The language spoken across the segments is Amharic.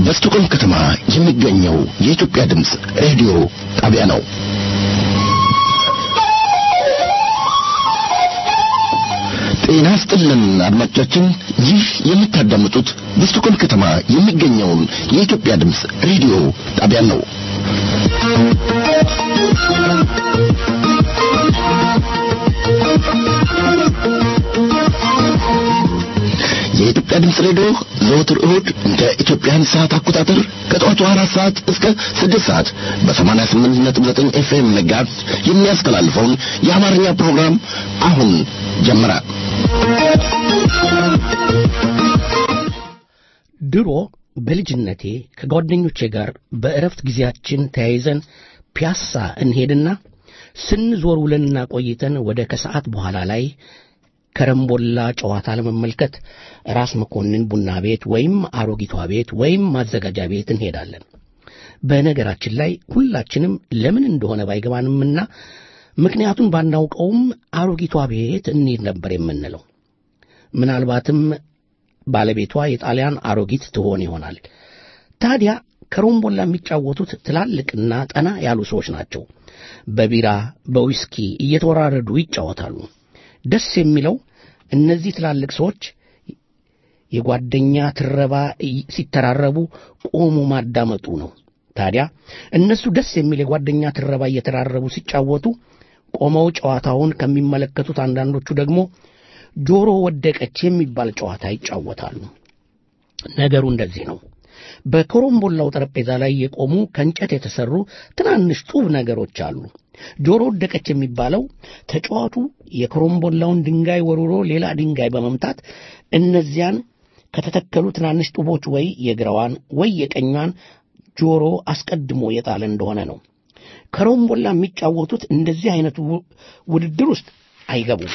በስቱቆም ከተማ የሚገኘው የኢትዮጵያ ድምፅ ሬዲዮ ጣቢያ ነው። ጤና ስጥልን አድማጮቻችን፣ ይህ የምታዳምጡት በስቱቆም ከተማ የሚገኘውን የኢትዮጵያ ድምፅ ሬዲዮ ጣቢያ ነው። የኢትዮጵያ ድምፅ ሬዲዮ ዘወትር እሁድ እንደ ኢትዮጵያን ሰዓት አቆጣጠር ከጠዋቱ አራት ሰዓት እስከ ስድስት ሰዓት በሰማንያ ስምንት ነጥብ ዘጠኝ ኤፍኤም መጋዝ የሚያስተላልፈውን የአማርኛ ፕሮግራም አሁን ጀመረ። ድሮ በልጅነቴ ከጓደኞቼ ጋር በእረፍት ጊዜያችን ተያይዘን ፒያሳ እንሄድና ስንዞር ውለንና ቆይተን ወደ ከሰዓት በኋላ ላይ ከረምቦላ ጨዋታ ለመመልከት ራስ መኮንን ቡና ቤት ወይም አሮጊቷ ቤት ወይም ማዘጋጃ ቤት እንሄዳለን። በነገራችን ላይ ሁላችንም ለምን እንደሆነ ባይገባንምና ምክንያቱን ባናውቀውም አሮጊቷ ቤት እንሄድ ነበር የምንለው። ምናልባትም ባለቤቷ የጣሊያን አሮጊት ትሆን ይሆናል። ታዲያ ከሮምቦላ የሚጫወቱት ትላልቅና ጠና ያሉ ሰዎች ናቸው። በቢራ በዊስኪ እየተወራረዱ ይጫወታሉ። ደስ የሚለው እነዚህ ትላልቅ ሰዎች የጓደኛ ትረባ ሲተራረቡ ቆሞ ማዳመጡ ነው። ታዲያ እነሱ ደስ የሚል የጓደኛ ትረባ እየተራረቡ ሲጫወቱ ቆመው ጨዋታውን ከሚመለከቱት አንዳንዶቹ ደግሞ ጆሮ ወደቀች የሚባል ጨዋታ ይጫወታሉ። ነገሩ እንደዚህ ነው። በኮረምቦላው ጠረጴዛ ላይ የቆሙ ከእንጨት የተሰሩ ትናንሽ ጡብ ነገሮች አሉ። ጆሮ ወደቀች የሚባለው ተጫዋቱ የኮረምቦላውን ድንጋይ ወርውሮ ሌላ ድንጋይ በመምታት እነዚያን ከተተከሉ ትናንሽ ጡቦች ወይ የግራዋን ወይ የቀኟን ጆሮ አስቀድሞ የጣለ እንደሆነ ነው። ከሮምቦላ የሚጫወቱት እንደዚህ አይነቱ ውድድር ውስጥ አይገቡም።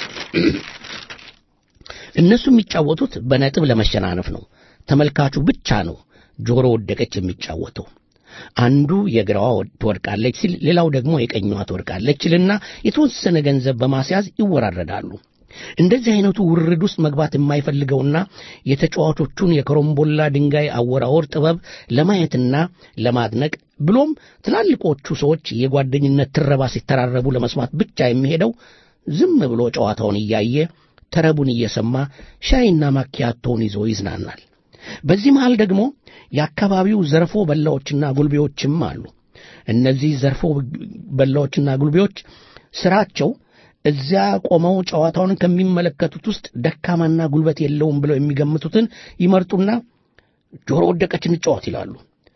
እነሱ የሚጫወቱት በነጥብ ለመሸናነፍ ነው። ተመልካቹ ብቻ ነው ጆሮ ወደቀች የሚጫወተው። አንዱ የግራዋ ትወድቃለች ሲል፣ ሌላው ደግሞ የቀኛዋ ትወድቃለች ሲልና የተወሰነ ገንዘብ በማስያዝ ይወራረዳሉ። እንደዚህ አይነቱ ውርድ ውስጥ መግባት የማይፈልገውና የተጫዋቾቹን የኮረምቦላ ድንጋይ አወራወር ጥበብ ለማየትና ለማድነቅ ብሎም ትላልቆቹ ሰዎች የጓደኝነት ትረባ ሲተራረቡ ለመስማት ብቻ የሚሄደው ዝም ብሎ ጨዋታውን እያየ ተረቡን እየሰማ ሻይና ማኪያቶውን ይዞ ይዝናናል። በዚህ መሃል ደግሞ የአካባቢው ዘርፎ በላዎችና ጉልቤዎችም አሉ። እነዚህ ዘርፎ በላዎችና ጉልቤዎች ስራቸው እዚያ ቆመው ጨዋታውን ከሚመለከቱት ውስጥ ደካማና ጉልበት የለውም ብለው የሚገምቱትን ይመርጡና ጆሮ ወደቀች እንጫወት ይላሉ።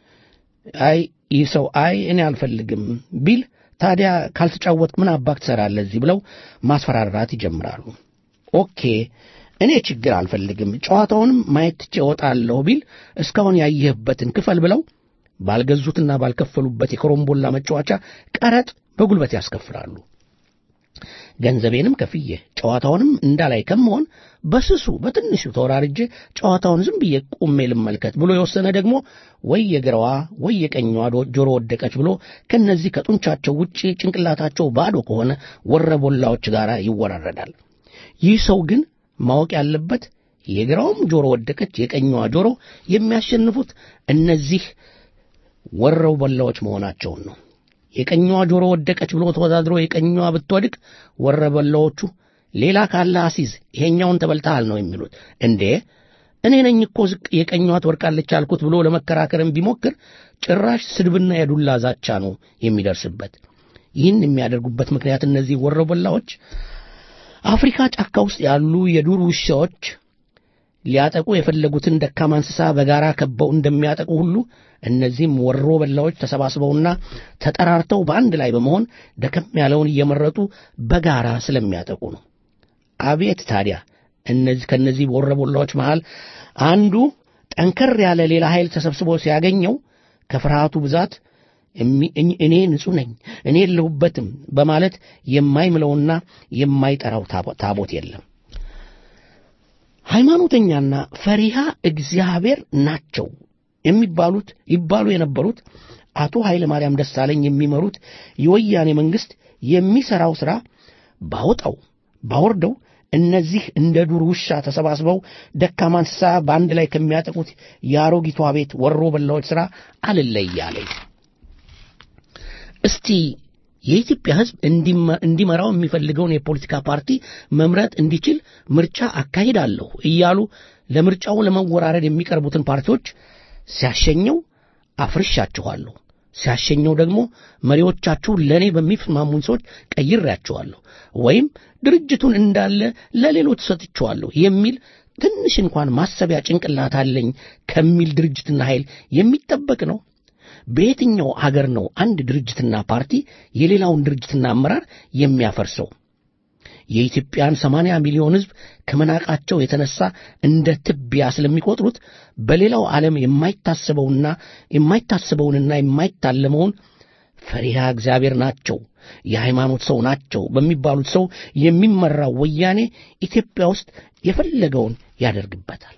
አይ ይህ ሰው አይ እኔ አልፈልግም ቢል ታዲያ ካልተጫወት ምን አባክ ትሰራለህ እዚህ ብለው ማስፈራራት ይጀምራሉ። ኦኬ እኔ ችግር አልፈልግም ጨዋታውንም ማየት ትቼ እወጣለሁ ቢል እስካሁን ያየህበትን ክፈል ብለው ባልገዙትና ባልከፈሉበት የኮረምቦላ መጫወቻ ቀረጥ በጉልበት ያስከፍላሉ። ገንዘቤንም ከፍዬ ጨዋታውንም እንዳላይ ከመሆን በስሱ በትንሹ ተወራርጄ ጨዋታውን ዝም ብዬ ቁሜ ልመልከት ብሎ የወሰነ ደግሞ ወይ የግራዋ ወይ የቀኛዋ ጆሮ ወደቀች ብሎ ከነዚህ ከጡንቻቸው ውጪ ጭንቅላታቸው ባዶ ከሆነ ወረቦላዎች ጋር ይወራረዳል። ይህ ሰው ግን ማወቅ ያለበት የግራውም ጆሮ ወደቀች የቀኛዋ ጆሮ የሚያሸንፉት እነዚህ ወረው በላዎች መሆናቸውን ነው። የቀኛዋ ጆሮ ወደቀች ብሎ ተወዳድሮ የቀኛዋ ብትወድቅ ወረበላዎቹ ሌላ ካለ አሲዝ ይሄኛውን ተበልተሃል ነው የሚሉት። እንዴ እኔ ነኝ እኮ ዝቅ የቀኛዋ ትወድቃለች አልኩት ብሎ ለመከራከርም ቢሞክር ጭራሽ ስድብና የዱላ ዛቻ ነው የሚደርስበት። ይህን የሚያደርጉበት ምክንያት እነዚህ ወረበላዎች አፍሪካ ጫካ ውስጥ ያሉ የዱር ውሻዎች ሊያጠቁ የፈለጉትን ደካማ እንስሳ በጋራ ከበው እንደሚያጠቁ ሁሉ እነዚህም ወሮ በላዎች ተሰባስበውና ተጠራርተው በአንድ ላይ በመሆን ደከም ያለውን እየመረጡ በጋራ ስለሚያጠቁ ነው። አቤት ታዲያ እነዚህ ከነዚህ ወሮ በላዎች መሃል አንዱ ጠንከር ያለ ሌላ ኃይል ተሰብስቦ ሲያገኘው ከፍርሃቱ ብዛት እኔ ንጹሕ ነኝ እኔ የለሁበትም በማለት የማይምለውና የማይጠራው ታቦት የለም። ሃይማኖተኛና ፈሪሃ እግዚአብሔር ናቸው የሚባሉት ይባሉ የነበሩት አቶ ኃይለ ማርያም ደሳለኝ የሚመሩት የወያኔ መንግሥት የሚሠራው ሥራ ባወጣው ባወርደው እነዚህ እንደ ዱር ውሻ ተሰባስበው ደካማ እንስሳ በአንድ ላይ ከሚያጠቁት የአሮጊቷ ቤት ወሮ በላዎች ሥራ አልለያለኝ። እስቲ የኢትዮጵያ ሕዝብ እንዲመራው የሚፈልገውን የፖለቲካ ፓርቲ መምረጥ እንዲችል ምርጫ አካሂዳለሁ እያሉ ለምርጫው ለመወራረድ የሚቀርቡትን ፓርቲዎች ሲያሸኘው አፍርሻችኋለሁ፣ ሲያሸኘው ደግሞ መሪዎቻችሁን ለእኔ በሚስማሙኝ ሰዎች ቀይሬያቸዋለሁ ወይም ድርጅቱን እንዳለ ለሌሎች ሰጥቼዋለሁ የሚል ትንሽ እንኳን ማሰቢያ ጭንቅላት አለኝ ከሚል ድርጅትና ኃይል የሚጠበቅ ነው። በየትኛው አገር ነው አንድ ድርጅትና ፓርቲ የሌላውን ድርጅትና አመራር የሚያፈርሰው? የኢትዮጵያን ሰማንያ ሚሊዮን ሕዝብ ከመናቃቸው የተነሳ እንደ ትቢያ ስለሚቆጥሩት በሌላው ዓለም የማይታሰበውና የማይታሰበውንና የማይታለመውን ፈሪሃ እግዚአብሔር ናቸው፣ የሃይማኖት ሰው ናቸው በሚባሉት ሰው የሚመራው ወያኔ ኢትዮጵያ ውስጥ የፈለገውን ያደርግበታል።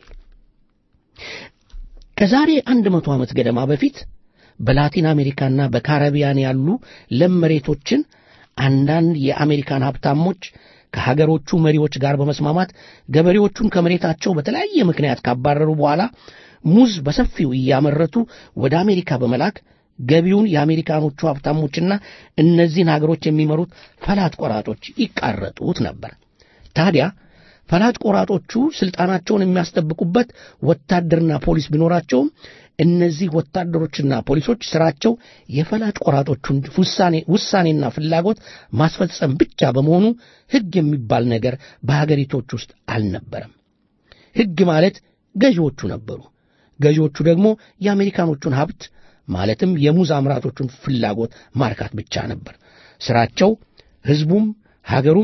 ከዛሬ አንድ መቶ ዓመት ገደማ በፊት በላቲን አሜሪካና በካረቢያን ያሉ ለም መሬቶችን አንዳንድ የአሜሪካን ሀብታሞች ከሀገሮቹ መሪዎች ጋር በመስማማት ገበሬዎቹን ከመሬታቸው በተለያየ ምክንያት ካባረሩ በኋላ ሙዝ በሰፊው እያመረቱ ወደ አሜሪካ በመላክ ገቢውን የአሜሪካኖቹ ሀብታሞችና እነዚህን ሀገሮች የሚመሩት ፈላጭ ቆራጮች ይቃረጡት ነበር። ታዲያ ፈላጭ ቆራጮቹ ስልጣናቸውን የሚያስጠብቁበት ወታደርና ፖሊስ ቢኖራቸውም እነዚህ ወታደሮችና ፖሊሶች ስራቸው የፈላጭ ቆራጮቹን ውሳኔና ፍላጎት ማስፈጸም ብቻ በመሆኑ ሕግ የሚባል ነገር በሀገሪቶች ውስጥ አልነበረም። ሕግ ማለት ገዢዎቹ ነበሩ። ገዢዎቹ ደግሞ የአሜሪካኖቹን ሀብት ማለትም የሙዝ አምራቾቹን ፍላጎት ማርካት ብቻ ነበር ስራቸው። ሕዝቡም ሀገሩም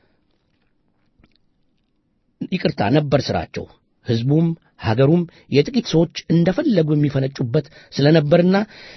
ይቅርታ ነበር ስራቸው። ሕዝቡም ሀገሩም የጥቂት ሰዎች እንደፈለጉ የሚፈነጩበት ስለነበርና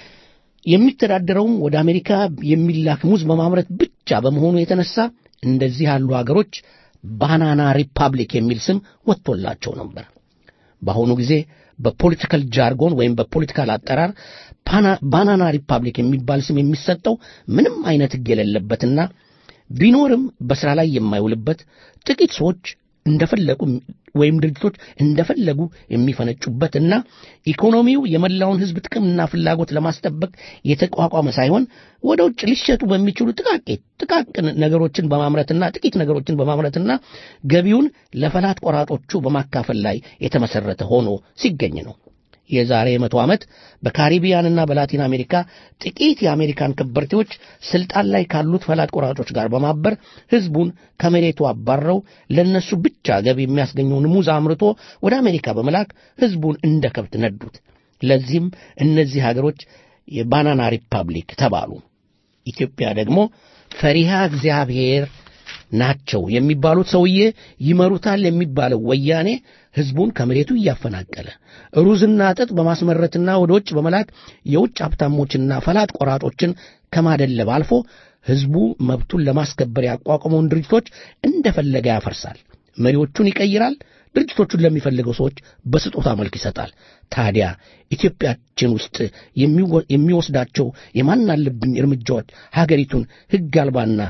የሚተዳደረውም ወደ አሜሪካ የሚላክ ሙዝ በማምረት ብቻ በመሆኑ የተነሳ እንደዚህ ያሉ ሀገሮች ባናና ሪፐብሊክ የሚል ስም ወጥቶላቸው ነበር። በአሁኑ ጊዜ በፖለቲካል ጃርጎን ወይም በፖለቲካል አጠራር ባናና ሪፐብሊክ የሚባል ስም የሚሰጠው ምንም አይነት ሕግ የሌለበትና ቢኖርም በሥራ ላይ የማይውልበት ጥቂት ሰዎች እንደፈለጉ ወይም ድርጅቶች እንደፈለጉ የሚፈነጩበትና ኢኮኖሚው የመላውን ሕዝብ ጥቅምና ፍላጎት ለማስጠበቅ የተቋቋመ ሳይሆን ወደ ውጭ ሊሸጡ በሚችሉ ጥቃቄት ጥቃቅን ነገሮችን በማምረትና ጥቂት ነገሮችን በማምረትና ገቢውን ለፈላጭ ቆራጮቹ በማካፈል ላይ የተመሰረተ ሆኖ ሲገኝ ነው። የዛሬ መቶ ዓመት በካሪቢያንና በላቲን አሜሪካ ጥቂት የአሜሪካን ከበርቴዎች ስልጣን ላይ ካሉት ፈላጭ ቆራጮች ጋር በማበር ሕዝቡን ከመሬቱ አባረው ለነሱ ብቻ ገቢ የሚያስገኘውን ሙዝ አምርቶ ወደ አሜሪካ በመላክ ሕዝቡን እንደ ከብት ነዱት። ለዚህም እነዚህ ሀገሮች የባናና ሪፐብሊክ ተባሉ። ኢትዮጵያ ደግሞ ፈሪሃ እግዚአብሔር ናቸው የሚባሉት ሰውዬ ይመሩታል የሚባለው ወያኔ ሕዝቡን ከመሬቱ እያፈናቀለ ሩዝና ጥጥ በማስመረትና ወደ ውጭ በመላክ የውጭ ሀብታሞችና ፈላጭ ቆራጮችን ከማደለብ አልፎ ሕዝቡ መብቱን ለማስከበር ያቋቋመውን ድርጅቶች እንደፈለገ ያፈርሳል፣ መሪዎቹን ይቀይራል፣ ድርጅቶቹን ለሚፈልገው ሰዎች በስጦታ መልክ ይሰጣል። ታዲያ ኢትዮጵያችን ውስጥ የሚወስዳቸው የማናለብኝ እርምጃዎች ሀገሪቱን ሕግ አልባና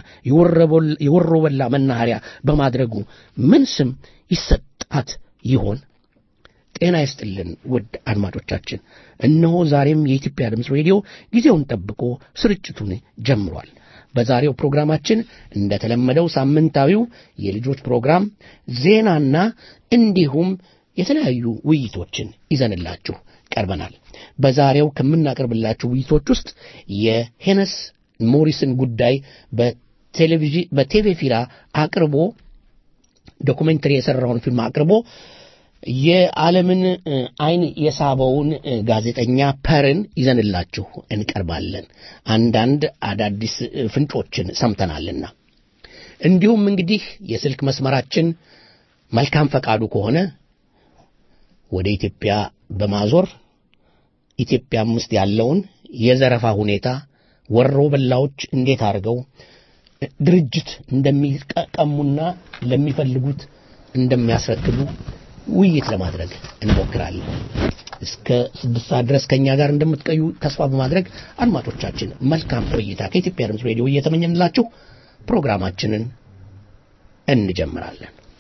የወሮበላ መናኸሪያ በማድረጉ ምን ስም ይሰጣት ይሆን? ጤና ይስጥልን ውድ አድማጮቻችን፣ እነሆ ዛሬም የኢትዮጵያ ድምፅ ሬዲዮ ጊዜውን ጠብቆ ስርጭቱን ጀምሯል። በዛሬው ፕሮግራማችን እንደተለመደው ሳምንታዊው የልጆች ፕሮግራም ዜናና እንዲሁም የተለያዩ ውይይቶችን ይዘንላችሁ ቀርበናል። በዛሬው ከምናቀርብላችሁ ውይይቶች ውስጥ የሄነስ ሞሪስን ጉዳይ በቴሌቪዥን በቴሌ ፊራ አቅርቦ ዶኩሜንተሪ የሰራውን ፊልም አቅርቦ የዓለምን አይን የሳበውን ጋዜጠኛ ፐርን ይዘንላችሁ እንቀርባለን። አንዳንድ አዳዲስ ፍንጮችን ሰምተናልና እንዲሁም እንግዲህ የስልክ መስመራችን መልካም ፈቃዱ ከሆነ ወደ ኢትዮጵያ በማዞር ኢትዮጵያም ውስጥ ያለውን የዘረፋ ሁኔታ ወሮ በላዎች እንዴት አድርገው ድርጅት እንደሚቀሙና ለሚፈልጉት እንደሚያስረክቡ ውይይት ለማድረግ እንሞክራለን። እስከ ስድስት ሰዓት ድረስ ከእኛ ጋር እንደምትቀዩ ተስፋ በማድረግ አድማጮቻችን መልካም ቆይታ ከኢትዮጵያ ድምፅ ሬዲዮ እየተመኘንላችሁ ፕሮግራማችንን እንጀምራለን።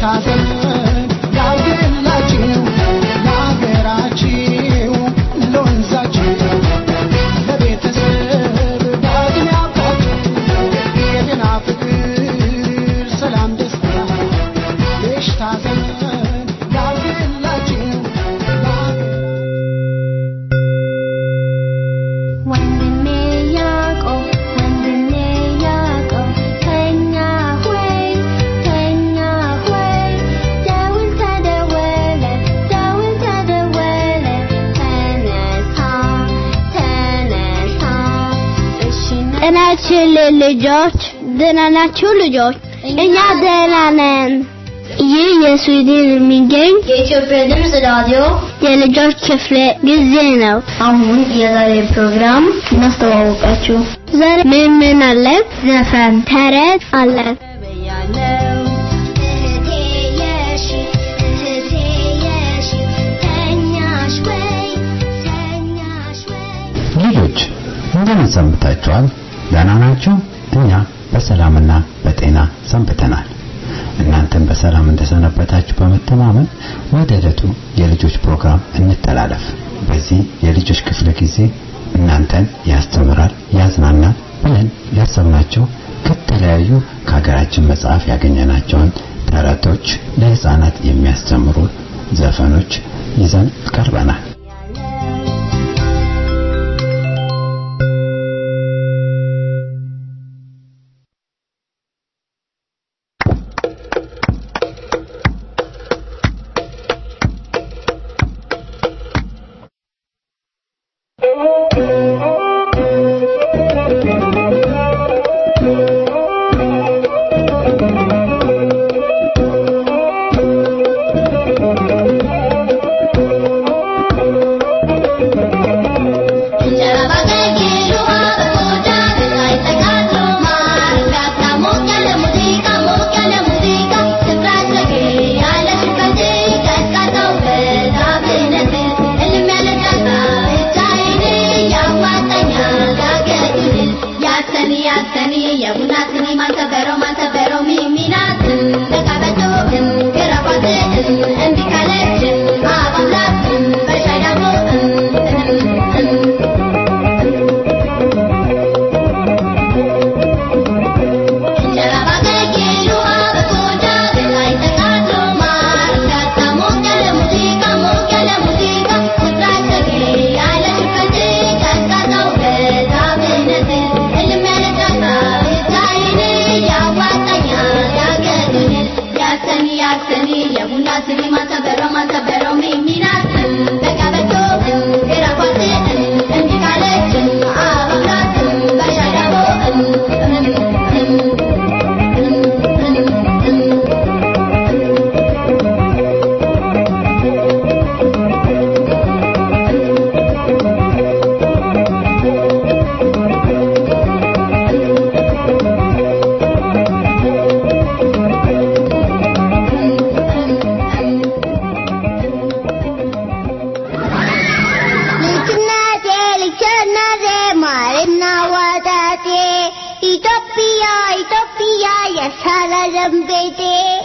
ወንድሜ ያዕቆብ ወንድሜ ያዕቆብ ተኛ ሆይ ተኛ ሆይ ደውል ተደወለ ደውል ተደወለ ተነሳ ተነሳ እሺ ጤናችን ልጆች ደህና ናችሁ ልጆች? እኛ ደህና ነን። ይህ የስዊድን የሚገኝ የኢትዮጵያ ድምፅ ራዲዮ የልጆች ክፍለ ጊዜ ነው። አሁን የዛሬ ፕሮግራም እናስተዋወቃችሁ። ዛሬ ምን ምን አለ? ዘፈን፣ ተረት አለ። ያለው እህቴ የሺ እህቴ የሺ ተኛሽ ወይ ተኛሽ ወይ ልጆች እንደምን ሰንብታችኋል? ደህና ናችሁ? እኛ በሰላምና በጤና ሰንብተናል። እናንተም በሰላም እንደሰነበታችሁ በመተማመን ወደ ዕለቱ የልጆች ፕሮግራም እንተላለፍ። በዚህ የልጆች ክፍለ ጊዜ እናንተን ያስተምራል፣ ያዝናናል ብለን ያሰብናቸው ከተለያዩ ከሀገራችን መጽሐፍ ያገኘናቸውን ተረቶች፣ ለህፃናት የሚያስተምሩ ዘፈኖች ይዘን ቀርበናል። እንጀራ ባገኘ ውሃ በቆዳ ላይ ተጋድሎ ማር ጋታ ሞቅ ያለ ሙዚቃ ሞቅ ያለ ሙዚቃ ስፍራሸጌ ያለሽበት ቀዝቃዛው በዛፍነት እልም ያለ ጫካ ብቻዬን ያዋጣኛል ያገኙን ያሰኒ ያሰኒ የቡና ስኒ ማንተበረው ማንተበረው ሚሚናትን ተቃበቶን ገረፋትን እንዲ ካለችን አባላትን በሻይ ዳቦ እንጀራ ባገኘ ውሃ በቆዳ ላይ ተጋድሎ ማር ጋታ ሞቅ ያለ ሙዚቃ ሞቅ ያለ ሙዚቃ ስፍራሸጌ ያለሽበት ቀዝቃዛው በዛፍነት እልም ያለ ጫካ ብቻዬን ያዋጣኛል ያገኙን ያሰኒ ያሰኒ የቡና ስኒ ማንተበረው ማንተበረው ሚሚናትን ተቀበቶን ግራፏትን እንዲህ ካለችን አባብላትን በሻይ ዳቦ ልጅነቴ ልጅነቴ ማርና ወተቴ ኢትዮጵያ ኢትዮጵያ የሰላም ቤቴ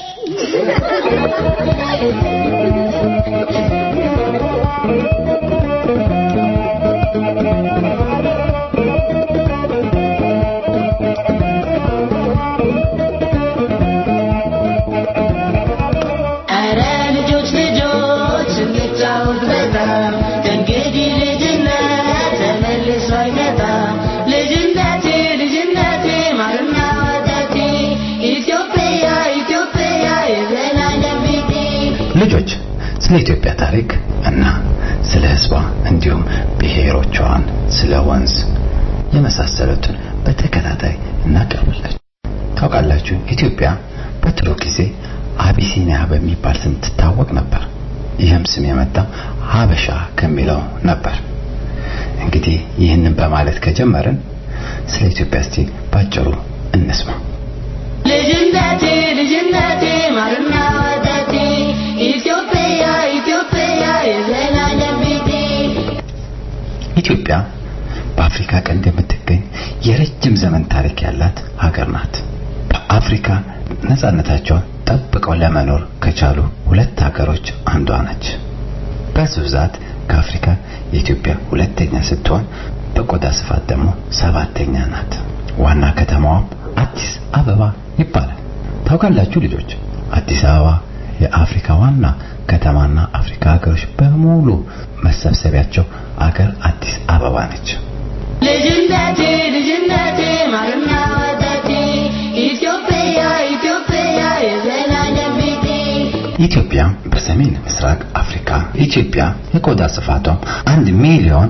ኧረ ልጆች ልጆች እንጫወት በጣም ከእንግዲህ ልጅነት ተመልሶ አይመጣም። ልጅነቴ ልጅነቴ ማርና ወተቴ ኢትዮጵያ ኢትዮጵያ የዘላለም ቤቴ ልጆች ስለ ኢትዮጵያ ታሪክ እና ስለ ሕዝቧ እንዲሁም ብሔሮቿን፣ ስለ ወንዝ የመሳሰሉትን በተከታታይ እናቀርብላችሁ። ታውቃላችሁ ኢትዮጵያ በድሮ ጊዜ አቢሲኒያ በሚባል ስም ትታወቅ ነበር። ይህም ስም የመጣው ሀበሻ ከሚለው ነበር። እንግዲህ ይህንን በማለት ከጀመርን ስለ ኢትዮጵያ እስቲ ባጭሩ እንስማ። ልጅነቴ ልጅነቴ ማርና ወተቴ ኢትዮጵያ ኢትዮጵያ የዘላለም ቤቴ ኢትዮጵያ በአፍሪካ ቀንድ የምትገኝ የረጅም ዘመን ታሪክ ያላት ሀገር ናት። በአፍሪካ ነጻነታቸውን ጠብቀው ለመኖር ከቻሉ ሁለት ሀገሮች አንዷ ነች። በዚህ ብዛት ከአፍሪካ የኢትዮጵያ ሁለተኛ ስትሆን በቆዳ ስፋት ደግሞ ሰባተኛ ናት። ዋና ከተማዋም አዲስ አበባ ይባላል። ታውቃላችሁ ልጆች፣ አዲስ አበባ የአፍሪካ ዋና ከተማና አፍሪካ ሀገሮች በሙሉ መሰብሰቢያቸው አገር አዲስ አበባ ነች። ልጅነቴ ልጅነቴ ማርና ወተቴ ኢትዮጵያ ኢትዮጵያ የዘላለም ቤቴ ኢትዮጵያ በሰሜን ምስራቅ አፍሪካ ኢትዮጵያ የቆዳ ስፋቷም 1 ሚሊዮን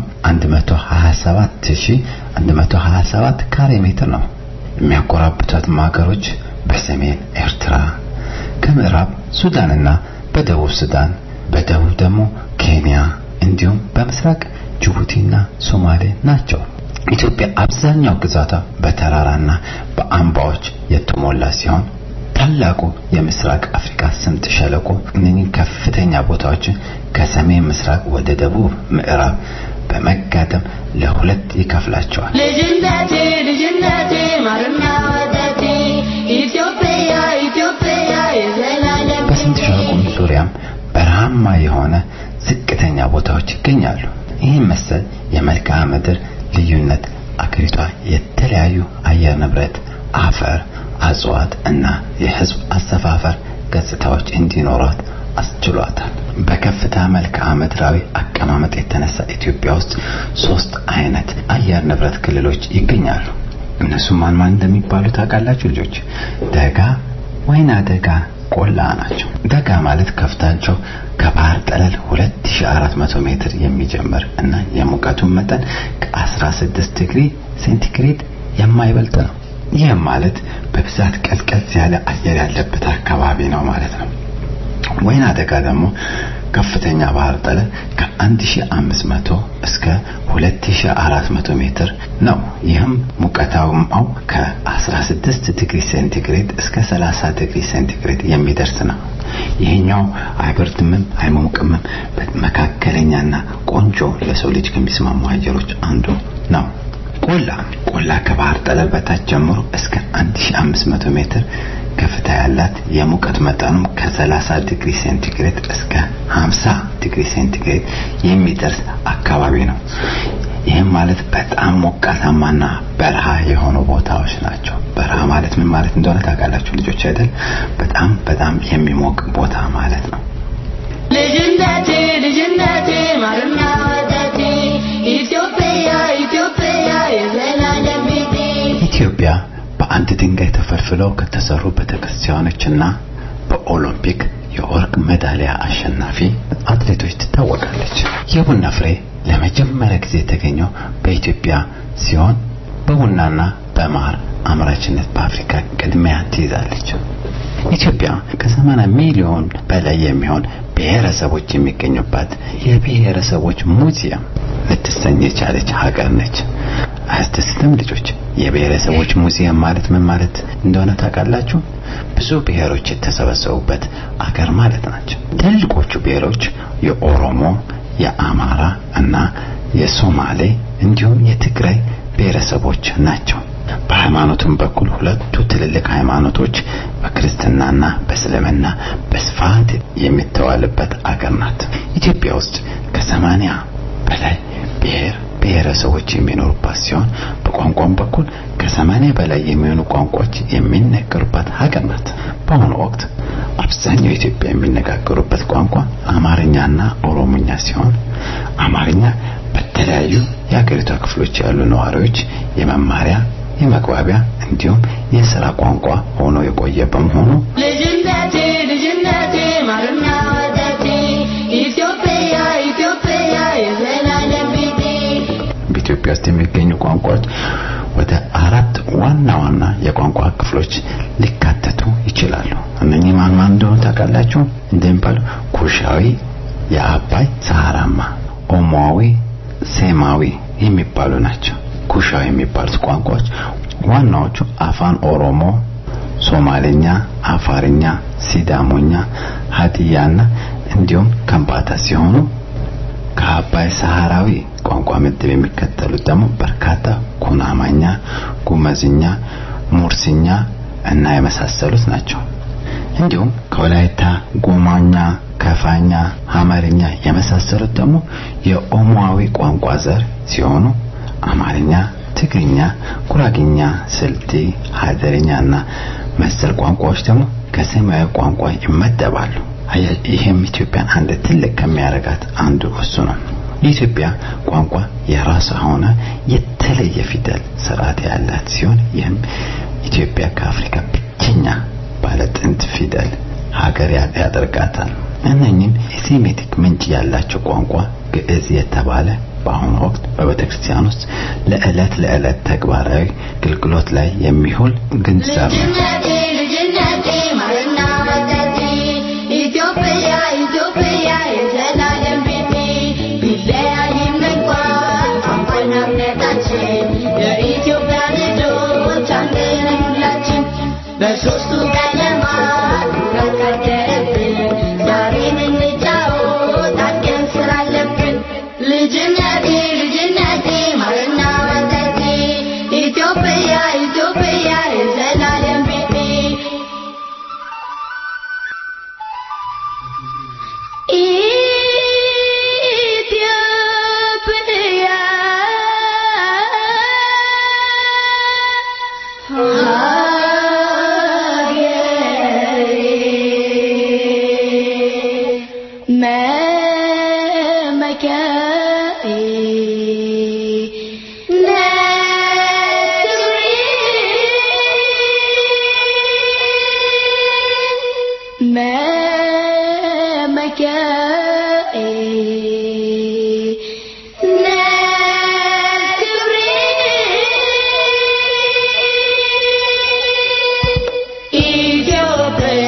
127127 ካሬ ሜትር ነው። የሚያጎራብቷትም ሀገሮች በሰሜን ኤርትራ፣ ከምዕራብ ሱዳንና በደቡብ ሱዳን፣ በደቡብ ደግሞ ኬንያ እንዲሁም በምስራቅ ጅቡቲና ሶማሌ ናቸው። ኢትዮጵያ አብዛኛው ግዛቷ በተራራና በአምባዎች የተሞላ ሲሆን ታላቁ የምስራቅ አፍሪካ ስምጥ ሸለቆ እነኚህ ከፍተኛ ቦታዎችን ከሰሜን ምስራቅ ወደ ደቡብ ምዕራብ በመጋጠም ለሁለት ይከፍላቸዋል። ልጅነቴ ልጅነቴ ማርና ወተቴ ኢትዮጵያ ኢትዮጵያ የዘላለም በስምጥ ሸለቆም ዙሪያም በረሃማ የሆነ ዝቅተኛ ቦታዎች ይገኛሉ። ይህም መሰል የመልክዓ ምድር ልዩነት አገሪቷ የተለያዩ አየር ንብረት፣ አፈር፣ እጽዋት እና የሕዝብ አሰፋፈር ገጽታዎች እንዲኖሯት አስችሏታል። በከፍታ መልክዓ ምድራዊ አቀማመጥ የተነሳ ኢትዮጵያ ውስጥ ሶስት አይነት አየር ንብረት ክልሎች ይገኛሉ። እነሱም ማን ማን እንደሚባሉ ታውቃላችሁ ልጆች? ደጋ፣ ወይና ደጋ፣ ቆላ ናቸው። ደጋ ማለት ከፍታቸው ከባህር ጠለል 2400 ሜትር የሚጀምር እና የሙቀቱን መጠን ከ16 ዲግሪ ሴንቲግሬድ የማይበልጥ ነው። ይህም ማለት በብዛት ቀዝቀዝ ያለ አየር ያለበት አካባቢ ነው ማለት ነው። ወይና ደጋ ደግሞ ከፍተኛ ባህር ጠለል ከ1500 እስከ 2400 ሜትር ነው። ይህም ሙቀታማው ከ16 ዲግሪ ሴንቲግሬድ እስከ 30 ዲግሪ ሴንቲግሬድ የሚደርስ ነው። ይሄኛው አይበርድምም አይሞቅምም፣ መካከለኛና ቆንጆ ለሰው ልጅ ከሚስማሙ አየሮች አንዱ ነው። ቆላ ቆላ ከባህር ጠለል በታች ጀምሮ እስከ 1500 ሜትር ከፍታ ያላት የሙቀት መጠኑም ከ30 ዲግሪ ሴንቲግሬድ እስከ 50 ዲግሪ ሴንቲግሬድ የሚደርስ አካባቢ ነው። ይህም ማለት በጣም ሞቃታማና በረሃ የሆኑ ቦታዎች ናቸው። በረሃ ማለት ምን ማለት እንደሆነ ታውቃላችሁ ልጆች አይደል? በጣም በጣም የሚሞቅ ቦታ ማለት ነው። ልጅነቴ ልጅነቴ ማርና ወተቴ ኢትዮጵያ ኢትዮጵያ የዘላለም ቤቴ ኢትዮጵያ በአንድ ድንጋይ ተፈልፍለው ከተሰሩ ቤተክርስቲያኖችና በኦሎምፒክ የወርቅ ሜዳሊያ አሸናፊ አትሌቶች ትታወቃለች። የቡና ፍሬ ለመጀመሪያ ጊዜ የተገኘው በኢትዮጵያ ሲሆን በቡናና በማር አምራችነት በአፍሪካ ቅድሚያ ትይዛለች። ኢትዮጵያ ከ80 ሚሊዮን በላይ የሚሆን ብሔረሰቦች የሚገኙባት የብሔረሰቦች ሙዚየም ልትሰኝ የቻለች ሀገር ነች። አያስደስትም ልጆች? የብሔረሰቦች ሙዚየም ማለት ምን ማለት እንደሆነ ታውቃላችሁ? ብዙ ብሔሮች የተሰበሰቡበት አገር ማለት ናቸው። ትልቆቹ ብሔሮች የኦሮሞ፣ የአማራ እና የሶማሌ እንዲሁም የትግራይ ብሔረሰቦች ናቸው። በሃይማኖትም በኩል ሁለቱ ትልልቅ ሃይማኖቶች በክርስትናና በእስልምና በስፋት የሚተዋልበት አገር ናት። ኢትዮጵያ ውስጥ ከሰማንያ በላይ ብሔር ብሔረሰቦች የሚኖሩባት ሲሆን በቋንቋም በኩል ከሰማንያ በላይ የሚሆኑ ቋንቋዎች የሚነገሩባት ሀገር ናት። በአሁኑ ወቅት አብዛኛው ኢትዮጵያ የሚነጋገሩበት ቋንቋ አማርኛና ኦሮሞኛ ሲሆን አማርኛ በተለያዩ የሀገሪቷ ክፍሎች ያሉ ነዋሪዎች የመማሪያ የመግባቢያ እንዲሁም የሥራ ቋንቋ ሆኖ የቆየ በመሆኑ ልጅነቴ ልጅነቴ ማርና ወተቴ ኢትዮጵያ ኢትዮጵያ የዘላለም ቤቴ በኢትዮጵያ ውስጥ የሚገኙ ቋንቋዎች ወደ አራት ዋና ዋና የቋንቋ ክፍሎች ሊካተቱ ይችላሉ። እነኚህ ማን ማን እንደሆኑ ታውቃላችሁ? እንደሚባሉ ኩሻዊ፣ የአባይ ሰሃራማ፣ ኦሞዊ፣ ሴማዊ የሚባሉ ናቸው። ኩሻዊ የሚባሉት ቋንቋዎች ዋናዎቹ አፋን ኦሮሞ፣ ሶማሌኛ፣ አፋርኛ፣ ሲዳሞኛ፣ ሀዲያና እንዲሁም ከምባታ ሲሆኑ ከአባይ ሰሃራዊ ቋንቋ ምድብ የሚከተሉት ደግሞ በርካታ ኩናማኛ፣ ጉመዝኛ፣ ሙርሲኛ እና የመሳሰሉት ናቸው። እንዲሁም ከወላይታ ጎማኛ፣ ከፋኛ፣ ሐመርኛ የመሳሰሉት ደግሞ የኦሞአዊ ቋንቋ ዘር ሲሆኑ አማርኛ፣ ትግርኛ፣ ጉራግኛ፣ ስልጤ፣ ሀደርኛና መሰል ቋንቋዎች ደግሞ ከሰማያዊ ቋንቋ ይመደባሉ። አያ- ይህም ኢትዮጵያን አንድ ትልቅ ከሚያደርጋት አንዱ እሱ ነው። የኢትዮጵያ ቋንቋ የራሷ ሆነ የተለየ ፊደል ስርዓት ያላት ሲሆን ይህም ኢትዮጵያ ከአፍሪካ ብቸኛ ባለ ጥንት ፊደል ሀገር ያ- ያደርጋታል። እነኚህም የሴሜቲክ ምንጭ ያላቸው ቋንቋ ግዕዝ የተባለ በአሁኑ ወቅት በቤተ ክርስቲያን ውስጥ ለዕለት ለዕለት ተግባራዊ አገልግሎት ላይ የሚውል ግንዛቤ ነው። ልጅነቴ ልጅነቴ ማርና ወተቴ ኢትዮጵያ ኢትዮጵያ የዘላለም ቤቴ ቢለያይም እንኳን ቋንቋና እምነታችን የኢትዮጵያ ልጆች አንድ ነን ሁላችን በሦስቱ ቀለማት ኩራት ካደረብን ዛሬን እንጫወት አድገን ስላለብን ልጅነቴ ልጅነቴ ማርና ወተቴ ኢትዮጵያ ኢትዮጵያ የዘላለም ቤቴ ኢትዮጵያ ሀገሬ መመኪያዬ መመኪያዬ ኢትዮጵያ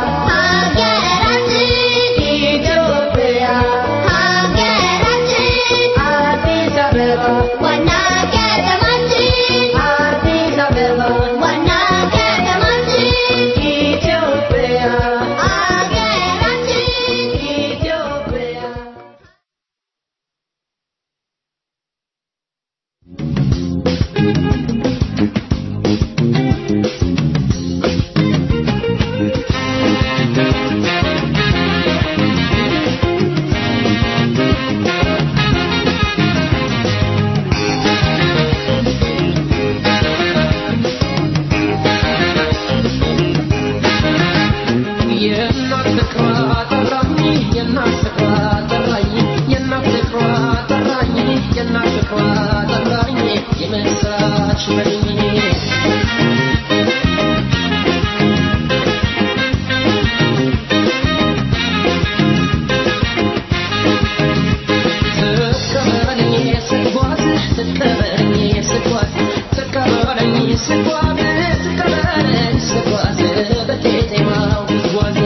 ሀገራችን ኢትዮጵያ ሀገራችን አዲስ አበባ ዋና ከተማችን አዲስ አበባ ዋና ከተማችን ኢትዮጵያ ሀገራችን ኢትዮጵያ የእናት ፍቅሯ ጠራኝ የእናት ፍቅሯ ጠራኝ የእናት ፍቅሯ ጠራኝ የእናት ፍቅሯ ጠራኝ የምስራች በልኝ ትቀበለኝ ስጓዝ ትቀበለኝ ስጓዝ ትቀበለኝ ስጓዝ ትቀበለኝ ስጓዝ በቄጤማው ጉዝጓዝ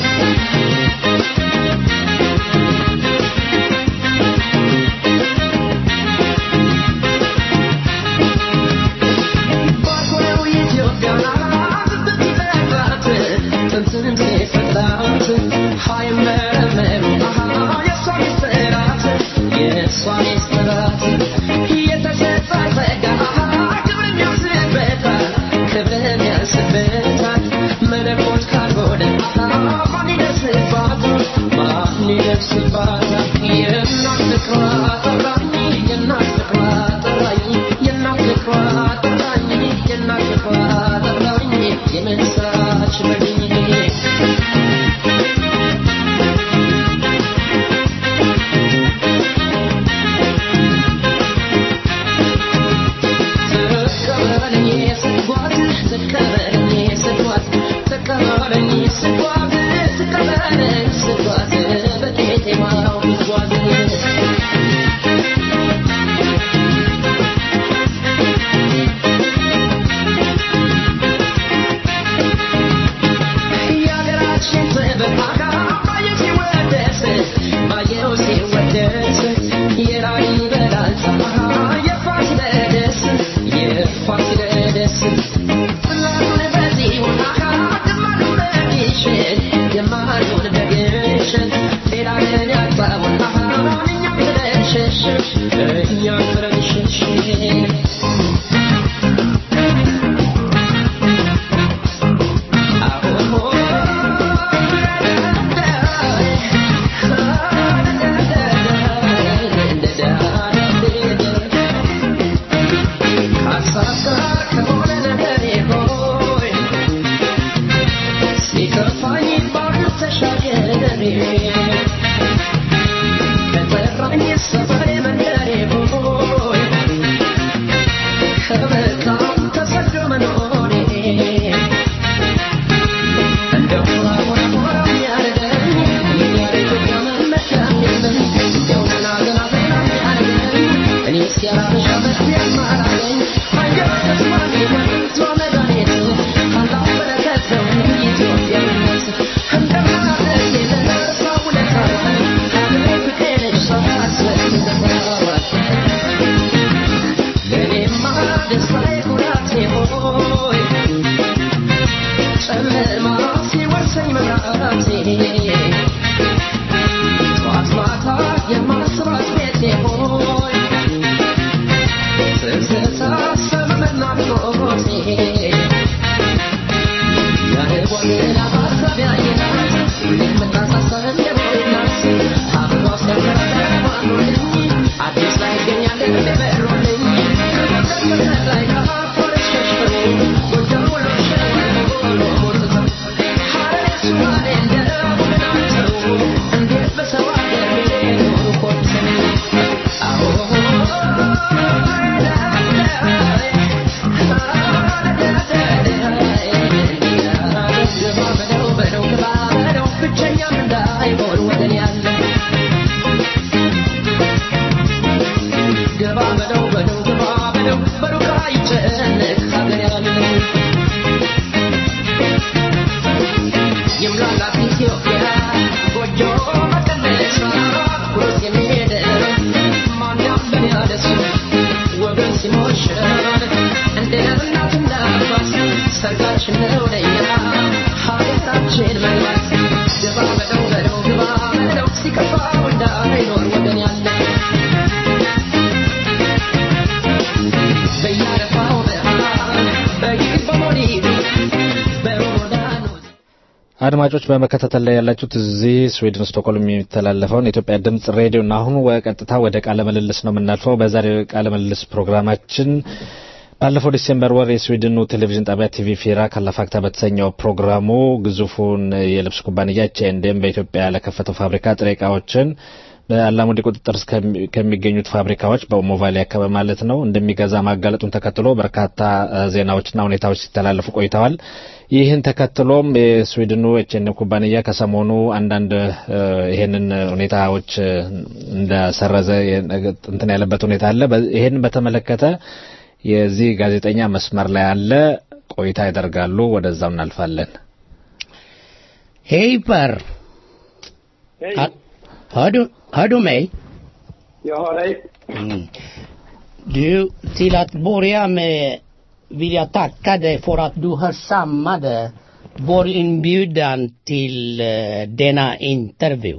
ባኮነው ኢትዮጵያን ብትፈጥራት ጥንትንም ሲፈጥራት ሃይመረመሩ የእሷ ሚስጥራት የእሷ ሚስጥራት የተሰጣት ጸጋ ክብርን ያንስበታል ክብርን ያንስበታል መለኮት ካልሆነ ማን ይደርስባታል ማን ይደርስባታል የእናት ፍቅሯ ጠራኝ የእናት ፍቅሯ ጠራኝ የእናት ፍቅሯ ጠራኝ የእናት ፍቅሯ ጠራኝ የምስራች በልኝ ትቀበለኝ ስጓዝ ትቀበለኝ ስጓዝ ትቀበለኝ ስጓዝ ትቀበለኝ ስጓዝ በቄጤማው ጉዝጓዝ የሀገራችን ጥበብ ባየው ሲወደስ ባየው ሲወደስ የላሊበላን ፀሐይ የፋሲለደስ የፋሲለደስ ጽላቱን በጽዮን ግማዱን በግሸን ግማዱን በግሸን ሌላ ምን ያጣውን እኛም ብለን ሸሸን እኛም ብለን ሸሸን አዎ ከጠራኝ ሰፈሬ መንደሬ ቦይ ከመልካም ተሰዶ መኖሬ እንደው ሞራ ሞራ ሞራ የሚያደርገኝ የኛረ ኢትዮጵያ መመኪያ የለም እንደው ገና ገና ገና የሚያደርገኝ እኔ እስኪያላበሻ በስቲ ያማራለኝ አየር ተስማሚ ወንዟ መድኃኒት ካላሁ በረከት ነው ኢትዮጵያዊነት እንደምናደርግ የለሳ ውለታ ሀገሬ ፍቅሬ ነች ሳስበት ተሰዋት ለእኔማ ደስታዬ ኩራቴ ሆይ ጨለማ ሲወርሰኝ መብራቴ ጠዋት ማታ የማስባት ቤቴ ሆይ ትዝታ ሰመመና ናፍቆቴ የልቦና ማሰቢያ የናት የምታሳሰብ እንደሆይ ናት አበባ ሲያፈራባኖልኝ አዲስ ላይ ይገኛል እንደበሮልኝ ከመቀመጥ ላይ ካፎረች ሸሽፈኝ ጎጃም ወሎ ሸለቆ ሞልተው ሐረር ሱማሌ እንደቡን ናቸው እንዴት በሰው አገር ኖሩ ኮልተው አዎ ብቸኛም እንዳይሆን ወገን ያለ ገባ በለው በለው ገባ በለው በሩቅ አይጨነቅ ሀገር ያለ የምላላት ኢትዮጵያ ጎጆ መቀነሷ ኩሩት የሚሄድ ማን ያለን ያለሱ ወገን ሲሞሸር እንደ እናትና አባት ሰርጋችን ነው ለኛ ሀገራችን መግባት ገባ በለው በለው ገባ በለው ሲከፋው እንዳይኖር ወገን ያለ በያረፋው ብርሃን በይህ በሞሊዱ በሮዳኑ አድማጮች በመከታተል ላይ ያላችሁት እዚህ ስዊድን ስቶክሆልም የሚተላለፈውን የኢትዮጵያ ድምጽ ሬዲዮ እና አሁን ቀጥታ ወደ ቃለ ምልልስ ነው የምናልፈው። በዛሬው ቃለ ምልልስ ፕሮግራማችን ባለፈው ዲሴምበር ወር የስዊድኑ ቴሌቪዥን ጣቢያ ቲቪ ፌራ ካላፋክታ በተሰኘው ፕሮግራሙ ግዙፉን የልብስ ኩባንያ ኤችኤንዲኤም በኢትዮጵያ ለከፈተው ፋብሪካ ጥሬ እቃዎችን በአላሙዲ ቁጥጥር ስር ከሚ- ከሚገኙት ፋብሪካዎች በሞቫሊ አካባቢ ማለት ነው እንደሚገዛ ማጋለጡን ተከትሎ በርካታ እ፣ ዜናዎችና ሁኔታዎች ሲተላለፉ ቆይተዋል። ይህን ተከትሎም የስዊድኑ ኤችኤንኤም ኩባንያ ከሰሞኑ አንዳንድ እ፣ ይህንን ሁኔታዎች እ፣ እንደሰረዘ የ- እንትን ያለበት ሁኔታ አለ። በ- ይህንን በተመለከተ የዚህ ጋዜጠኛ መስመር ላይ አለ። ቆይታ ያደርጋሉ። ወደዛው እናልፋለን። Hej Per! Hör, hör, du, hör du mig? Jag hör dig. Mm. Du, till att börja med vill jag tacka dig för att du hörsammade vår inbjudan till eh, denna intervju.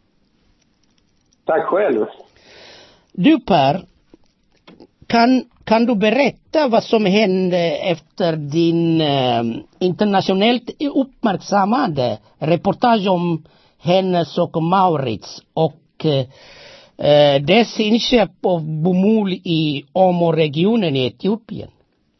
Tack själv. Du Per, kan, kan du berätta vad som hände efter din eh, internationellt uppmärksammade reportage om Hennes och Maurits och eh, dess inköp av bomull i Åmåregionen i Etiopien?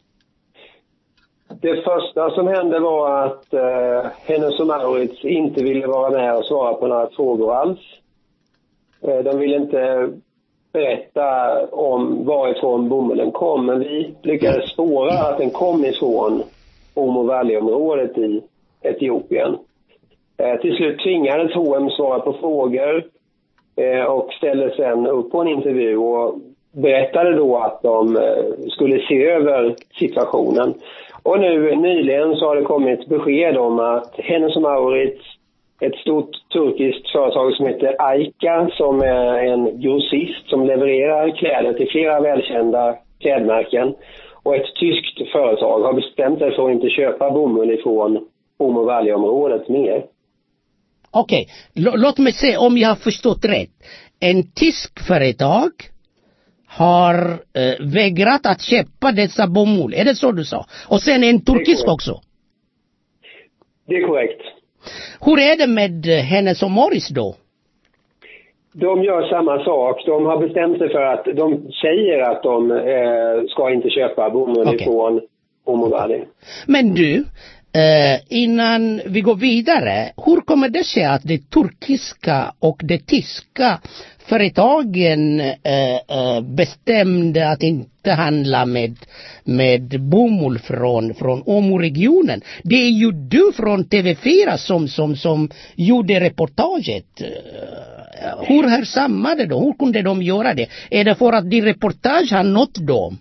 Det första som hände var att eh, Hennes och Mauritz inte ville vara med och svara på några frågor alls. Eh, de ville inte berätta om varifrån bomullen kom, men vi lyckades spåra att den kom ifrån Omo Valley-området i Etiopien. Eh, till slut tvingades H&M svara på frågor eh, och ställde sen upp på en intervju och berättade då att de eh, skulle se över situationen. Och nu nyligen så har det kommit besked om att Hennes och Mauritz, ett stort turkiskt företag som heter Aika, som är en grossist som levererar kläder till flera välkända klädmärken, och ett tyskt företag har bestämt sig för att inte köpa bomull ifrån Omo Valley-området mer. Okej, L- låt mig se om jag har förstått rätt. En tysk företag har eh, vägrat att köpa dessa bomull. Är det så du sa? Och sen en turkisk korrekt. också. Det är korrekt. Hur är det med eh, Hennes och Morris då? De gör samma sak. De har bestämt sig för att de säger att de eh, ska inte köpa bomull Okej. ifrån Omo Valley. Men du, Eh, innan vi går vidare, hur kommer det sig att det turkiska och det tyska företagen eh, eh, bestämde att inte handla med, med bomull från, från Åmo-regionen? Det är ju du från TV4 som, som, som gjorde reportaget. Eh, Hur hörsammade de? Hur kunde de göra det? Är det för att din reportage har nått dem?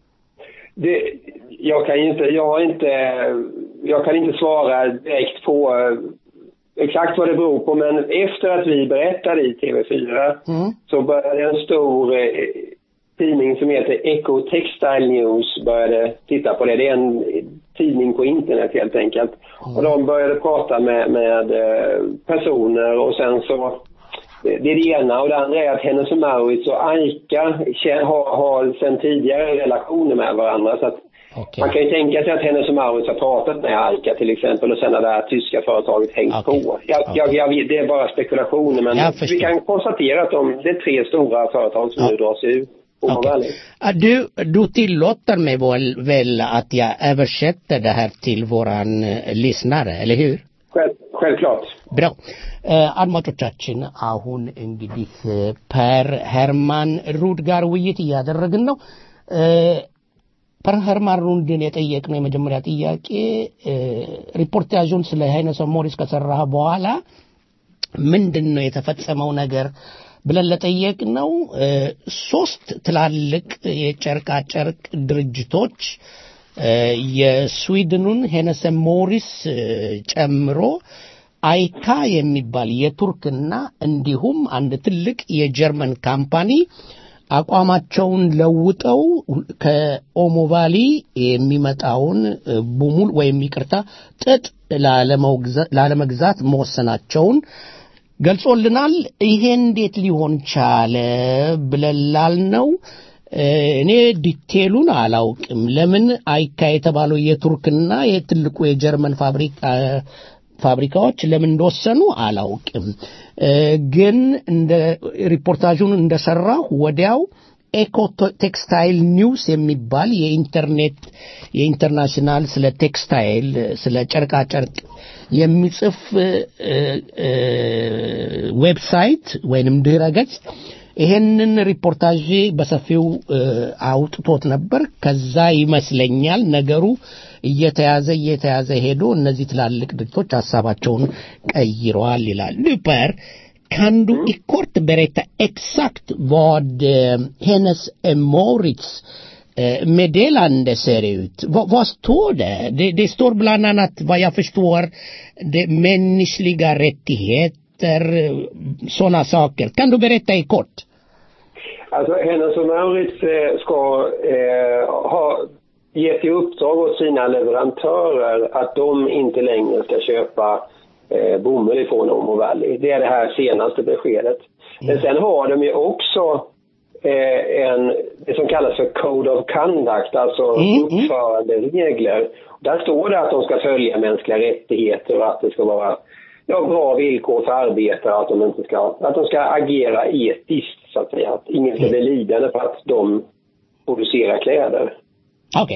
Det, jag kan inte, jag har inte, jag kan inte svara direkt på eh, exakt vad det beror på, men efter att vi berättade i TV4 så började en stor eh, tidning som heter Echo Textile News började titta på det. Det är en tidning på internet helt enkelt. Och de började prata med, med eh, personer och sen så det är det ena och det andra är att Hennes och Mauritz och Aika kä- har, har sedan tidigare relationer med varandra. Så att Man kan ju tänka sig att Hennes och Mauritz har pratat med Aika till exempel och sen har det här tyska företaget hängt på. Jag, jag, jag, vet- det är bara spekulationer men Jag förstår. vi kan konstatera att de, det är tre stora företag som nu drar sig ur. Okej. Ah, Du, du tillåter mig väl, väl att jag översätter det här till våran eh, lyssnare, eller hur? Själv, självklart. ብለው አድማጮቻችን አሁን እንግዲህ ፐር ሄርማን ሩድ ጋር ውይይት እያደረግን ነው እ፣ ፐር ሄርማን ሩድን የጠየቅነው የመጀመሪያ ጥያቄ እ፣ ሪፖርታዡን ስለ ሃይነሰ ሞሪስ ከሰራህ በኋላ ምንድን ነው የተፈጸመው ነገር ብለን ለጠየቅነው እ፣ ሶስት ትላልቅ የጨርቃ ጨርቅ ድርጅቶች እ፣ የስዊድኑን ሄነሰ ሞሪስ እ፣ ጨምሮ አይካ የሚባል የቱርክና እንዲሁም አንድ ትልቅ የጀርመን ካምፓኒ አቋማቸውን ለውጠው ከኦሞ ቫሊ የሚመጣውን እ፣ ቡሙል ወይም ይቅርታ ጥጥ ላለመውግዛ- ላለመግዛት መወሰናቸውን ገልጾልናል። ይሄ እንዴት ሊሆን ቻለ ብለን ላልነው እ፣ እኔ ዲቴሉን አላውቅም። ለምን አይካ የተባለው የቱርክና የትልቁ የጀርመን ፋብሪካ ፋብሪካዎች ለምን እንደወሰኑ አላውቅም። እ፣ ግን እንደ ሪፖርታዡን እንደሰራሁ ወዲያው ኤኮ ቴክስታይል ኒውስ የሚባል የኢንተርኔት የኢንተርናሽናል ስለ ቴክስታይል ስለ ጨርቃ ጨርቅ የሚጽፍ እ፣ እ፣ ዌብሳይት ወይንም ድረ ገጽ ይሄንን ሪፖርታዥ በሰፊው እ፣ አውጥቶት ነበር። ከዛ ይመስለኛል ነገሩ እየተያዘ እየተያዘ ሄዶ እነዚህ ትላልቅ ድርጅቶች ሀሳባቸውን ቀይረዋል ይላል ሉፐር Kan du i kort berätta exakt vad eh, hennes eh, Moritz eh, meddelande ser ut? Va, vad står det? det? Det står bland annat, vad jag förstår, det mänskliga rättigheter, sådana saker. Kan du berätta i kort? Alltså Hennes och Mauritz eh, ska eh, ha gett i uppdrag åt sina leverantörer att de inte längre ska köpa eh, bomull ifrån Omo Valley. Det är det här senaste beskedet. Men sen har de ju också eh, en, det som kallas för Code of Conduct, alltså uppföranderegler. Där står det att de ska följa mänskliga rättigheter och att det ska vara ja, bra villkor för arbetare, att de inte ska, att de ska agera etiskt så att säga. Att ingen ska bli lidande för att de producerar kläder. ኦኬ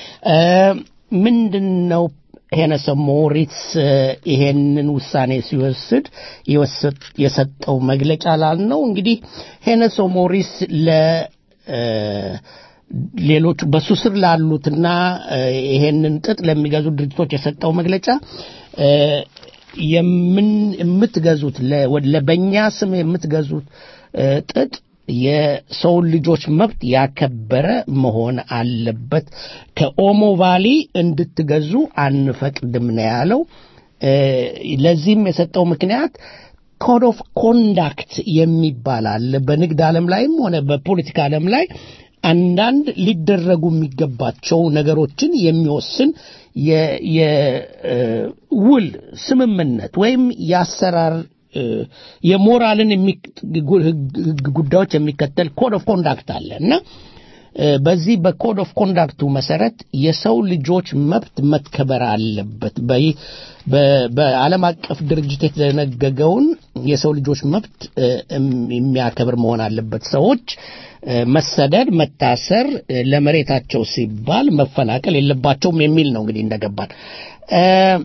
ምንድን ነው ሄነሰ ሞሪትስ እ፣ ይሄንን ውሳኔ ሲወስድ የወሰድ- የሰጠው መግለጫ ላልነው እንግዲህ ሄነሰ ሞሪስ ለ እ፣ ሌሎቹ በሱ ስር ላሉትና እ፣ ይሄንን ጥጥ ለሚገዙ ድርጅቶች የሰጠው መግለጫ እ፣ የምን የምትገዙት ለ- ወደ- ለበኛ ስም የምትገዙት እ፣ ጥጥ የሰውን ልጆች መብት ያከበረ መሆን አለበት። ከኦሞ ቫሊ እንድትገዙ አንፈቅድም ነው ያለው። እ፣ ለዚህም የሰጠው ምክንያት ኮድ ኦፍ ኮንዳክት የሚባል አለ። በንግድ ዓለም ላይም ሆነ በፖለቲካ ዓለም ላይ አንዳንድ ሊደረጉ የሚገባቸው ነገሮችን የሚወስን የ- የውል ስምምነት ወይም የአሰራር እ፣ የሞራልን የሚክ- ጉ- ህግ- ህግ ጉዳዮች የሚከተል ኮድ ኦፍ ኮንዳክት አለ እና እ፣ በዚህ በኮድ ኦፍ ኮንዳክቱ መሰረት የሰው ልጆች መብት መከበር አለበት። በይ- በ- በዓለም አቀፍ ድርጅት የተደነገገውን የሰው ልጆች መብት እ፣ እም- የሚያከብር መሆን አለበት። ሰዎች እ፣ መሰደድ፣ መታሰር፣ እ፣ ለመሬታቸው ሲባል መፈናቀል የለባቸውም የሚል ነው እንግዲህ እንደገባን Eh,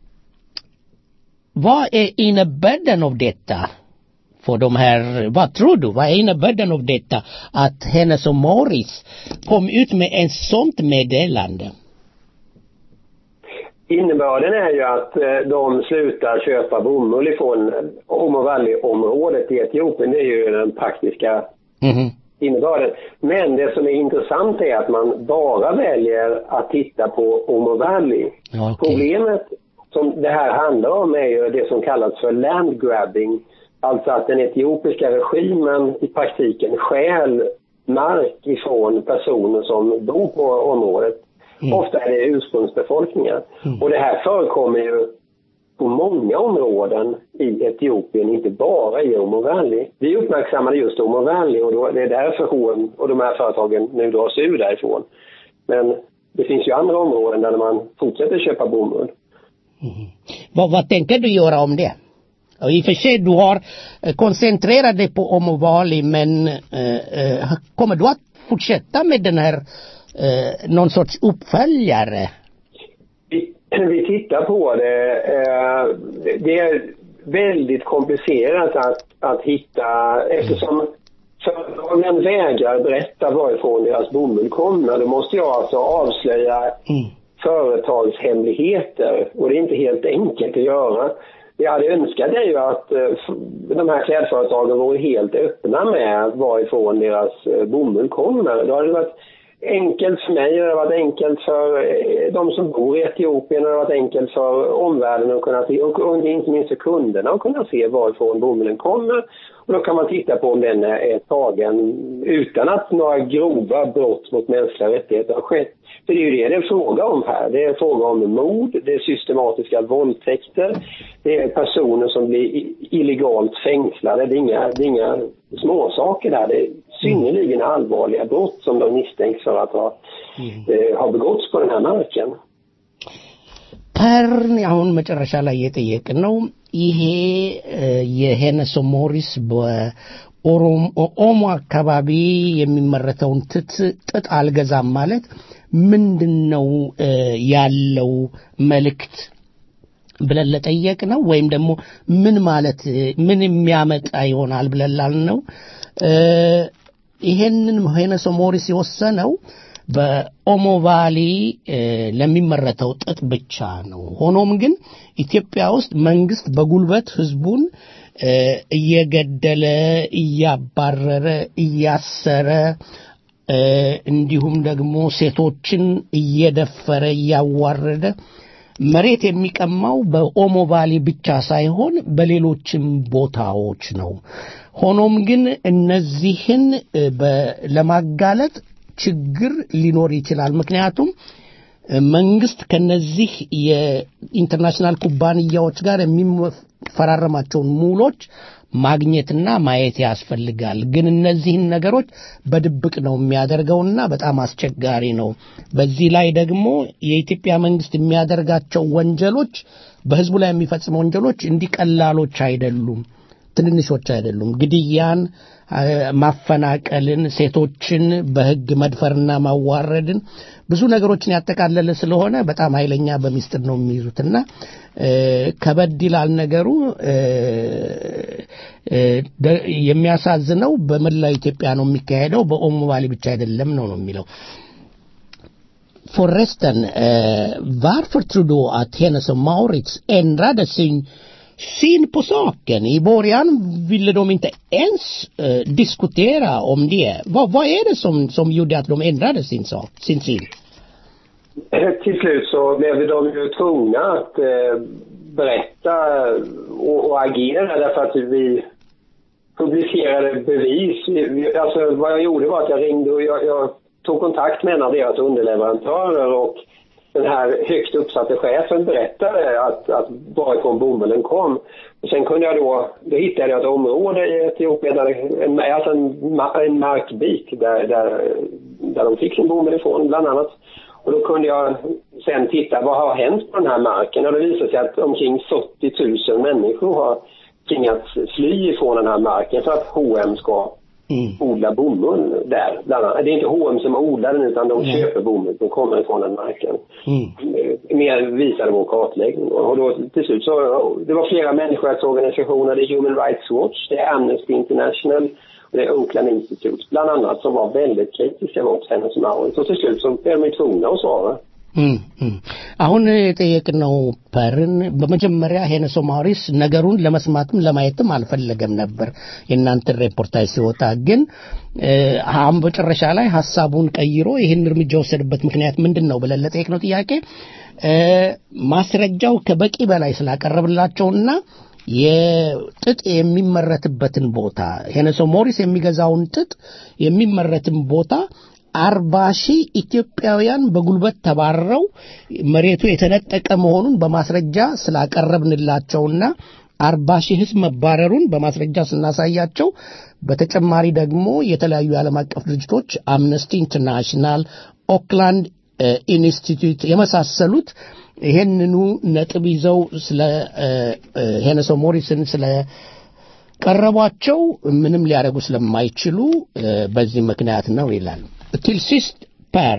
vad är innebörden av detta? För de här, vad tror du? Vad är innebörden av detta? Att Hennes och Morris kom ut med ett sånt meddelande. Innebörden är ju att eh, de slutar köpa bomull ifrån Omo Valley-området i Etiopien. Det är ju den praktiska Mhm. innebörden. Men det som är intressant är att man bara väljer att titta på Omo Valley. Ja, okej. Problemet som det här handlar om är ju det som kallas för land grabbing. Alltså att den etiopiska regimen i praktiken stjäl mark ifrån personer som bor på området. Ofta är det ursprungsbefolkningar. Och det här förekommer ju på många områden i Etiopien, inte bara i Omo Valley. Vi uppmärksammade just Omo Valley och då, det är därför H&M och de här företagen nu dras ur därifrån. Men det finns ju andra områden där man fortsätter köpa bomull. Vad, vad tänker du göra om det? Och I och för sig, du har eh, koncentrerat dig på Omovali, men eh, eh, kommer du att fortsätta med den här, eh, någon sorts uppföljare? Vi, vi tittar på det. Eh, det- det är väldigt komplicerat att, att hitta eftersom företagen vägrar berätta varifrån deras bomull kommer. Då måste jag alltså avslöja företagshemligheter och det är inte helt enkelt att göra. Det jag hade önskat är ju att eh, f- de här klädföretagen vore helt öppna med varifrån deras eh, bomull kommer. Då hade det varit enkelt för mig, det hade varit enkelt för eh, de som bor i Etiopien, det hade varit enkelt för omvärlden att kunna se, och och inte minst för kunderna att kunna se varifrån bomullen kommer. Och då kan man titta på om den är är tagen utan att några grova brott mot mänskliga rättigheter har skett. För det är ju det det är fråga om här. Det är fråga om mord, det är systematiska våldtäkter, det är personer som blir i- illegalt fängslade. Det är inga, det är inga småsaker där. Det är synnerligen allvarliga brott som de misstänks för att ha, eh, ha begåtts på den här marken. ፐርን አሁን መጨረሻ ላይ የጠየቅን ነው ይሄ እ፣ የሄነሶ ሞሪስ በኦሞ አካባቢ የሚመረተውን ትት ጥጥ አልገዛም ማለት ምንድን ነው እ፣ ያለው መልእክት ብለን ለጠየቅ ነው ወይም ደግሞ ምን ማለት እ፣ ምን የሚያመጣ ይሆናል ብለን ላልነው እ፣ ይሄንን ሄነሶ ሞሪስ የወሰነው በኦሞ ቫሊ እ፣ ለሚመረተው ጥጥ ብቻ ነው። ሆኖም ግን ኢትዮጵያ ውስጥ መንግስት በጉልበት ህዝቡን እ፣ እየገደለ እያባረረ እያሰረ እ፣ እንዲሁም ደግሞ ሴቶችን እየደፈረ እያዋረደ መሬት የሚቀማው በኦሞ ቫሊ ብቻ ሳይሆን በሌሎችም ቦታዎች ነው። ሆኖም ግን እነዚህን እ፣ በ- ለማጋለጥ ችግር ሊኖር ይችላል። ምክንያቱም እ፣ መንግስት ከነዚህ የኢንተርናሽናል ኩባንያዎች ጋር የሚፈራረማቸውን ሙሎች ማግኘትና ማየት ያስፈልጋል። ግን እነዚህን ነገሮች በድብቅ ነው የሚያደርገውና በጣም አስቸጋሪ ነው። በዚህ ላይ ደግሞ የኢትዮጵያ መንግስት የሚያደርጋቸው ወንጀሎች በህዝቡ ላይ የሚፈጽመው ወንጀሎች እንዲቀላሎች አይደሉም። ትንንሾች አይደሉም። ግድያን፣ አ፣ ማፈናቀልን፣ ሴቶችን በህግ መድፈርና ማዋረድን ብዙ ነገሮችን ያጠቃለለ ስለሆነ በጣም ኃይለኛ በሚስጥር ነው የሚይዙትና እ፣ ከበድ ይላል ነገሩ። እ፣ እ፣ ደ- የሚያሳዝነው በመላው ኢትዮጵያ ነው የሚካሄደው፣ በኦሞ ቫሊ ብቻ አይደለም ነው ነው የሚለው። Förresten, eh, varför tror du att Hennes och Maurits ändrade sin syn på saken? I början ville de inte ens eh, diskutera om det. Vad, vad är det som, som gjorde att de ändrade sin, sak, sin syn? Till slut så blev de ju tvungna att eh, berätta och, och agera därför att vi publicerade bevis. Vi- vi- Alltså vad jag gjorde var att jag ringde och jag, jag tog kontakt med en av deras underleverantörer och den här högt uppsatte chefen berättade att, att varifrån bomullen kom. Och sen kunde jag då, då hittade jag ett område i Etiopien, där, det- en, alltså en, ma- en markbit där, där, där de fick sin bomull ifrån bland annat. Och då kunde jag sen titta vad har hänt på den här marken och det visade sig att omkring 40 000 människor har tvingats fly ifrån den här marken för att H&M ska odlar bomull där. Bland annat. Det är inte H&M som odlar den utan de köper bomull som kommer från den marken. Eh, Mer visade vår kartläggning. Och då till slut så, det var flera människorättsorganisationer, det är Human Rights Watch, det är Amnesty International och det är Oakland Institute bland annat som var väldigt kritiska mot Hennes och Mauritz. Och till slut så blev de ju tvungna att svara. እም፣ እም። አሁን የጠየቅነው ፐርን በመጀመሪያ ሄነሶ ማሪስ ነገሩን ለመስማትም ለማየትም አልፈለገም ነበር የእናንተን ሬፖርታጅ ሲወጣ ግን እ፣ አሁን በጨረሻ ላይ ሀሳቡን ቀይሮ ይህን እርምጃ የወሰደበት ምክንያት ምንድን ነው ብለን ለጠየቅነው ጥያቄ እ፣ ማስረጃው ከበቂ በላይ ስላቀረብላቸውና የጥጥ የሚመረትበትን ቦታ ሄነሶ ሞሪስ የሚገዛውን ጥጥ የሚመረትን ቦታ አርባ ሺህ ኢትዮጵያውያን በጉልበት ተባረው መሬቱ የተነጠቀ መሆኑን በማስረጃ ስላቀረብንላቸውና አርባ ሺህ ህዝብ መባረሩን በማስረጃ ስናሳያቸው በተጨማሪ ደግሞ የተለያዩ የዓለም አቀፍ ድርጅቶች አምነስቲ ኢንተርናሽናል፣ ኦክላንድ እ፣ ኢንስቲትዩት የመሳሰሉት ይሄንኑ ነጥብ ይዘው ስለ እ፣ እ፣ ሄነሶ ሞሪስን ስለ ቀረቧቸው ምንም ሊያደርጉ ስለማይችሉ እ፣ በዚህ ምክንያት ነው ይላል። Till sist Per,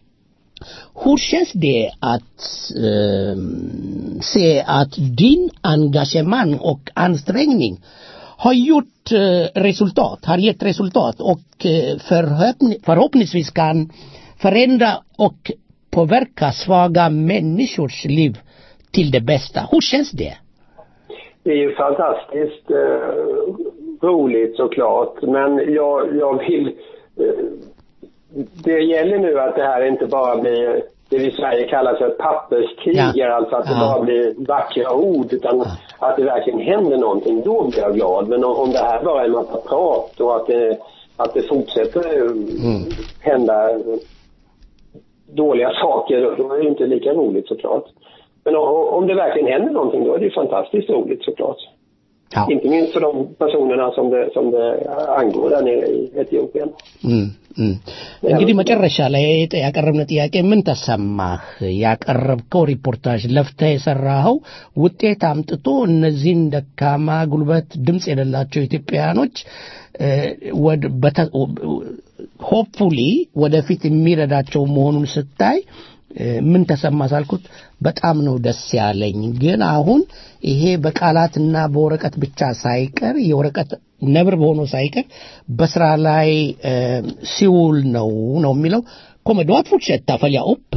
hur känns det att eh, se att din engagemang och ansträngning har gjort eh, resultat, har gett resultat och eh, förhoppni- förhoppningsvis kan förändra och påverka svaga människors liv till det bästa. Hur känns det? Det är ju fantastiskt eh, roligt såklart, men jag, jag vill... Eh, det gäller nu att det här inte bara blir det vi i Sverige kallar för papperskriger, alltså att det Ja. bara blir vackra ord, utan att det verkligen händer någonting. Då blir jag glad. Men om, om det här bara är en massa prat och att det, att det fortsätter eh, hända eh, dåliga saker, då- då är det inte lika roligt såklart. Men o- om det verkligen händer någonting, då är det ju fantastiskt roligt såklart. Inte minst för de personerna som det, som det angår där nere i Etiopien. እም፣ እም። እንግዲህ መጨረሻ ላይ የጠ- ያቀረብነው ጥያቄ ምን ተሰማህ? ያቀረብከው ሪፖርታጅ ለፍተህ የሰራኸው ውጤት አምጥቶ እነዚህን ደካማ ጉልበት ድምፅ የሌላቸው ኢትዮጵያውያኖች ሆፕፉሊ ወደፊት የሚረዳቸው መሆኑን ስታይ እ፣ ምን ተሰማ ሳልኩት በጣም ነው ደስ ያለኝ። ግን አሁን ይሄ በቃላትና በወረቀት ብቻ ሳይቀር የወረቀት ነብር በሆኖ ሳይቀር በስራ ላይ እ፣ ሲውል ነው ነው የሚለው kommer du att fortsätta följa upp?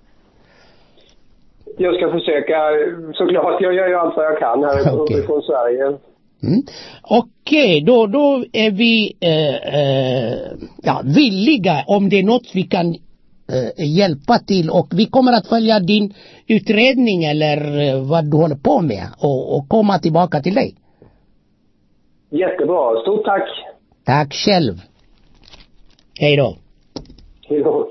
Jag ska försöka, såklart. Jag gör ju allt vad jag kan här Okej. uppifrån Sverige. Mm. Okej, då, då är vi eh, eh, ja, villiga om det är något vi kan eh, hjälpa till och vi kommer att följa din utredning eller eh, vad du håller på med och, och komma tillbaka till dig. Jättebra. Stort tack. Tack själv. Hej då. Hej då.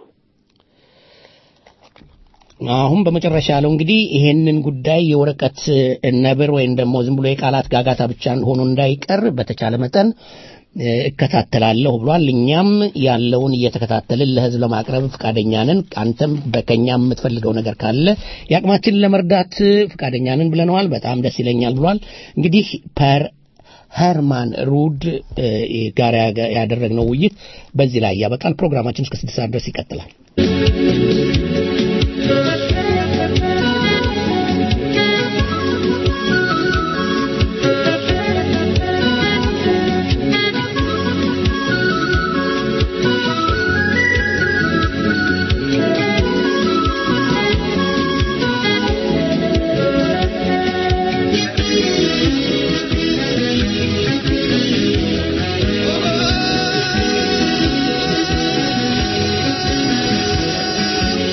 አሁን በመጨረሻ ያለው እንግዲህ ይሄንን ጉዳይ የወረቀት እ፣ ነብር ወይም ደግሞ ዝም ብሎ የቃላት ጋጋታ ብቻ ሆኖ እንዳይቀር በተቻለ መጠን እ፣ እከታተላለሁ ብሏል። እኛም ያለውን እየተከታተልን ለሕዝብ ለማቅረብ ፈቃደኛ ነን። አንተም በከኛ የምትፈልገው ነገር ካለ የአቅማችንን ለመርዳት ፈቃደኛ ነን ብለነዋል። በጣም ደስ ይለኛል ብሏል። እንግዲህ ፐር ሄርማን ሩድ እ፣ ጋር ያገ- ያደረግነው ውይይት በዚህ ላይ ያበቃል። ፕሮግራማችን እስከ ስድስት ሰዓት ድረስ ይቀጥላል። Thank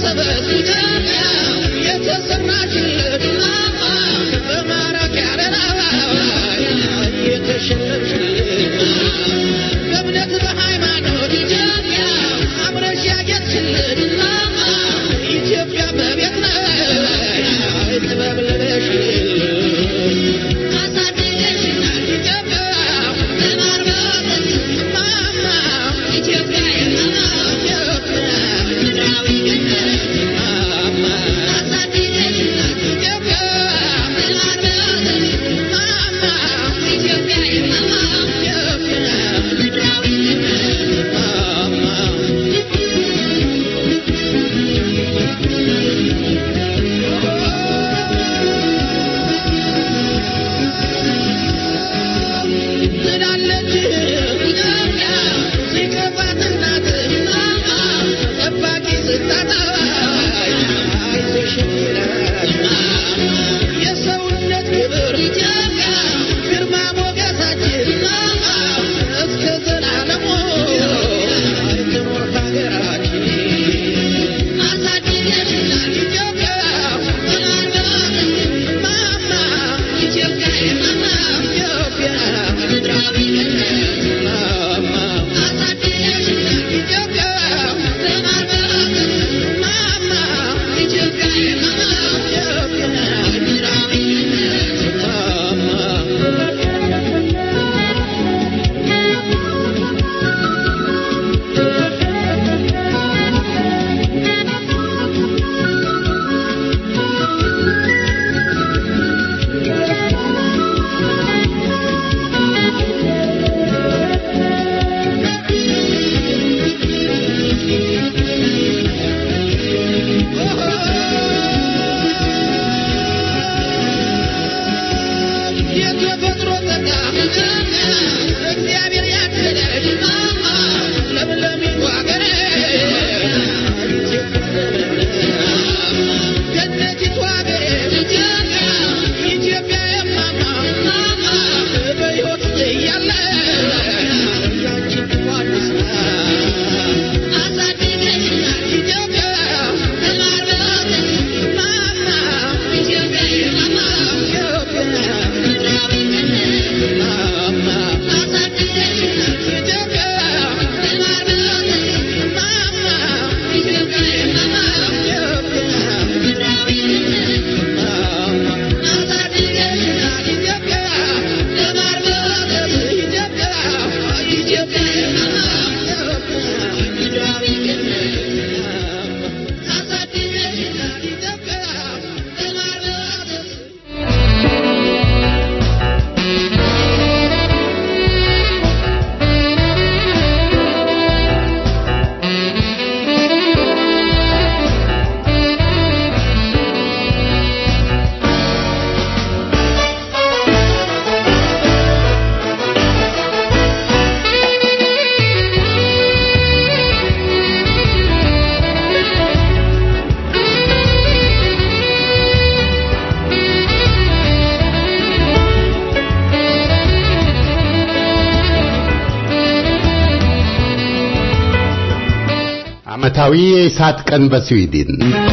ዓመታዊ የእሳት ቀን በስዊድን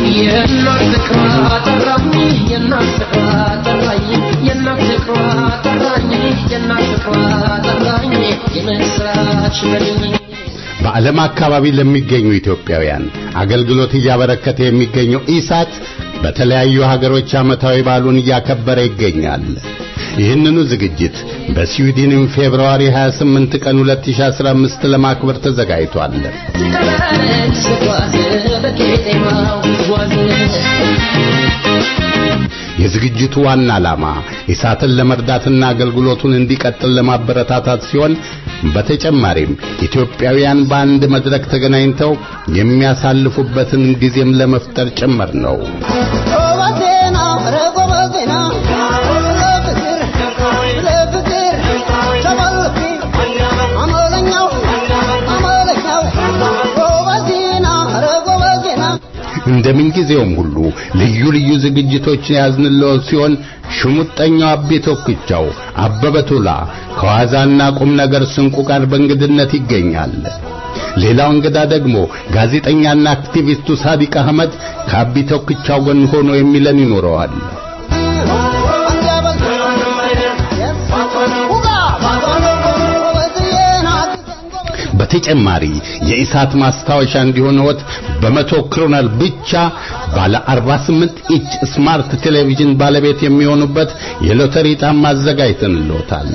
የእናት ፍቅሯ ጠራኝ የእናት ፍቅሯ ጠራኝ የእናት ፍቅሯ ጠራኝ የእናት ፍቅሯ ጠራኝ የምስራች በልኝ በዓለም አካባቢ ለሚገኙ ኢትዮጵያውያን አገልግሎት እያበረከተ የሚገኘው ኢሳት በተለያዩ ሀገሮች ዓመታዊ በዓሉን እያከበረ ይገኛል። ይህንኑ ዝግጅት በስዊድንም ፌብርዋሪ 28 ቀን 2015 ለማክበር ተዘጋጅቷል። ስጓዝ በቄጤማው ጓዝ የዝግጅቱ ዋና ዓላማ ኢሳትን ለመርዳትና አገልግሎቱን እንዲቀጥል ለማበረታታት ሲሆን በተጨማሪም ኢትዮጵያውያን በአንድ መድረክ ተገናኝተው የሚያሳልፉበትን ጊዜም ለመፍጠር ጭምር ነው። ጎበዜና ኧረ ጎበዜና ለፍቅር ለፍቅር ተመልኪ አመለኛው አመለኛው ጎበዜና ኧረ ጎበዜና እንደምን ጊዜውም ሁሉ ልዩ ልዩ ዝግጅቶች ያዝንለው ሲሆን ሽሙጠኛው አቤ ቶክቻው አበበ ቶላ ከዋዛና ቁም ነገር ስንቁ ጋር በእንግድነት ይገኛል። ሌላው እንግዳ ደግሞ ጋዜጠኛና አክቲቪስቱ ሳዲቅ አህመድ ከአቢ ተወክቻው ጎን ሆኖ የሚለን ይኖረዋል። በተጨማሪ የኢሳት ማስታወሻ እንዲሆንዎት በመቶ ክሮነር ብቻ ባለ 48 ኢንች ስማርት ቴሌቪዥን ባለቤት የሚሆኑበት የሎተሪ ዕጣም አዘጋጅተንልዎታል።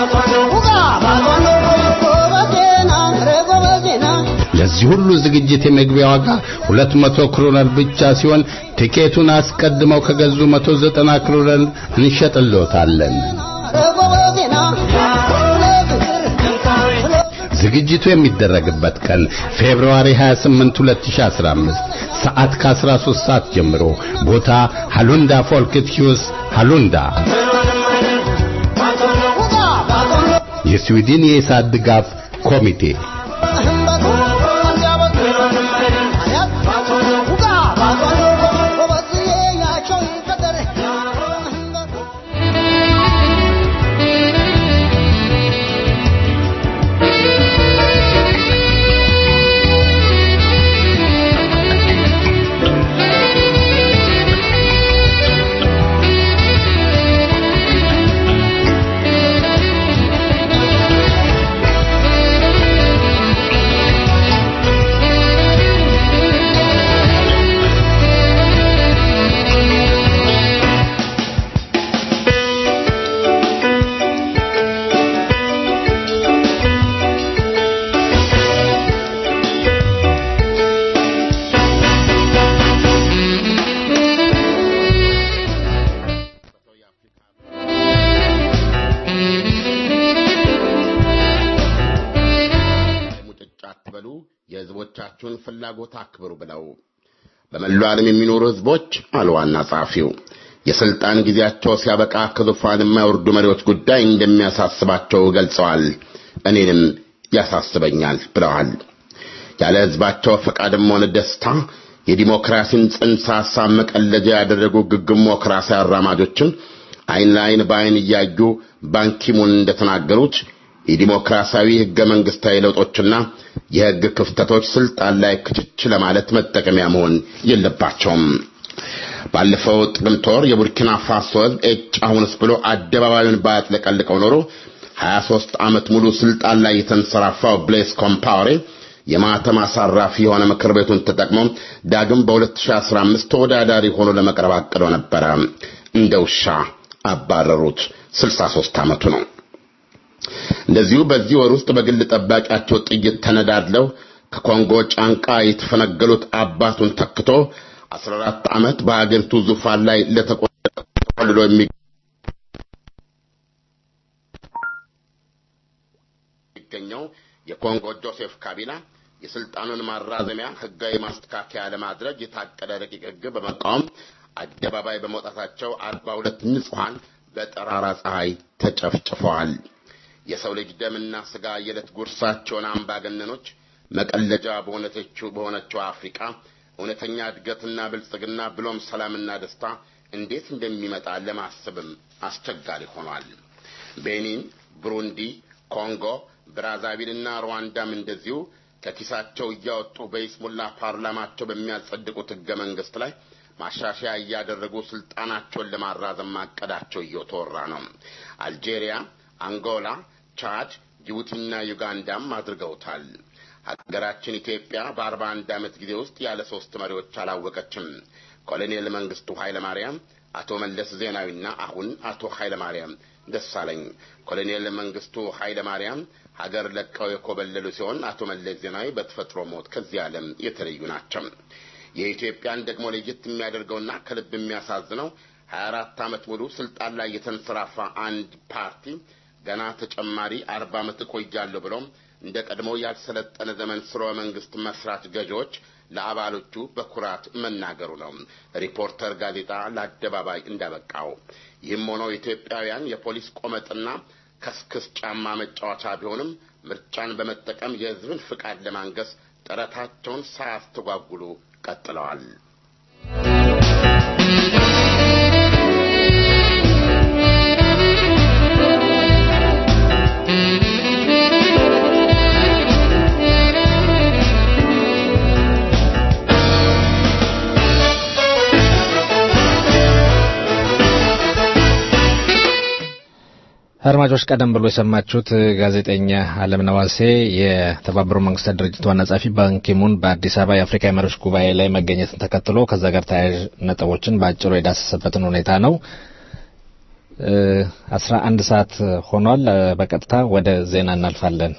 ለዚህ ሁሉ ዝግጅት የመግቢያ ዋጋ 200 ክሮነር ብቻ ሲሆን ቲኬቱን አስቀድመው ከገዙ 190 ክሮነር እንሸጥልዎታለን። ዝግጅቱ የሚደረግበት ቀን ፌብሩዋሪ 28 2015 ሰዓት ከ13 ሰዓት ጀምሮ ቦታ ሃሉንዳ ፎልክት ሂውስ ሃሉንዳ የስዊድን የኢሳት ድጋፍ ኮሚቴ ሙጭጭ አትበሉ፣ የህዝቦቻችሁን ፍላጎት አክብሩ ብለው በመላው ዓለም የሚኖሩ ህዝቦች አሉ ዋና ጸሐፊው የስልጣን ጊዜያቸው ሲያበቃ ከዙፋን የማይወርዱ መሪዎች ጉዳይ እንደሚያሳስባቸው ገልጸዋል። እኔንም ያሳስበኛል ብለዋል። ያለ ህዝባቸው ፈቃድም ሆነ ደስታ የዲሞክራሲን ጽንሰ ሐሳብ መቀለጃ ያደረጉ ግግሞክራሲ አራማጆችን አይን ለአይን በአይን እያዩ ባንኪሙን እንደተናገሩት የዲሞክራሲያዊ ህገ መንግስታዊ ለውጦችና የህግ ክፍተቶች ስልጣን ላይ ክችች ለማለት መጠቀሚያ መሆን የለባቸውም። ባለፈው ጥቅምት ወር የቡርኪና ፋሶ ህዝብ ኤጭ አሁንስ ብሎ አደባባዩን ባያጥለቀልቀው ኖሮ 23 ዓመት ሙሉ ስልጣን ላይ የተንሰራፋው ብሌስ ኮምፓወሬ የማተም አሳራፊ የሆነ ምክር ቤቱን ተጠቅሞ ዳግም በ2015 ተወዳዳሪ ሆኖ ለመቅረብ አቅዶ ነበረ። እንደ ውሻ አባረሩት። 63 ዓመቱ ነው። እንደዚሁ በዚህ ወር ውስጥ በግል ጠባቂያቸው ጥይት ተነዳድለው ከኮንጎ ጫንቃ የተፈነገሉት አባቱን ተክቶ 14 ዓመት በሀገሪቱ ዙፋን ላይ ለተቆልሎ የሚገኘው የኮንጎ ጆሴፍ ካቢላ የስልጣኑን ማራዘሚያ ህጋዊ ማስተካከያ ለማድረግ የታቀደ ረቂቅ ህግ በመቃወም አደባባይ በመውጣታቸው 42 ንጹሐን በጠራራ ፀሐይ ተጨፍጭፈዋል። የሰው ልጅ ደምና ስጋ የዕለት ጉርሳቸውን አምባገነኖች መቀለጃ በሆነችው በሆነችው አፍሪካ እውነተኛ እድገትና ብልጽግና ብሎም ሰላምና ደስታ እንዴት እንደሚመጣ ለማሰብም አስቸጋሪ ሆኗል። ቤኒን፣ ብሩንዲ፣ ኮንጎ፣ ብራዛቪልና ሩዋንዳም እንደዚሁ ከኪሳቸው እያወጡ በይስሙላ ፓርላማቸው በሚያጸድቁት ህገ መንግስት ላይ ማሻሻያ እያደረጉ ስልጣናቸውን ለማራዘም ማቀዳቸው እየተወራ ነው። አልጄሪያ፣ አንጎላ፣ ቻድ፣ ጅቡቲና ዩጋንዳም አድርገውታል። ሀገራችን ኢትዮጵያ በአርባ አንድ ዓመት ጊዜ ውስጥ ያለ ሶስት መሪዎች አላወቀችም። ኮሎኔል መንግስቱ ኃይለማርያም፣ አቶ መለስ ዜናዊና አሁን አቶ ኃይለማርያም ደሳለኝ። ኮሎኔል መንግስቱ ኃይለማርያም ሀገር ለቀው የኮበለሉ ሲሆን አቶ መለስ ዜናዊ በተፈጥሮ ሞት ከዚህ ዓለም የተለዩ ናቸው። የኢትዮጵያን ደግሞ ለየት የሚያደርገውና ከልብ የሚያሳዝነው ሀያ አራት ዓመት ሙሉ ስልጣን ላይ የተንሰራፋ አንድ ፓርቲ ገና ተጨማሪ አርባ ዓመት እቆያለሁ ብሎም እንደ ቀድሞ ያልሰለጠነ ዘመን ስርወ መንግስት መስራች ገዢዎች ለአባሎቹ በኩራት መናገሩ ነው ሪፖርተር ጋዜጣ ለአደባባይ እንዳበቃው። ይህም ሆኖ ኢትዮጵያውያን የፖሊስ ቆመጥና ከስክስ ጫማ መጫወቻ ቢሆንም ምርጫን በመጠቀም የህዝብን ፍቃድ ለማንገስ ጥረታቸውን ሳያስተጓጉሉ ቀጥለዋል። አድማጮች ቀደም ብሎ የሰማችሁት ጋዜጠኛ አለም ነዋሴ የተባበሩት መንግስታት ድርጅት ዋና ጸሐፊ ባንኪሙን በአዲስ አበባ የአፍሪካ የመሪዎች ጉባኤ ላይ መገኘትን ተከትሎ ከዛ ጋር ተያያዥ ነጥቦችን በአጭሩ የዳሰሰበትን ሁኔታ ነው። አስራ አንድ ሰዓት ሆኗል። በቀጥታ ወደ ዜና እናልፋለን።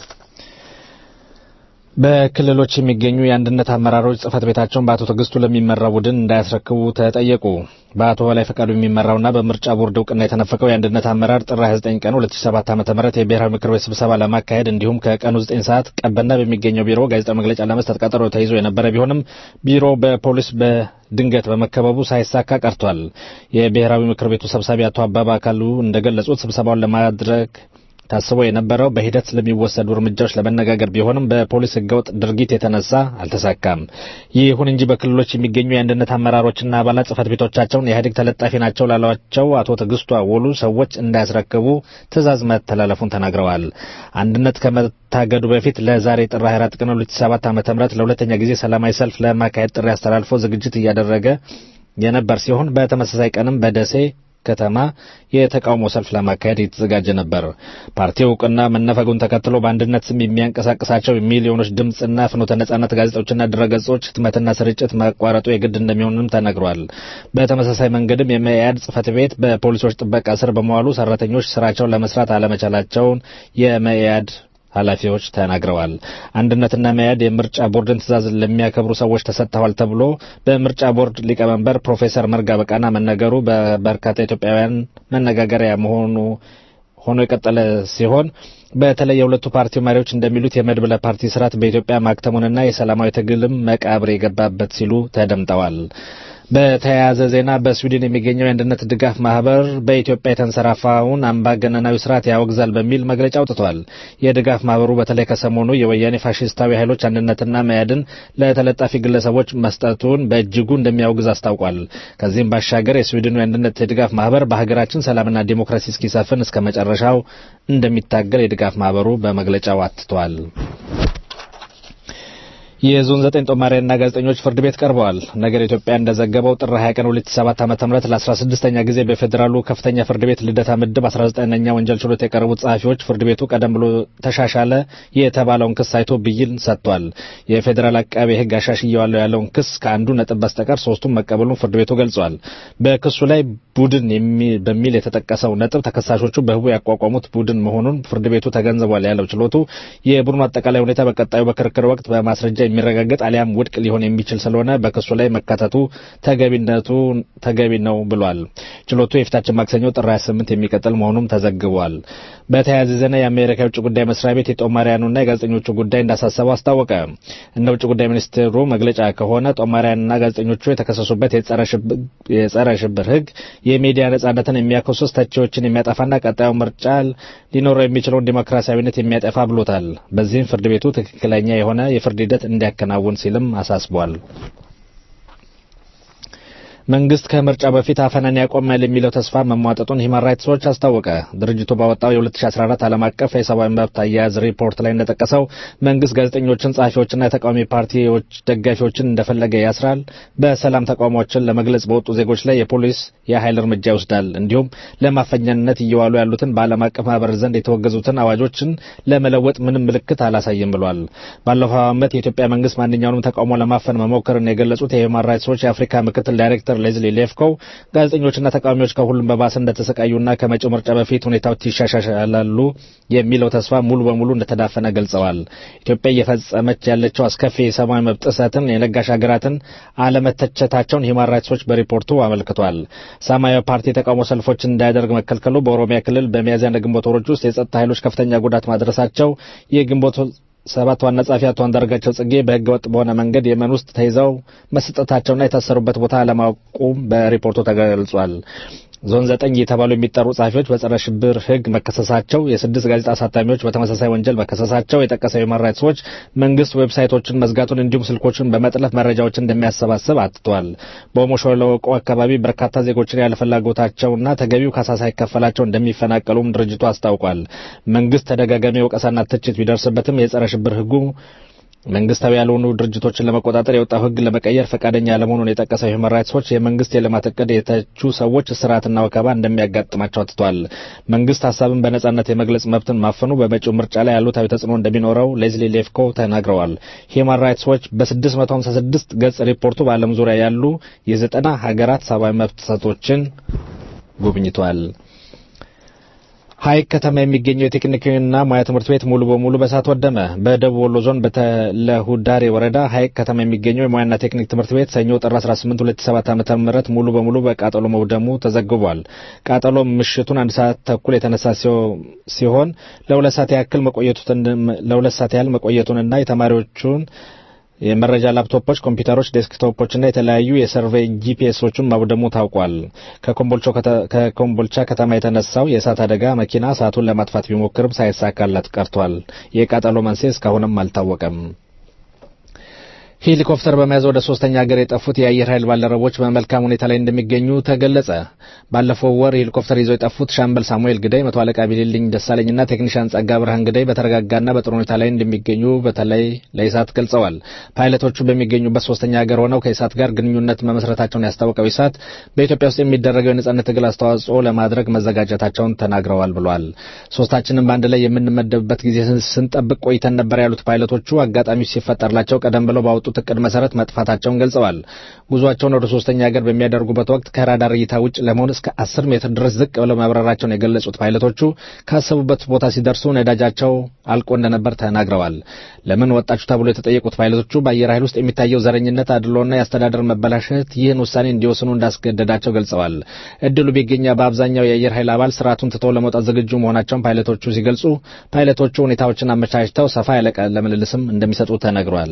በክልሎች የሚገኙ የአንድነት አመራሮች ጽህፈት ቤታቸውን በአቶ ትዕግስቱ ለሚመራው ቡድን እንዳያስረክቡ ተጠየቁ። በአቶ በላይ ፈቃዱ የሚመራውና በምርጫ ቦርድ እውቅና የተነፈቀው የአንድነት አመራር ጥር 29 ቀን 2007 ዓ.ም የብሔራዊ ምክር ቤት ስብሰባ ለማካሄድ እንዲሁም ከቀኑ 9 ሰዓት ቀበና በሚገኘው ቢሮ ጋዜጣዊ መግለጫ ለመስጠት ቀጠሮ ተይዞ የነበረ ቢሆንም ቢሮ በፖሊስ በድንገት በመከበቡ ሳይሳካ ቀርቷል። የብሔራዊ ምክር ቤቱ ሰብሳቢ አቶ አባባ አካሉ እንደገለጹት ስብሰባውን ለማድረግ ታስቦ የነበረው በሂደት ስለሚወሰዱ እርምጃዎች ለመነጋገር ቢሆንም በፖሊስ ህገወጥ ድርጊት የተነሳ አልተሳካም። ይሁን እንጂ በክልሎች የሚገኙ የአንድነት አመራሮችና አባላት ጽህፈት ቤቶቻቸውን የኢህአዴግ ተለጣፊ ናቸው ላሏቸው አቶ ትዕግስቱ አወሉ ሰዎች እንዳያስረክቡ ትዕዛዝ መተላለፉን ተናግረዋል። አንድነት ከመታገዱ በፊት ለዛሬ ጥር 24 ቀን 2007 ዓ.ም ለሁለተኛ ጊዜ ሰላማዊ ሰልፍ ለማካሄድ ጥሪ አስተላልፎ ዝግጅት እያደረገ የነበር ሲሆን በተመሳሳይ ቀንም በደሴ ከተማ የተቃውሞ ሰልፍ ለማካሄድ የተዘጋጀ ነበር። ፓርቲው እውቅና መነፈጉን ተከትሎ በአንድነት ስም የሚያንቀሳቅሳቸው ሚሊዮኖች ድምፅና ፍኖተ ነጻነት ጋዜጦችና ድረገጾች ህትመትና ስርጭት መቋረጡ የግድ እንደሚሆንም ተነግሯል። በተመሳሳይ መንገድም የመኢአድ ጽህፈት ቤት በፖሊሶች ጥበቃ ስር በመዋሉ ሰራተኞች ስራቸውን ለመስራት አለመቻላቸውን የመኢአድ ኃላፊዎች ተናግረዋል። አንድነትና መያድ የምርጫ ቦርድን ትዕዛዝ ለሚያከብሩ ሰዎች ተሰጥተዋል ተብሎ በምርጫ ቦርድ ሊቀመንበር ፕሮፌሰር መርጋ በቃና መነገሩ በበርካታ ኢትዮጵያውያን መነጋገሪያ መሆኑ ሆኖ የቀጠለ ሲሆን በተለይ የሁለቱ ፓርቲ መሪዎች እንደሚሉት የመድብለ ፓርቲ ስርዓት በኢትዮጵያ ማክተሙንና የሰላማዊ ትግልም መቃብር የገባበት ሲሉ ተደምጠዋል። በተያያዘ ዜና በስዊድን የሚገኘው የአንድነት ድጋፍ ማህበር በኢትዮጵያ የተንሰራፋውን አምባገነናዊ ስርዓት ያወግዛል በሚል መግለጫ አውጥቷል። የድጋፍ ማህበሩ በተለይ ከሰሞኑ የወያኔ ፋሽስታዊ ኃይሎች አንድነትና መያድን ለተለጣፊ ግለሰቦች መስጠቱን በእጅጉ እንደሚያወግዝ አስታውቋል። ከዚህም ባሻገር የስዊድኑ የአንድነት የድጋፍ ማህበር በሀገራችን ሰላምና ዲሞክራሲ እስኪሰፍን እስከ መጨረሻው እንደሚታገል የድጋፍ ማህበሩ በመግለጫው አትቷል። የዞን ዘጠኝ ጦማሪያንና ጋዜጠኞች ፍርድ ቤት ቀርበዋል። ነገር ኢትዮጵያ እንደዘገበው ጥር 20 ቀን 2007 ዓ.ም ለ16ኛ ጊዜ በፌዴራሉ ከፍተኛ ፍርድ ቤት ልደታ ምድብ 19ኛ ወንጀል ችሎት የቀረቡት ጸሐፊዎች ፍርድ ቤቱ ቀደም ብሎ ተሻሻለ የተባለውን ክስ አይቶ ብይን ሰጥቷል። የፌዴራል አቃቤ ሕግ አሻሽየዋለሁ ያለውን ክስ ከአንዱ ነጥብ በስተቀር ሶስቱም መቀበሉን ፍርድ ቤቱ ገልጿል። በክሱ ላይ ቡድን በሚል የተጠቀሰው ነጥብ ተከሳሾቹ በህቡ ያቋቋሙት ቡድን መሆኑን ፍርድ ቤቱ ተገንዝቧል ያለው ችሎቱ የቡድኑ አጠቃላይ ሁኔታ በቀጣዩ በክርክር ወቅት በማስረጃ የሚረጋገጥ አሊያም ውድቅ ሊሆን የሚችል ስለሆነ በክሱ ላይ መካተቱ ተገቢነቱ ተገቢ ነው ብሏል። ችሎቱ የፊታችን ማክሰኞ ጥር 28 የሚቀጥል መሆኑም ተዘግቧል። በተያያዘ ዜና የአሜሪካ የውጭ ጉዳይ መስሪያ ቤት የጦማሪያኑና የጋዜጠኞቹ ጉዳይ እንዳሳሰበው አስታወቀ። እንደ ውጭ ጉዳይ ሚኒስቴሩ መግለጫ ከሆነ ጦማሪያንና ጋዜጠኞቹ የተከሰሱበት የጸረ ሽብር ህግ የሚዲያ ነጻነትን የሚያኮስስ ተቺዎችን የሚያጠፋና ቀጣዩ ምርጫ ሊኖረው የሚችለውን ዲሞክራሲያዊነት የሚያጠፋ ብሎታል። በዚህም ፍርድ ቤቱ ትክክለኛ የሆነ የፍርድ ሂደት እንዲያከናውን ሲልም አሳስቧል። መንግስት ከምርጫ በፊት አፈናን ያቆማል የሚለው ተስፋ መሟጠጡን ሂማን ራይትስ ዎች አስታወቀ። ድርጅቱ ባወጣው የ2014 ዓለም አቀፍ የሰብአዊ መብት አያያዝ ሪፖርት ላይ እንደጠቀሰው መንግስት ጋዜጠኞችን፣ ጸሐፊዎችና የተቃዋሚ ፓርቲዎች ደጋፊዎችን እንደፈለገ ያስራል፣ በሰላም ተቃውሞዎችን ለመግለጽ በወጡ ዜጎች ላይ የፖሊስ የኃይል እርምጃ ይወስዳል፣ እንዲሁም ለማፈኛነት እየዋሉ ያሉትን በዓለም አቀፍ ማህበር ዘንድ የተወገዙትን አዋጆችን ለመለወጥ ምንም ምልክት አላሳይም ብሏል። ባለፈው ዓመት የኢትዮጵያ መንግስት ማንኛውንም ተቃውሞ ለማፈን መሞከርን የገለጹት የሂማን ራይትስ ዎች የአፍሪካ ምክትል ዳይሬክተር ሌዝሊ ሌፍኮው ጋዜጠኞችና ተቃዋሚዎች ከሁሉም በባሰ እንደተሰቃዩና ከመጪው ምርጫ በፊት ሁኔታዎች ይሻሻላሉ የሚለው ተስፋ ሙሉ በሙሉ እንደተዳፈነ ገልጸዋል። ኢትዮጵያ እየፈጸመች ያለችው አስከፊ የሰብአዊ መብት ጥሰትን የለጋሽ ሀገራትን አለመተቸታቸውን ሂማን ራይትስ ዎች በሪፖርቱ አመልክቷል። ሰማያዊ ፓርቲ የተቃውሞ ሰልፎችን እንዳያደርግ መከልከሉ፣ በኦሮሚያ ክልል በሚያዝያና ግንቦት ወሮች ውስጥ የጸጥታ ኃይሎች ከፍተኛ ጉዳት ማድረሳቸው የግንቦት ሰባት ዋና ጸሐፊ አቶ አንዳርጋቸው ጽጌ በህገ ወጥ በሆነ መንገድ የመን ውስጥ ተይዘው መሰጠታቸውና የታሰሩበት ቦታ አለማወቁም በሪፖርቱ ተገልጿል። ዞን ዘጠኝ የተባሉ የሚጠሩ ጸሐፊዎች በጸረ ሽብር ህግ መከሰሳቸው፣ የስድስት ጋዜጣ አሳታሚዎች በተመሳሳይ ወንጀል መከሰሳቸው የጠቀሰው ሂውማን ራይትስ ዎች መንግስት ዌብሳይቶችን መዝጋቱን እንዲሁም ስልኮችን በመጥለፍ መረጃዎችን እንደሚያሰባስብ አትቷል። በኦሞ ሸለቆ አካባቢ በርካታ ዜጎችን ያለ ፍላጎታቸውና ተገቢው ካሳ ሳይከፈላቸው እንደሚፈናቀሉም ድርጅቱ አስታውቋል። መንግስት ተደጋጋሚ ወቀሳና ትችት ቢደርስበትም የጸረ ሽብር ህጉ መንግስታዊ ያልሆኑ ድርጅቶችን ለመቆጣጠር የወጣው ሕግ ለመቀየር ፈቃደኛ ያለመሆኑን የጠቀሰው ሁማን ራይትስ ዎች የመንግስት የልማት እቅድ የተቹ ሰዎች እስራትና ወከባ እንደሚያጋጥማቸው አትቷል። መንግስት ሀሳብን በነጻነት የመግለጽ መብትን ማፈኑ በመጪው ምርጫ ላይ አሉታዊ ተጽዕኖ እንደሚኖረው ሌዝሊ ሌፍኮ ተናግረዋል። ሁማን ራይትስ ዎች በ656 ገጽ ሪፖርቱ በዓለም ዙሪያ ያሉ የዘጠና ሀገራት ሰብአዊ መብት ጥሰቶችን ጎብኝቷል። ሀይቅ ከተማ የሚገኘው የቴክኒክና ሙያ ትምህርት ቤት ሙሉ በሙሉ በእሳት ወደመ። በደቡብ ወሎ ዞን በተለሁዳሬ ወረዳ ሀይቅ ከተማ የሚገኘው የሙያና ቴክኒክ ትምህርት ቤት ሰኞ ጥር 18 2007 ዓ.ም ሙሉ በሙሉ በቃጠሎ መውደሙ ተዘግቧል። ቃጠሎ ምሽቱን አንድ ሰዓት ተኩል የተነሳ ሲሆን ለሁለት ሰዓት ያክል መቆየቱን ለሁለት ሰዓት ያህል መቆየቱንና የተማሪዎቹን የመረጃ ላፕቶፖች፣ ኮምፒውተሮች፣ ዴስክቶፖችና የተለያዩ የሰርቬይ ጂፒኤሶችን ማውደሙ ታውቋል። ከኮምቦልቻ ከተማ የተነሳው የእሳት አደጋ መኪና እሳቱን ለማጥፋት ቢሞክርም ሳይሳካላት ቀርቷል። የቃጠሎ መንስኤ እስካሁንም አልታወቀም። ሄሊኮፕተር በመያዝ ወደ ሶስተኛ ሀገር የጠፉት የአየር ኃይል ባልደረቦች በመልካም ሁኔታ ላይ እንደሚገኙ ተገለጸ። ባለፈው ወር ሄሊኮፕተር ይዘው የጠፉት ሻምበል ሳሙኤል ግዳይ፣ መቶ አለቃ ቢልልኝ ደሳለኝና ቴክኒሻን ጸጋ ብርሃን ግዳይ በተረጋጋና በጥሩ ሁኔታ ላይ እንደሚገኙ በተለይ ለኢሳት ገልጸዋል። ፓይለቶቹ በሚገኙበት ሶስተኛ ሀገር ሆነው ከኢሳት ጋር ግንኙነት መመስረታቸውን ያስታወቀው ኢሳት በኢትዮጵያ ውስጥ የሚደረገው የነጻነት ትግል አስተዋጽኦ ለማድረግ መዘጋጀታቸውን ተናግረዋል ብሏል። ሶስታችንም በአንድ ላይ የምንመደብበት ጊዜ ስንጠብቅ ቆይተን ነበር ያሉት ፓይለቶቹ አጋጣሚው ሲፈጠርላቸው ቀደም ብለው ባወጡ ባወጡት እቅድ መሰረት መጥፋታቸውን ገልጸዋል። ጉዟቸውን ወደ ሶስተኛ ሀገር በሚያደርጉበት ወቅት ከራዳር እይታ ውጭ ለመሆን እስከ አስር ሜትር ድረስ ዝቅ ብለው መብረራቸውን የገለጹት ፓይለቶቹ ካሰቡበት ቦታ ሲደርሱ ነዳጃቸው አልቆ እንደነበር ተናግረዋል። ለምን ወጣችሁ ተብሎ የተጠየቁት ፓይለቶቹ በአየር ኃይል ውስጥ የሚታየው ዘረኝነት፣ አድሎና የአስተዳደር መበላሸት ይህን ውሳኔ እንዲወስኑ እንዳስገደዳቸው ገልጸዋል። እድሉ ቢገኛ በአብዛኛው የአየር ኃይል አባል ስርዓቱን ትተው ለመውጣት ዝግጁ መሆናቸውን ፓይለቶቹ ሲገልጹ ፓይለቶቹ ሁኔታዎችን አመቻችተው ሰፋ ያለ ቃለ ምልልስም እንደሚሰጡ ተነግሯል።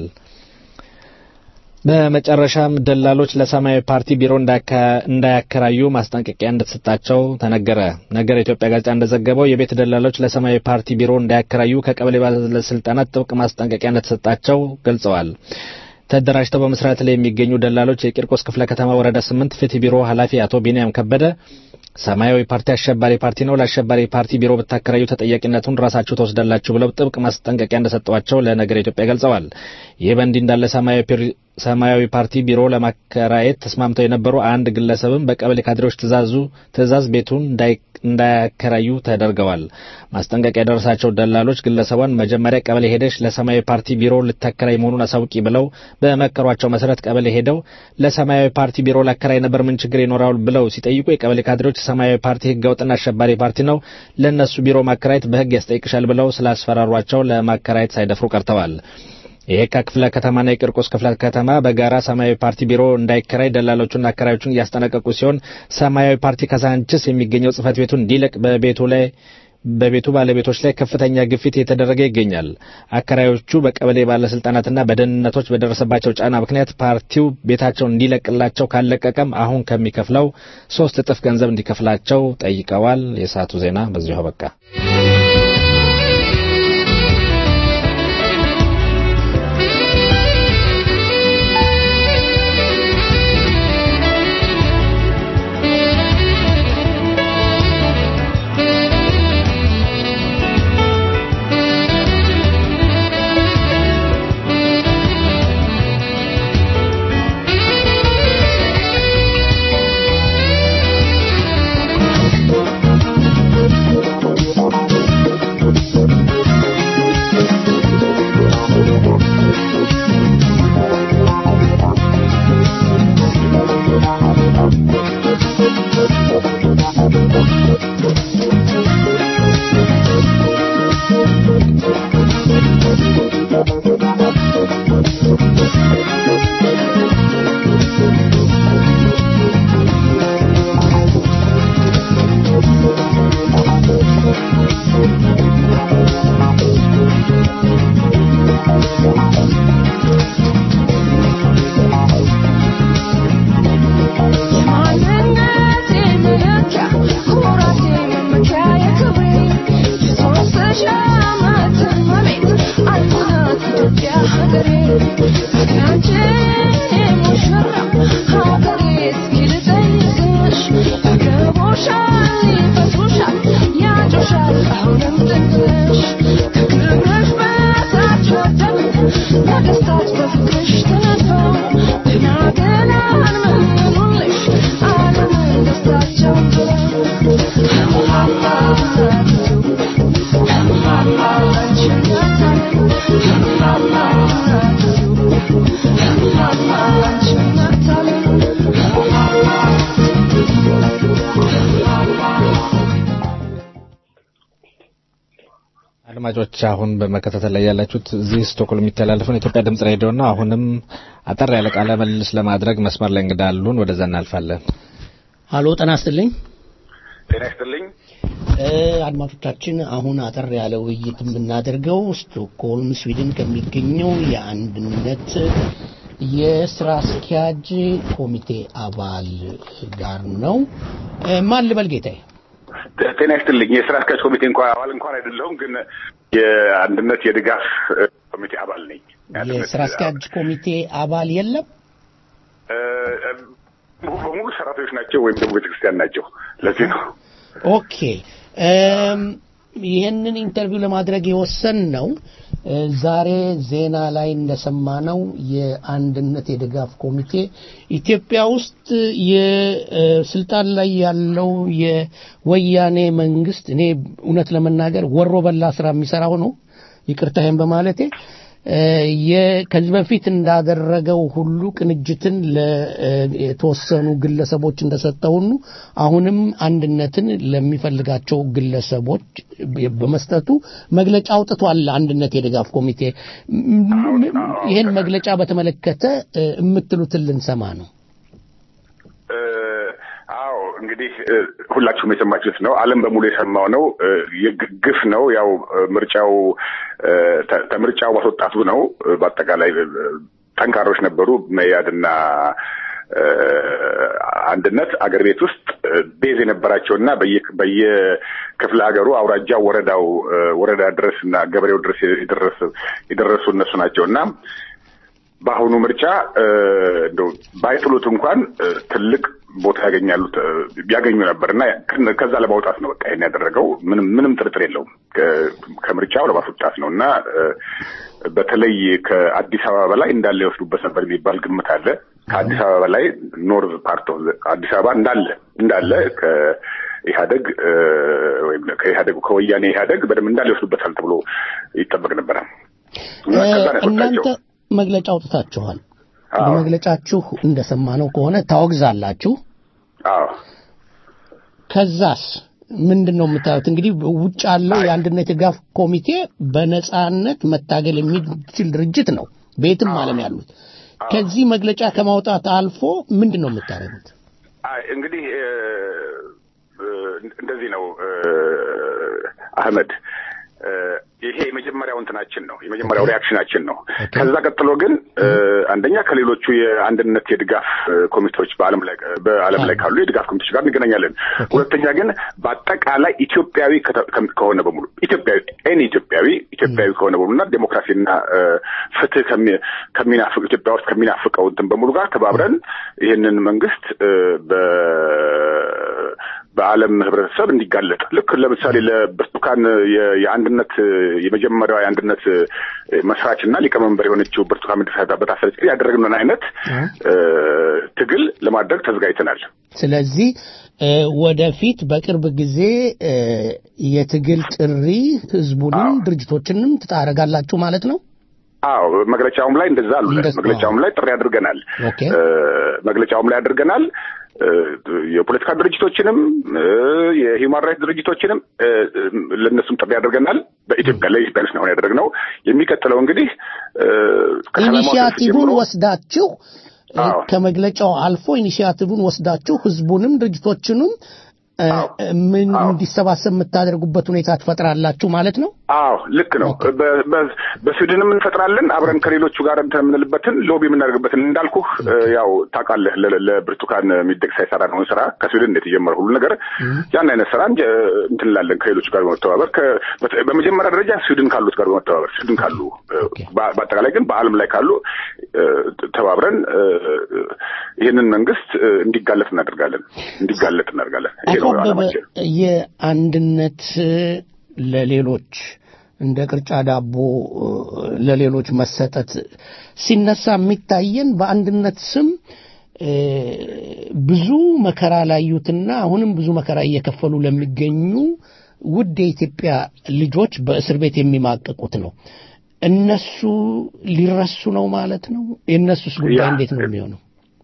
በመጨረሻም ደላሎች ለሰማያዊ ፓርቲ ቢሮ እንዳያከራዩ ማስጠንቀቂያ እንደተሰጣቸው ተነገረ። ነገር ኢትዮጵያ ጋዜጣ እንደዘገበው የቤት ደላሎች ለሰማያዊ ፓርቲ ቢሮ እንዳያከራዩ ከቀበሌ ባለስልጣናት ጥብቅ ማስጠንቀቂያ እንደተሰጣቸው ገልጸዋል። ተደራጅተው በመስራት ላይ የሚገኙ ደላሎች የቂርቆስ ክፍለ ከተማ ወረዳ ስምንት ፍትህ ቢሮ ኃላፊ አቶ ቢንያም ከበደ ሰማያዊ ፓርቲ አሸባሪ ፓርቲ ነው፣ ለአሸባሪ ፓርቲ ቢሮ ብታከራዩ ተጠያቂነቱን ራሳችሁ ተወስዳላችሁ ብለው ጥብቅ ማስጠንቀቂያ እንደሰጧቸው ለነገር ኢትዮጵያ ገልጸዋል። ይህ በእንዲህ እንዳለ ሰማያዊ ፓርቲ ቢሮ ለማከራየት ተስማምተው የነበሩ አንድ ግለሰብም በቀበሌ ካድሬዎች ትእዛዙ ትእዛዝ ቤቱን እንዳያከራዩ ተደርገዋል። ማስጠንቀቂያ የደረሳቸው ደላሎች ግለሰቧን መጀመሪያ ቀበሌ ሄደሽ ለሰማያዊ ፓርቲ ቢሮ ልታከራይ መሆኑን አሳውቂ ብለው በመከሯቸው መሰረት ቀበሌ ሄደው ለሰማያዊ ፓርቲ ቢሮ ላከራይ ነበር፣ ምን ችግር ይኖራል ብለው ሲጠይቁ የቀበሌ ካድሬዎች ሰማያዊ ፓርቲ ህገወጥና አሸባሪ ፓርቲ ነው፣ ለእነሱ ቢሮ ማከራየት በህግ ያስጠይቅሻል ብለው ስላስፈራሯቸው ለማከራየት ሳይደፍሩ ቀርተዋል። የየካ ክፍለ ከተማና የቂርቆስ ክፍለ ከተማ በጋራ ሰማያዊ ፓርቲ ቢሮ እንዳይከራይ ደላሎቹና አከራዮቹን እያስጠነቀቁ ሲሆን ሰማያዊ ፓርቲ ካሳንችስ የሚገኘው ጽህፈት ቤቱን እንዲለቅ በቤቱ ላይ በቤቱ ባለቤቶች ላይ ከፍተኛ ግፊት እየተደረገ ይገኛል። አከራዮቹ በቀበሌ ባለስልጣናትና በደህንነቶች በደረሰባቸው ጫና ምክንያት ፓርቲው ቤታቸውን እንዲለቅላቸው ካለቀቀም አሁን ከሚከፍለው ሶስት እጥፍ ገንዘብ እንዲከፍላቸው ጠይቀዋል። የሰዓቱ ዜና በዚሁ አበቃ። Thank you. አድማጮች አሁን በመከታተል ላይ ያላችሁት እዚህ ስቶክሆልም የሚተላለፈውን የኢትዮጵያ ድምጽ ሬዲዮ ነው። አሁንም አጠር ያለ ቃለ ምልልስ ለማድረግ መስመር ላይ እንግዳ አሉን። ወደዛ እናልፋለን። ሀሎ ጤና ይስጥልኝ። ጤና ይስጥልኝ። እ፣ አድማጮቻችን አሁን አጠር ያለ ውይይት የምናደርገው ስቶክሆልም ስዊድን ከሚገኘው የአንድነት የስራ አስኪያጅ ኮሚቴ አባል ጋር ነው። እ፣ ማን ልበል ጌታዬ? ጤና ይስጥልኝ። የስራ አስኪያጅ ኮሚቴ እንኳን አባል እንኳን አይደለሁም፣ ግን የአንድነት የድጋፍ እ፣ ኮሚቴ አባል ነኝ። የስራ አስኪያጅ ኮሚቴ አባል የለም። እ፣ እ፣ ሙሉ በሙሉ ሰራተኞች ናቸው ወይም ደግሞ ቤተክርስቲያን ናቸው። ለዚህ ነው ኦኬ እም፣ ይህንን ኢንተርቪው ለማድረግ የወሰን ነው ዛሬ ዜና ላይ እንደሰማነው የአንድነት የድጋፍ ኮሚቴ ኢትዮጵያ ውስጥ የስልጣን ላይ ያለው የወያኔ መንግስት እኔ እውነት ለመናገር ወሮ በላ ስራ የሚሰራው ነው ይቅርታዬን በማለቴ እ፣ የ- ከዚህ በፊት እንዳደረገው ሁሉ ቅንጅትን ለተወሰኑ ግለሰቦች እንደሰጠ ሁሉ አሁንም አንድነትን ለሚፈልጋቸው ግለሰቦች በመስጠቱ መግለጫ አውጥቷል። አንድነት የድጋፍ ኮሚቴ ም- ም- ይህን መግለጫ በተመለከተ እ፣ የምትሉትን ልንሰማ ነው። እ፣ አዎ እንግዲህ እ፣ ሁላችሁም የሰማችሁት ነው። ዓለም በሙሉ የሰማው ነው። እ፣ የግ- ግፍ ነው። ያው እ፣ ምርጫው እ፣ ተ- ከምርጫው ማስወጣቱ ነው። እ፣ በአጠቃላይ እ፣ ጠንካሮች ነበሩ መያድና እ፣ አንድነት አገር ቤት ውስጥ እ፣ ቤዝ የነበራቸውና በየ- በየክፍለ ሀገሩ አውራጃው፣ ወረዳው እ፣ ወረዳ ድረስ እና ገበሬው ድረስ የደረሱ የደረሱ እነሱ ናቸው እና በአሁኑ ምርጫ እ፣ እንደው ባይጥሉት እንኳን እ፣ ትልቅ ቦታ ያገኛሉ እ፣ ያገኙ ነበር እና ከ- ከዛ ለማውጣት ነው በቃ ይሄን ያደረገው። ምንም ምንም ጥርጥር የለውም ከ- ከምርጫው ለማስወጣት ነው እና እ፣ በተለይ ከአዲስ አበባ በላይ እንዳለ ይወስዱበት ነበር የሚባል ግምት አለ። ከአዲስ አበባ በላይ ኖርዝ ፓርት ኦፍ አዲስ አበባ እንዳለ እንዳለ ከኢህአደግ እ፣ ወይም ከኢህአደግ ከወያኔ ኢህአደግ በደንብ እንዳለ ይወስዱበታል ተብሎ ይጠበቅ ነበረ እና ከዛ ነው እናንተ ያስወጣቸው። መግለጫ አውጥታችኋል። በመግለጫችሁ እንደሰማነው ከሆነ ታወግዛላችሁ። አዎ ከዛስ ምንድን ነው የምታዩት? እንግዲህ ውጭ ያለው የአንድነት የድጋፍ ኮሚቴ በነጻነት መታገል የሚችል ድርጅት ነው፣ በየትም ዓለም ያሉት። ከዚህ መግለጫ ከማውጣት አልፎ ምንድን ነው የምታደርጉት? አይ እንግዲህ እ፣ እ፣ እንደዚህ ነው እ፣ አህመድ እ፣ ይሄ የመጀመሪያው እንትናችን ነው፣ የመጀመሪያው ሪያክሽናችን ነው። ከዛ ቀጥሎ ግን እ፣ አንደኛ ከሌሎቹ የአንድነት የድጋፍ እ፣ ኮሚቴዎች በዓለም ላይ በዓለም ላይ ካሉ የድጋፍ ኮሚቴዎች ጋር እንገናኛለን። ሁለተኛ ግን በአጠቃላይ ኢትዮጵያዊ ከተ- ከም- ከሆነ በሙሉ ኢትዮጵያዊ ኤኒ ኢትዮጵያዊ ኢትዮጵያዊ ከሆነ በሙሉ እና ዴሞክራሲና እ፣ ፍትህ ከሚ- ከሚናፍቅ ኢትዮጵያ ውስጥ ከሚናፍቀው እንትን በሙሉ ጋር ተባብረን ይህንን መንግስት እ፣ በ በዓለም ህብረተሰብ እንዲጋለጥ ልክ ለምሳሌ ለብርቱካን የ- የአንድነት የመጀመሪያው የአንድነት መስራች እና ሊቀመንበር የሆነችው ብርቱካን ሚደቅሳ በታሰረች ጊዜ ያደረግነውን አይነት እ፣ ትግል ለማድረግ ተዘጋጅተናል። ስለዚህ እ፣ ወደፊት በቅርብ ጊዜ እ፣ የትግል ጥሪ ህዝቡንም ድርጅቶችንም ትታረጋላችሁ ማለት ነው? አዎ መግለጫውም ላይ እንደዛ አሉ። መግለጫውም ላይ ጥሪ አድርገናል። ኦኬ እ፣ መግለጫውም ላይ አድርገናል። እ፣ የፖለቲካ ድርጅቶችንም እ፣ የሂውማን ራይትስ ድርጅቶችንም እ፣ እ፣ ለእነሱም ጥሪ አድርገናል። በኢትዮጵያ ለኢትዮጵያ ነው አሁን ያደረግነው። የሚቀጥለው እንግዲህ እ፣ ከሰላማዊ ሰልፍ ኢኒሺያቲቭን ጀምሮ ወስዳችሁ እ፣ ከመግለጫው አልፎ ኢኒሺያቲቭን ወስዳችሁ ህዝቡንም ድርጅቶችንም እ፣ ምን እንዲሰባሰብ የምታደርጉበት ሁኔታ ትፈጥራላችሁ ማለት ነው? አዎ ልክ ነው። በ- በ- በስዊድንም እንፈጥራለን አብረን ከሌሎቹ ጋር እንትን የምንልበትን ሎቢ የምናደርግበትን እንዳልኩህ እ፣ ያው ታውቃለህ ለ- ለብርቱካን ሚደቅሳ የሰራነውን ስራ ከስዊድን እንዴት የጀመረ ሁሉ ነገር ያን አይነት ስራ እንጀ- እንትን እንላለን ከሌሎቹ ጋር በመተባበር ከ- በተ- በመጀመሪያ ደረጃ ስዊድን ካሉት ጋር በመተባበር ስዊድን ካሉ እ፣ በ- በአጠቃላይ ግን በዓለም ላይ ካሉ እ፣ ተባብረን እ፣ ይህንን መንግስት እ፣ እንዲጋለጥ እናደርጋለን እንዲጋለጥ እናደርጋለን። ይሄ አቶ ነው አበበ ዓላማችን። የአንድነት ለሌሎች እንደ ቅርጫ ዳቦ እ፣ ለሌሎች መሰጠት ሲነሳ የሚታየን በአንድነት ስም እ፣ ብዙ መከራ ላዩትና አሁንም ብዙ መከራ እየከፈሉ ለሚገኙ ውድ የኢትዮጵያ ልጆች በእስር ቤት የሚማቀቁት ነው። እነሱ ሊረሱ ነው ማለት ነው። የእነሱስ ጉዳይ ያ- እንዴት ነው የሚሆነው?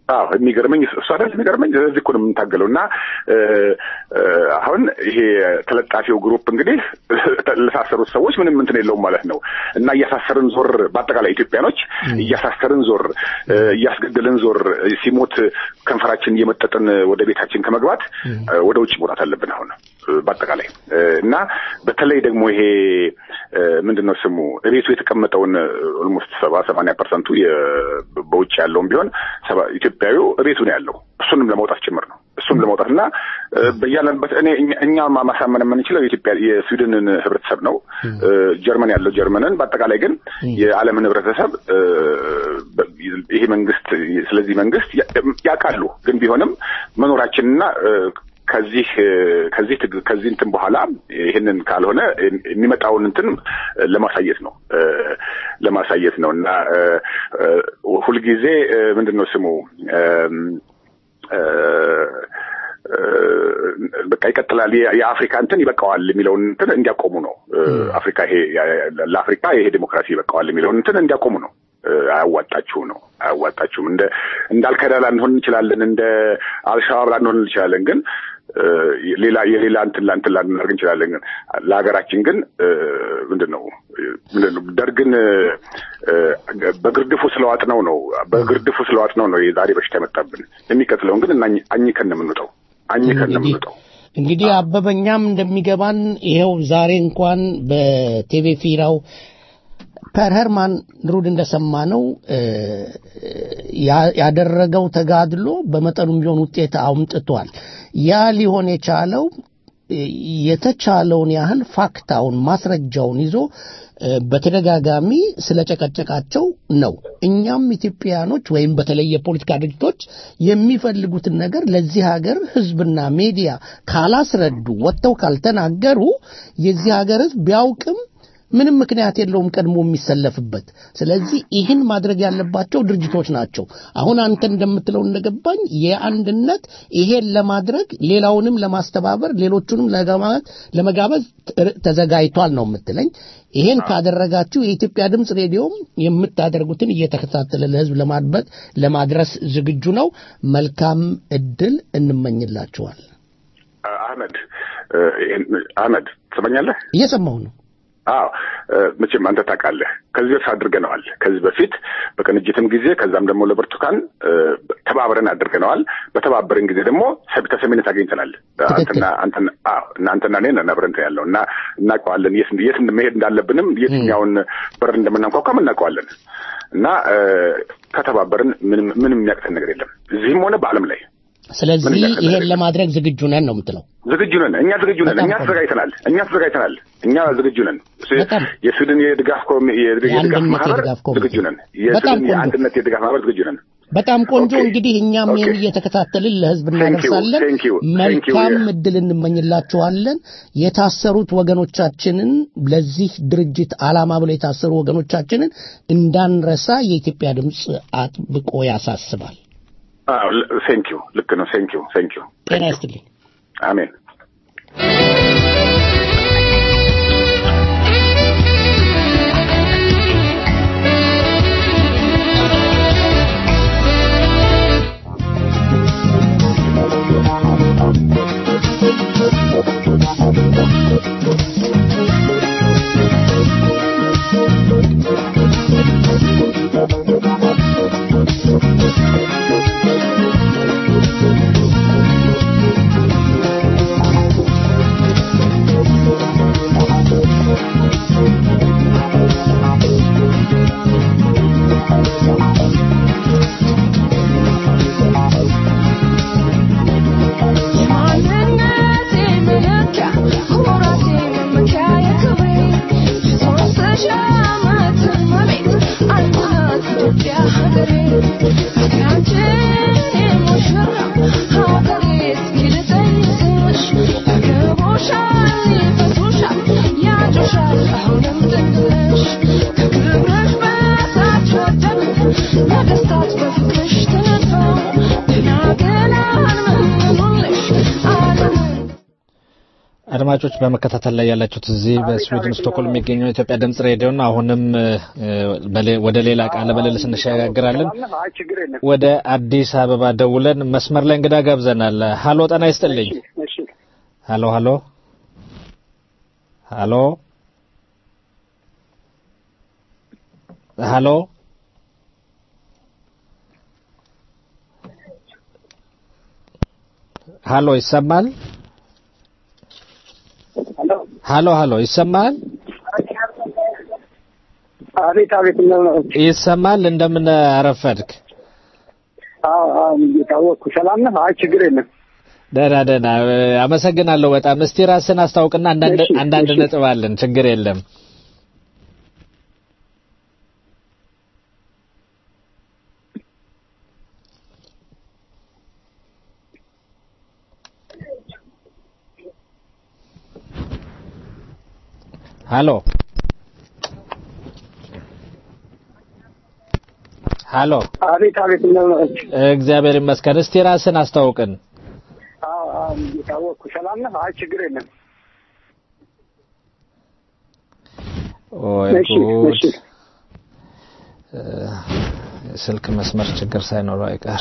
አዎ የሚገርመኝ እሱ አይደል የሚገርመኝ እዚህ እኮ ነው የምንታገለው እና እ፣ እ፣ አሁን ይሄ ተለጣፊው ግሩፕ እንግዲህ ለታሰሩት ሰዎች ምንም እንትን የለውም ማለት ነው እና እያሳሰርን ዞር በአጠቃላይ ኢትዮጵያኖች እያሳሰርን ዞር እ፣ እያስገደልን ዞር ሲሞት ከንፈራችን እየመጠጥን ወደ ቤታችን ከመግባት እ፣ ወደ ውጭ መውጣት አለብን አሁን እ፣ በአጠቃላይ እ፣ እና በተለይ ደግሞ ይሄ እ፣ ምንድን ነው ስሙ እቤቱ የተቀመጠውን ኦልሞስት ሰባ ሰማንያ ፐርሰንቱ በውጭ ያለውም ቢሆን ሰባ- ኢትዮጵያዊው እቤቱ ነው ያለው እሱንም ለማውጣት ጭምር ነው እሱም ለማውጣት እና እ፣ በያለንበት እኔ እኛ- እኛ ማ- ማሳመን የምንችለው የኢትዮጵያ የስዊድንን ህብረተሰብ ነው እ፣ ጀርመን ያለው ጀርመንን በአጠቃላይ ግን የዓለምን ህብረተሰብ እ፣ በ- ይሄ መንግስት ስለዚህ መንግስት ያ- ያውቃሉ ግን ቢሆንም መኖራችንና እ፣ ከዚህ እ፣ ከዚህ ትግ- ከዚህ እንትን በኋላ ይህንን ካልሆነ የሚመጣውን እንትን ለማሳየት ነው እ፣ ለማሳየት ነው እና እ፣ እ፣ ሁልጊዜ እ፣ ምንድን ነው ስሙ እም፣ እ፣ እ፣ በቃ ይቀጥላል የ- የአፍሪካ እንትን ይበቃዋል የሚለውን እንትን እንዲያቆሙ ነው እ፣ አፍሪካ ይሄ ያ- ለአፍሪካ ይሄ ዴሞክራሲ ይበቃዋል የሚለውን እንትን እንዲያቆሙ ነው እ፣ አያዋጣችሁም ነው አያዋጣችሁም እንደ እንዳልከዳ ላንሆን እንችላለን እንደ አልሻባብ ላንሆን እንችላለን ግን እ፣ ሌላ የሌላ እንትን ላንትን ላናደርግ እንችላለን ግን ለሀገራችን ግን እ፣ ምንድን ነው ምንድን ነው ደርግን እ፣ በግርድፉ ስለዋጥ ነው ነው በግርድፉ ስለዋጥ ነው ነው የዛሬ በሽታ የመጣብን የሚቀጥለውን ግን እና አኝከን ነው የምንውጠው አኝከን ነው የምንውጠው እንግዲህ አበበኛም እንደሚገባን ይኸው ዛሬ እንኳን በቴሌ ፊራው ፐር ሄርማን ሩድ እንደሰማነው እ፣ ያ- ያደረገው ተጋድሎ በመጠኑም ቢሆን ውጤት አምጥቷል። ያ ሊሆን የቻለው እ፣ የተቻለውን ያህል ፋክታውን ማስረጃውን ይዞ እ፣ በተደጋጋሚ ስለጨቀጨቃቸው ነው። እኛም ኢትዮጵያኖች ወይም በተለይ የፖለቲካ ድርጅቶች የሚፈልጉትን ነገር ለዚህ ሀገር ሕዝብና ሚዲያ ካላስረዱ ወጥተው ካልተናገሩ የዚህ ሀገር ሕዝብ ቢያውቅም ምንም ምክንያት የለውም ቀድሞ የሚሰለፍበት። ስለዚህ ይህን ማድረግ ያለባቸው ድርጅቶች ናቸው። አሁን አንተ እንደምትለው እንደገባኝ የአንድነት ይሄን ለማድረግ ሌላውንም ለማስተባበር ሌሎቹንም ለጋማ- ለመጋበዝ ት- ተዘጋጅቷል ነው የምትለኝ። ይሄን ካደረጋችሁ የኢትዮጵያ ድምፅ ሬዲዮም የምታደርጉትን እየተከታተለ ለህዝብ ለማድበጥ ለማድረስ ዝግጁ ነው። መልካም እድል እንመኝላችኋል። አህመድ እ፣ ይሄን- አህመድ ትሰማኛለህ? እየሰማሁ ነው። አዎ እ፣ መቼም አንተ ታውቃለህ፣ ከዚህ በፊት አድርገነዋል። ከዚህ በፊት በቅንጅትም ጊዜ ከዛም ደግሞ ለብርቱካን እ፣ ተባብረን አድርገነዋል። በተባበረን ጊዜ ደግሞ ሰብ- ተሰሚነት አግኝተናል። አንተና አንተና አዎ እና አንተና እኔ ነን አብረን እንትን ያለው እና እናውቀዋለን የት የት መሄድ እንዳለብንም የትኛውን በር እንደምናንኳኳም እናውቀዋለን እና እ፣ ከተባበርን ምንም ምንም የሚያቅተን ነገር የለም እዚህም ሆነ በዓለም ላይ ስለዚህ ይሄን ለማድረግ ዝግጁ ነን ነው የምትለው። ዝግጁ ነን። እኛ ዝግጁ ነን። እኛ ተዘጋጅተናል። እኛ ተዘጋጅተናል። እኛ ዝግጁ ነን። የስዊድን የድጋፍ ኮሚ- የድጋፍ የአንድነት ማህበር የድጋፍ ኮሚቴ። ዝግጁ ነን። በጣም የስዊድን ቆንጆ። የአንድነት የድጋፍ ማህበር ዝግጁ ነን። በጣም ቆንጆ እንግዲህ እኛም ይህን እየተከታተልን ለህዝብ Thank you, እናደርሳለን። thank you, thank you, መልካም yeah. እድል እንመኝላችኋለን። የታሰሩት ወገኖቻችንን ለዚህ ድርጅት ዓላማ ብለው የታሰሩ ወገኖቻችንን እንዳንረሳ የኢትዮጵያ ድምፅ አጥብቆ ያሳስባል። ቴንክ ዩ ልክ ነው። ቴንክ ዩ ቴንክ ዩ ጤና ይስጥልኝ። አሜን። Thank አድማጮች በመከታተል ላይ ያላችሁት እዚህ በስዊድን ስቶክሆልም የሚገኘው የኢትዮጵያ ድምጽ ሬዲዮ ነው። አሁንም እ፣ በሌ- ወደ ሌላ ቃለ ምልልስ እንሸጋግራለን። አይ ችግር የለም። ወደ አዲስ አበባ ደውለን መስመር ላይ እንግዳ ጋብዘናል። ሀሎ ጤና ይስጥልኝ። እሺ ሀሎ ሀሎ ሀሎ ሀሎ ሀሎ ይሰማል? ሀሎ ሀሎ ይሰማል? አቤት አቤት ነው ይሰማል? እንደምን አረፈድክ? አዎ አዎ እየታወቅኩ ሰላም ነህ? አይ ችግር የለም። ደህና ደህና እ፣ አመሰግናለሁ በጣም። እስቲ ራስን አስታውቅና አንዳንድ እሺ፣ አንዳንድ እሺ። ነጥብ አለን። ችግር የለም። ሀሎ ሀሎ አቤት አቤት ነው እግዚአብሔር ይመስገን። እስቲ ራስን አስታውቅን። አዎ አዎ እየታወቅኩ ሰላም ነህ? አይ ችግር የለም። ኦይ እሺ ጉድ እሺ እ፣ የስልክ መስመር ችግር ሳይኖረው አይቀር።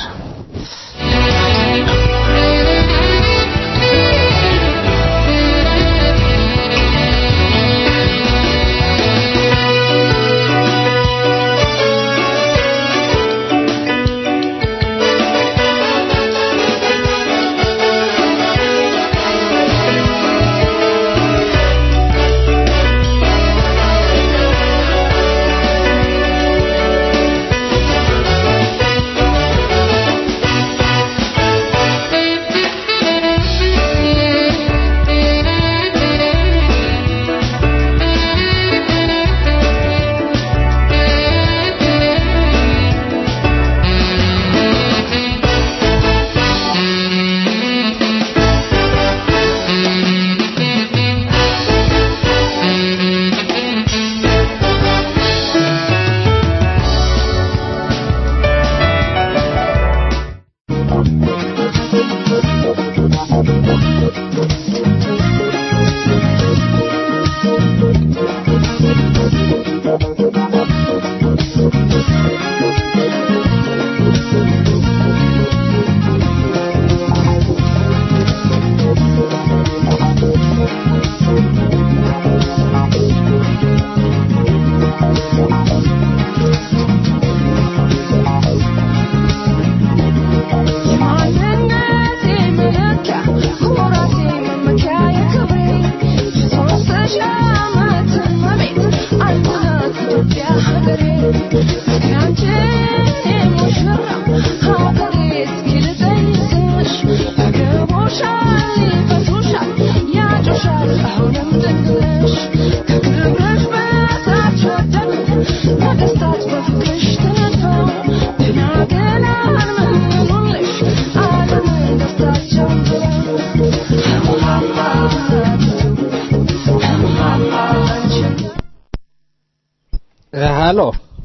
እ፣ ሀሎ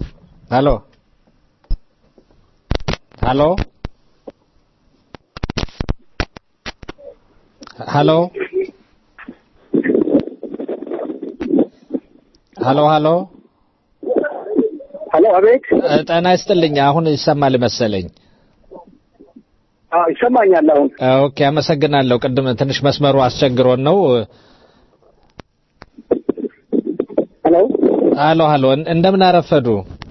ሀሎ ሀሎ ሀሎ ሀሎ ሀሎ ሄሎ አቤት እ፣ ጤና ይስጥልኝ። አሁን ይሰማል መሰለኝ። አዎ ይሰማኛል አሁን ኦኬ፣ አመሰግናለሁ። ቅድም ትንሽ መስመሩ አስቸግሮን ነው። ሄሎ ሀሎ ሀሎ፣ እንደምን አረፈዱ?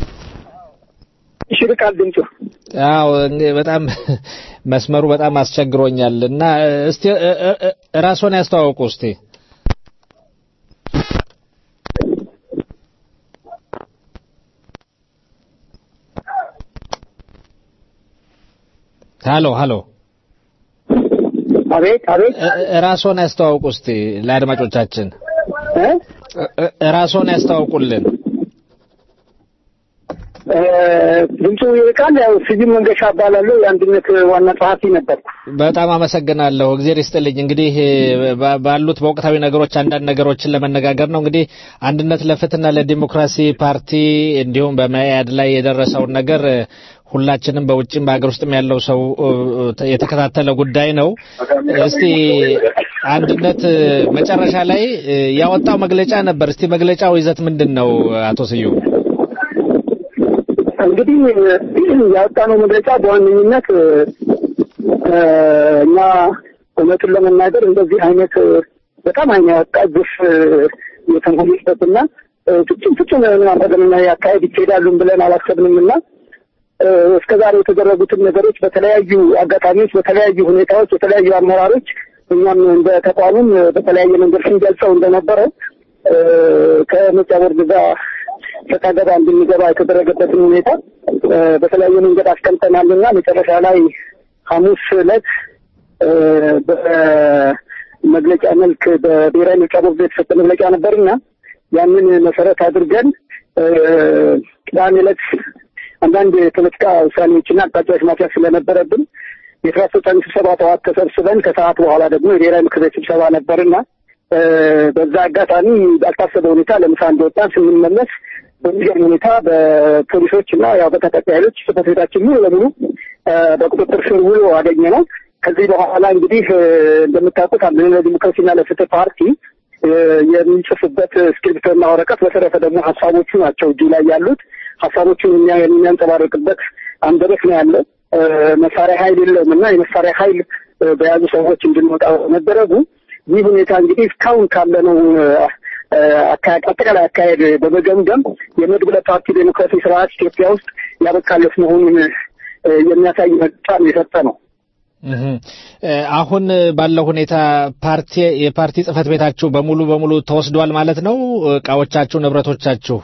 ይሽርቃል ድምፁ አዎ እኔ በጣም መስመሩ በጣም አስቸግሮኛል እና እስቲ እ- እ- እ- ራስዎን ያስተዋውቁ እስቲ። ሀሎ ሀሎ፣ አቤት አቤት እ- እ- ራስዎን ያስተዋውቁ እስቲ ለአድማጮቻችን እ? እ- እ- ራስዎን ያስተዋውቁልን። እ፣ ድምፁ ይርቃል። ያው ስዩም መንገሻ እባላለሁ። የአንድነት ዋና ጸሐፊ ነበርኩ። በጣም አመሰግናለሁ። እግዜር ይስጥልኝ። እንግዲህ ባ- ባሉት በወቅታዊ ነገሮች አንዳንድ ነገሮችን ለመነጋገር ነው። እንግዲህ አንድነት ለፍትህና ለዲሞክራሲ ፓርቲ እንዲሁም በመያድ ላይ የደረሰውን ነገር ሁላችንም በውጭም በሀገር ውስጥም ያለው ሰው እ፣ የተከታተለ ጉዳይ ነው። እስቲ አንድነት እ፣ መጨረሻ ላይ እ፣ ያወጣው መግለጫ ነበር። እስቲ መግለጫው ይዘት ምንድን ነው አቶ ስዩም? እንግዲህ ያወጣነው መግለጫ በዋነኝነት እ፣ እኛ እውነቱን ለመናገር እንደዚህ አይነት እ፣ በጣም አይነ ያወጣ ግፍ እ፣ የተሞሉበትና እ፣ ፍጹም ፍጹም የሆነ አምባገነናዊ አካሄድ ይካሄዳሉን ብለን አላሰብንም እና እ፣ እስከ ዛሬ የተደረጉትን ነገሮች በተለያዩ አጋጣሚዎች፣ በተለያዩ ሁኔታዎች፣ የተለያዩ አመራሮች እኛም እንደ ተቋምም እ፣ በተለያየ መንገድ ስንገልጸው እንደነበረ እ፣ ከምርጫ ቦርድ ጋር ሰጣ ገባ እንድንገባ የተደረገበትን ሁኔታ እ፣ በተለያየ መንገድ አስቀምጠናል እና መጨረሻ ላይ ሐሙስ ዕለት እ፣ በመግለጫ መልክ በብሔራዊ ምርጫ ቦርድ የተሰጠ መግለጫ ነበርና ያንን መሰረት አድርገን እ፣ ቅዳሜ ዕለት አንዳንድ የፖለቲካ ውሳኔዎችና አቅጣጫዎች ማስያዝ ስለነበረብን የስራ አስፈጻሚ ስብሰባ ጠዋት ተሰብስበን ከሰዓት በኋላ ደግሞ የብሔራዊ ምክር ቤት ስብሰባ ነበርና እ፣ በዛ አጋጣሚ ባልታሰበ ሁኔታ ለምሳ እንደወጣን ስንመለስ በሚገርም ሁኔታ በፖሊሶች እና ያው በታጣቂ ኃይሎች ጽሕፈት ቤታችን ሙሉ ለሙሉ እ፣ በቁጥጥር ስር ውሎ አገኘ ነው። ከዚህ በኋላ እንግዲህ እ፣ እንደምታውቁት አንድነት ለዲሞክራሲና ለፍትህ ፓርቲ እ፣ የሚጽፍበት እስክሪብቶና ወረቀት በተረፈ ደግሞ ሀሳቦቹ ናቸው እጁ ላይ ያሉት ሀሳቦቹን የሚያ- የሚያንጸባርቅበት አንደበት ነው ያለው። እ፣ መሳሪያ ኃይል የለውም እና የመሳሪያ ኃይል እ፣ በያዙ ሰዎች እንድንወጣ መደረጉ ይህ ሁኔታ እንግዲህ እስካሁን ካለነው እ፣ አካ- አጠቃላይ አካሄድ በመገምገም የመድብለ ፓርቲ ዴሞክራሲ ስርዓት ኢትዮጵያ ውስጥ ያበቃለት መሆኑን እ፣ የሚያሳይ መግለጫ ነው የሰጠ ነው። እህ እ፣ አሁን ባለው ሁኔታ ፓርቲ የፓርቲ ጽህፈት ቤታችሁ በሙሉ በሙሉ ተወስዷል ማለት ነው? እቃዎቻችሁ፣ ንብረቶቻችሁ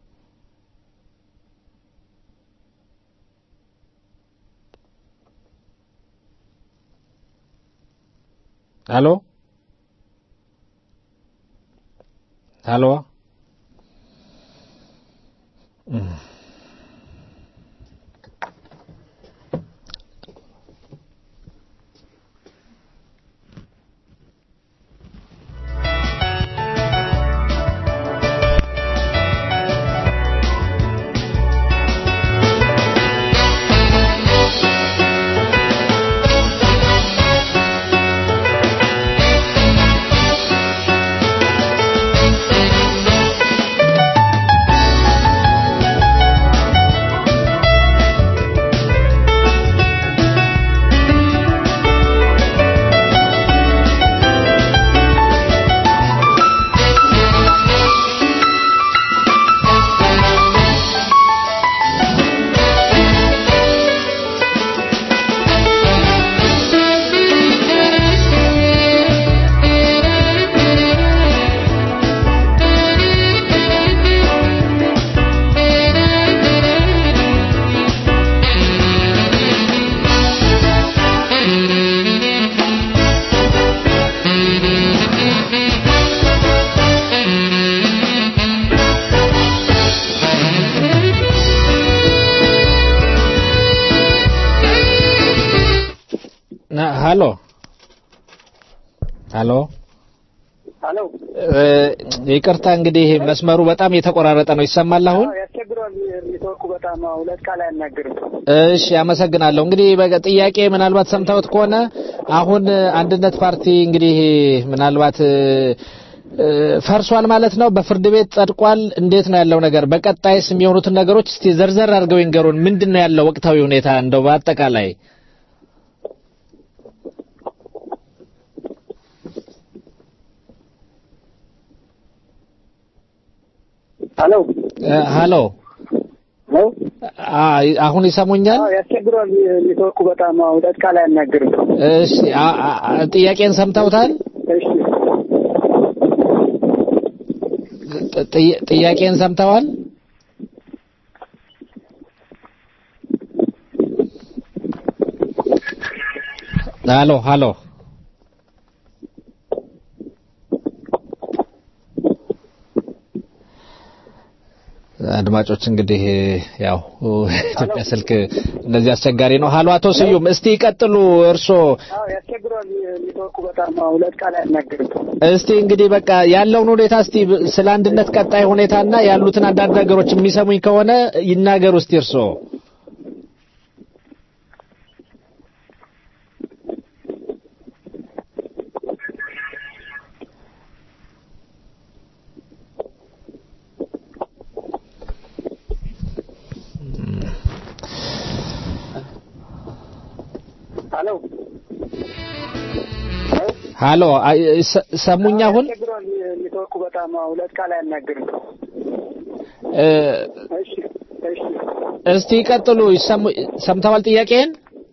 ሄሎ ሄሎ እም። ና- ሄሎ ሄሎ ሄሎ እ፣ ይቅርታ እንግዲህ መስመሩ በጣም የተቆራረጠ ነው። ይሰማል አሁን? ያስቸግሯል። ኔትወርኩ በጣም ሁለት ቃል አያናግርም። እሺ አመሰግናለሁ። እንግዲህ በቀ- ጥያቄ ምናልባት ሰምተውት ከሆነ አሁን አንድነት ፓርቲ እንግዲህ ምናልባት እ፣ እ፣ ፈርሷል ማለት ነው። በፍርድ ቤት ጸድቋል። እንዴት ነው ያለው ነገር? በቀጣይስ የሚሆኑትን ነገሮች እስቲ ዘርዘር አድርገው ይንገሩን። ምንድን ነው ያለው ወቅታዊ ሁኔታ እንደው በአጠቃላይ? ሄሎ እ፣ ሄሎ አ- አሁን ይሰሙኛል? አዎ፣ ያስቸግሯል። ኔትወርኩ በጣም ሁለት ቃል አያናግርም። እሺ አ- አ- አ- ጥያቄን ሰምተውታል? እሺ ጥያ- ጥያቄን ሰምተዋል? ሀሎ ሀሎ አድማጮች እንግዲህ ያው ኢትዮጵያ ስልክ እንደዚህ አስቸጋሪ ነው። ሀሎ አቶ ስዩም እስቲ ይቀጥሉ እርስዎ። አዎ፣ ያስቸግሯል። ኔትወርኩ በጣም ሁለት ቃል አያናግርም። እስቲ እንግዲህ በቃ ያለውን ሁኔታ እስቲ ስለ አንድነት ቀጣይ ሁኔታና ያሉትን አንዳንድ ነገሮች የሚሰሙኝ ከሆነ ይናገሩ እስቲ እርስዎ። ሄሎ ሃሎ አይ፣ ሰ- ሰሙኝ አሁን ቸግሯል ኔትወርኩ በጣም ሁለት ቃል አያናግርም። እ፣ እሺ እሺ እስቲ ቀጥሉ። ይሰሙ ሰምተዋል ጥያቄን?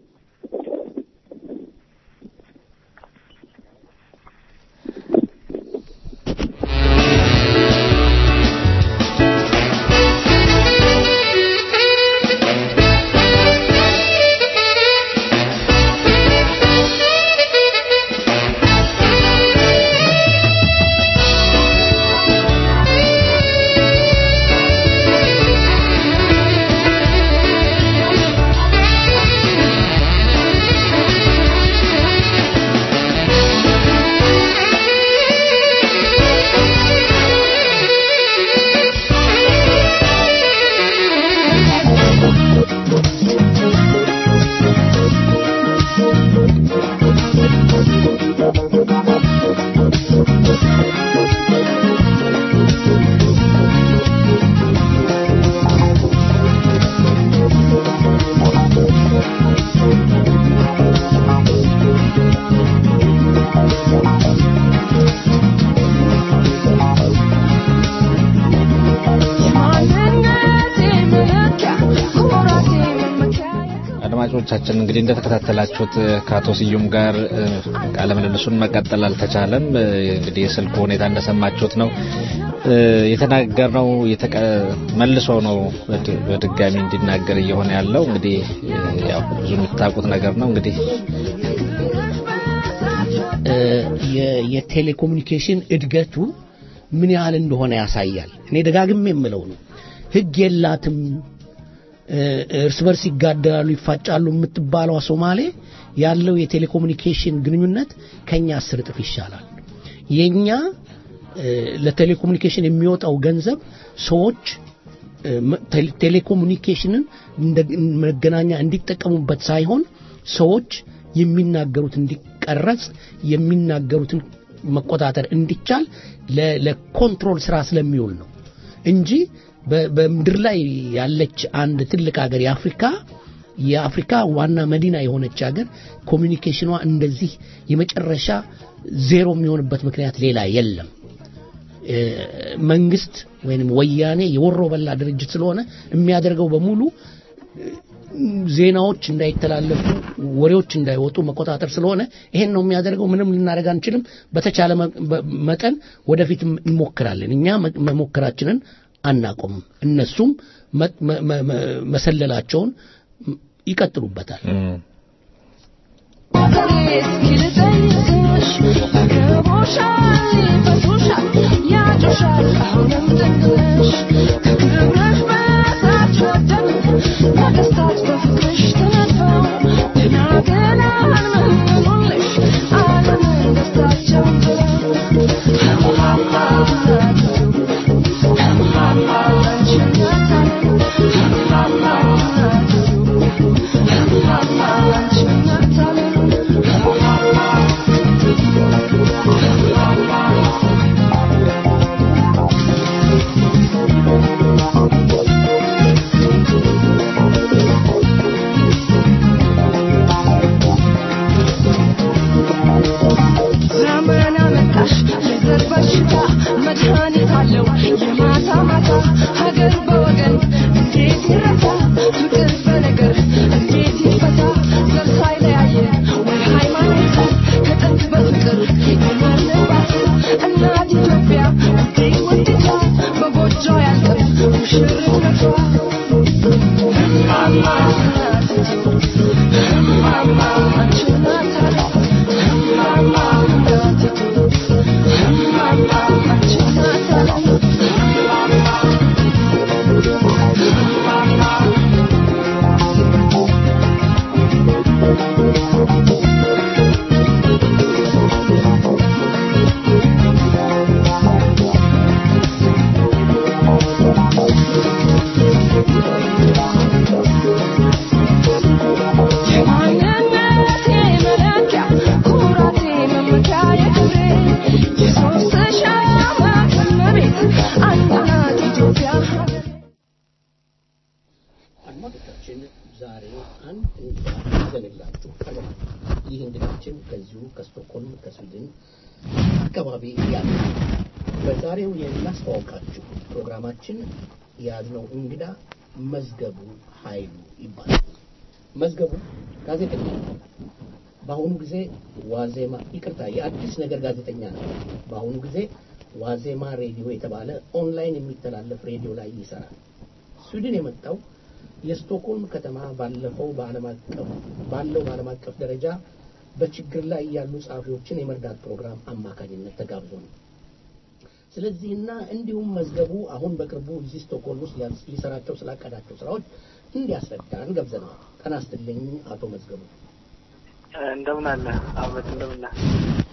አድማጮቻችን እንግዲህ እንደተከታተላችሁት ከአቶ ስዩም ጋር እ፣ ቃለ ምልልሱን መቀጠል አልተቻለም። እ፣ እንግዲህ የስልኩ ሁኔታ እንደሰማችሁት ነው። እ፣ የተናገርነው የተቀ- መልሶ ነው በድ- በድጋሚ እንዲናገር እየሆነ ያለው። እንግዲህ እ፣ ያው ብዙ የምታውቁት ነገር ነው እንግዲህ እ፣ የ- የቴሌኮሙኒኬሽን እድገቱ ምን ያህል እንደሆነ ያሳያል። እኔ ደጋግሜ የምለው ነው። ህግ የላትም እ፣ እርስ በርስ ይጋደላሉ፣ ይፋጫሉ የምትባለዋ ሶማሌ ያለው የቴሌኮሙኒኬሽን ግንኙነት ከኛ አስር እጥፍ ይሻላል። የኛ እ፣ ለቴሌኮሙኒኬሽን የሚወጣው ገንዘብ ሰዎች እ፣ መ- ቴሌ- ቴሌኮሙኒኬሽንን እንደ መገናኛ እንዲጠቀሙበት ሳይሆን ሰዎች የሚናገሩት እንዲቀረጽ የሚናገሩትን መቆጣጠር እንዲቻል ለ- ለኮንትሮል ስራ ስለሚውል ነው እንጂ በ- በምድር ላይ ያለች አንድ ትልቅ ሀገር የአፍሪካ የአፍሪካ ዋና መዲና የሆነች ሀገር ኮሚኒኬሽኗ እንደዚህ የመጨረሻ ዜሮ የሚሆንበት ምክንያት ሌላ የለም። እ፣ መንግስት ወይንም ወያኔ የወሮ በላ ድርጅት ስለሆነ የሚያደርገው በሙሉ ዜናዎች እንዳይተላለፉ ወሬዎች እንዳይወጡ መቆጣጠር ስለሆነ ይሄን ነው የሚያደርገው። ምንም ልናደርግ አንችልም። በተቻለ መ- በ- መጠን ወደፊት እንሞክራለን። እኛ መ- መሞከራችንን አናቆምም። እነሱም መ- መ- መ- መ- መሰለላቸውን ይቀጥሉበታል። ዘመን አመጣሽ የዘር በሽታ መድኃኒት አለው የማታ ማታ ሀገር በወገን እንዴት ይረታ ፍቅር በነገር እንዴት ይፈታ ዘር ሳይለያየ ወይ ሃይማኖት ከጥንት በፍቅር የኖርንባት እናት ኢትዮጵያ እንዴት ወድጃ በጎጆ ያልቅም ሙሽርነቷ እማማ እማማ አንቺ ናት አለ እማማ የማንነቴ ይሆናል። ይህ እንግዳችን ከዚሁ ከስቶክሆልም ከስዊድን አካባቢ ያለ በዛሬው የምናስተዋውቃችሁ ፕሮግራማችን የያዝነው እንግዳ መዝገቡ ኃይሉ ይባላል። መዝገቡ ጋዜጠኛ ነው። በአሁኑ ጊዜ ዋዜማ ይቅርታ፣ የአዲስ ነገር ጋዜጠኛ ነው። በአሁኑ ጊዜ ዋዜማ ሬዲዮ የተባለ ኦንላይን የሚተላለፍ ሬዲዮ ላይ ይሰራል። ስዊድን የመጣው የስቶክሆልም ከተማ ባለፈው በዓለም አቀፍ ባለው በዓለም አቀፍ ደረጃ በችግር ላይ ያሉ ጸሐፊዎችን የመርዳት ፕሮግራም አማካኝነት ተጋብዞ ነው። ስለዚህና እንዲሁም መዝገቡ አሁን በቅርቡ እዚህ ስቶክሆልም ውስጥ ሊሰራቸው ስላቀዳቸው ስራዎች እንዲያስረዳን ገብዘነዋል። ጤና ይስጥልኝ አቶ መዝገቡ። እንደምን አለ አመት እንደምን አለ።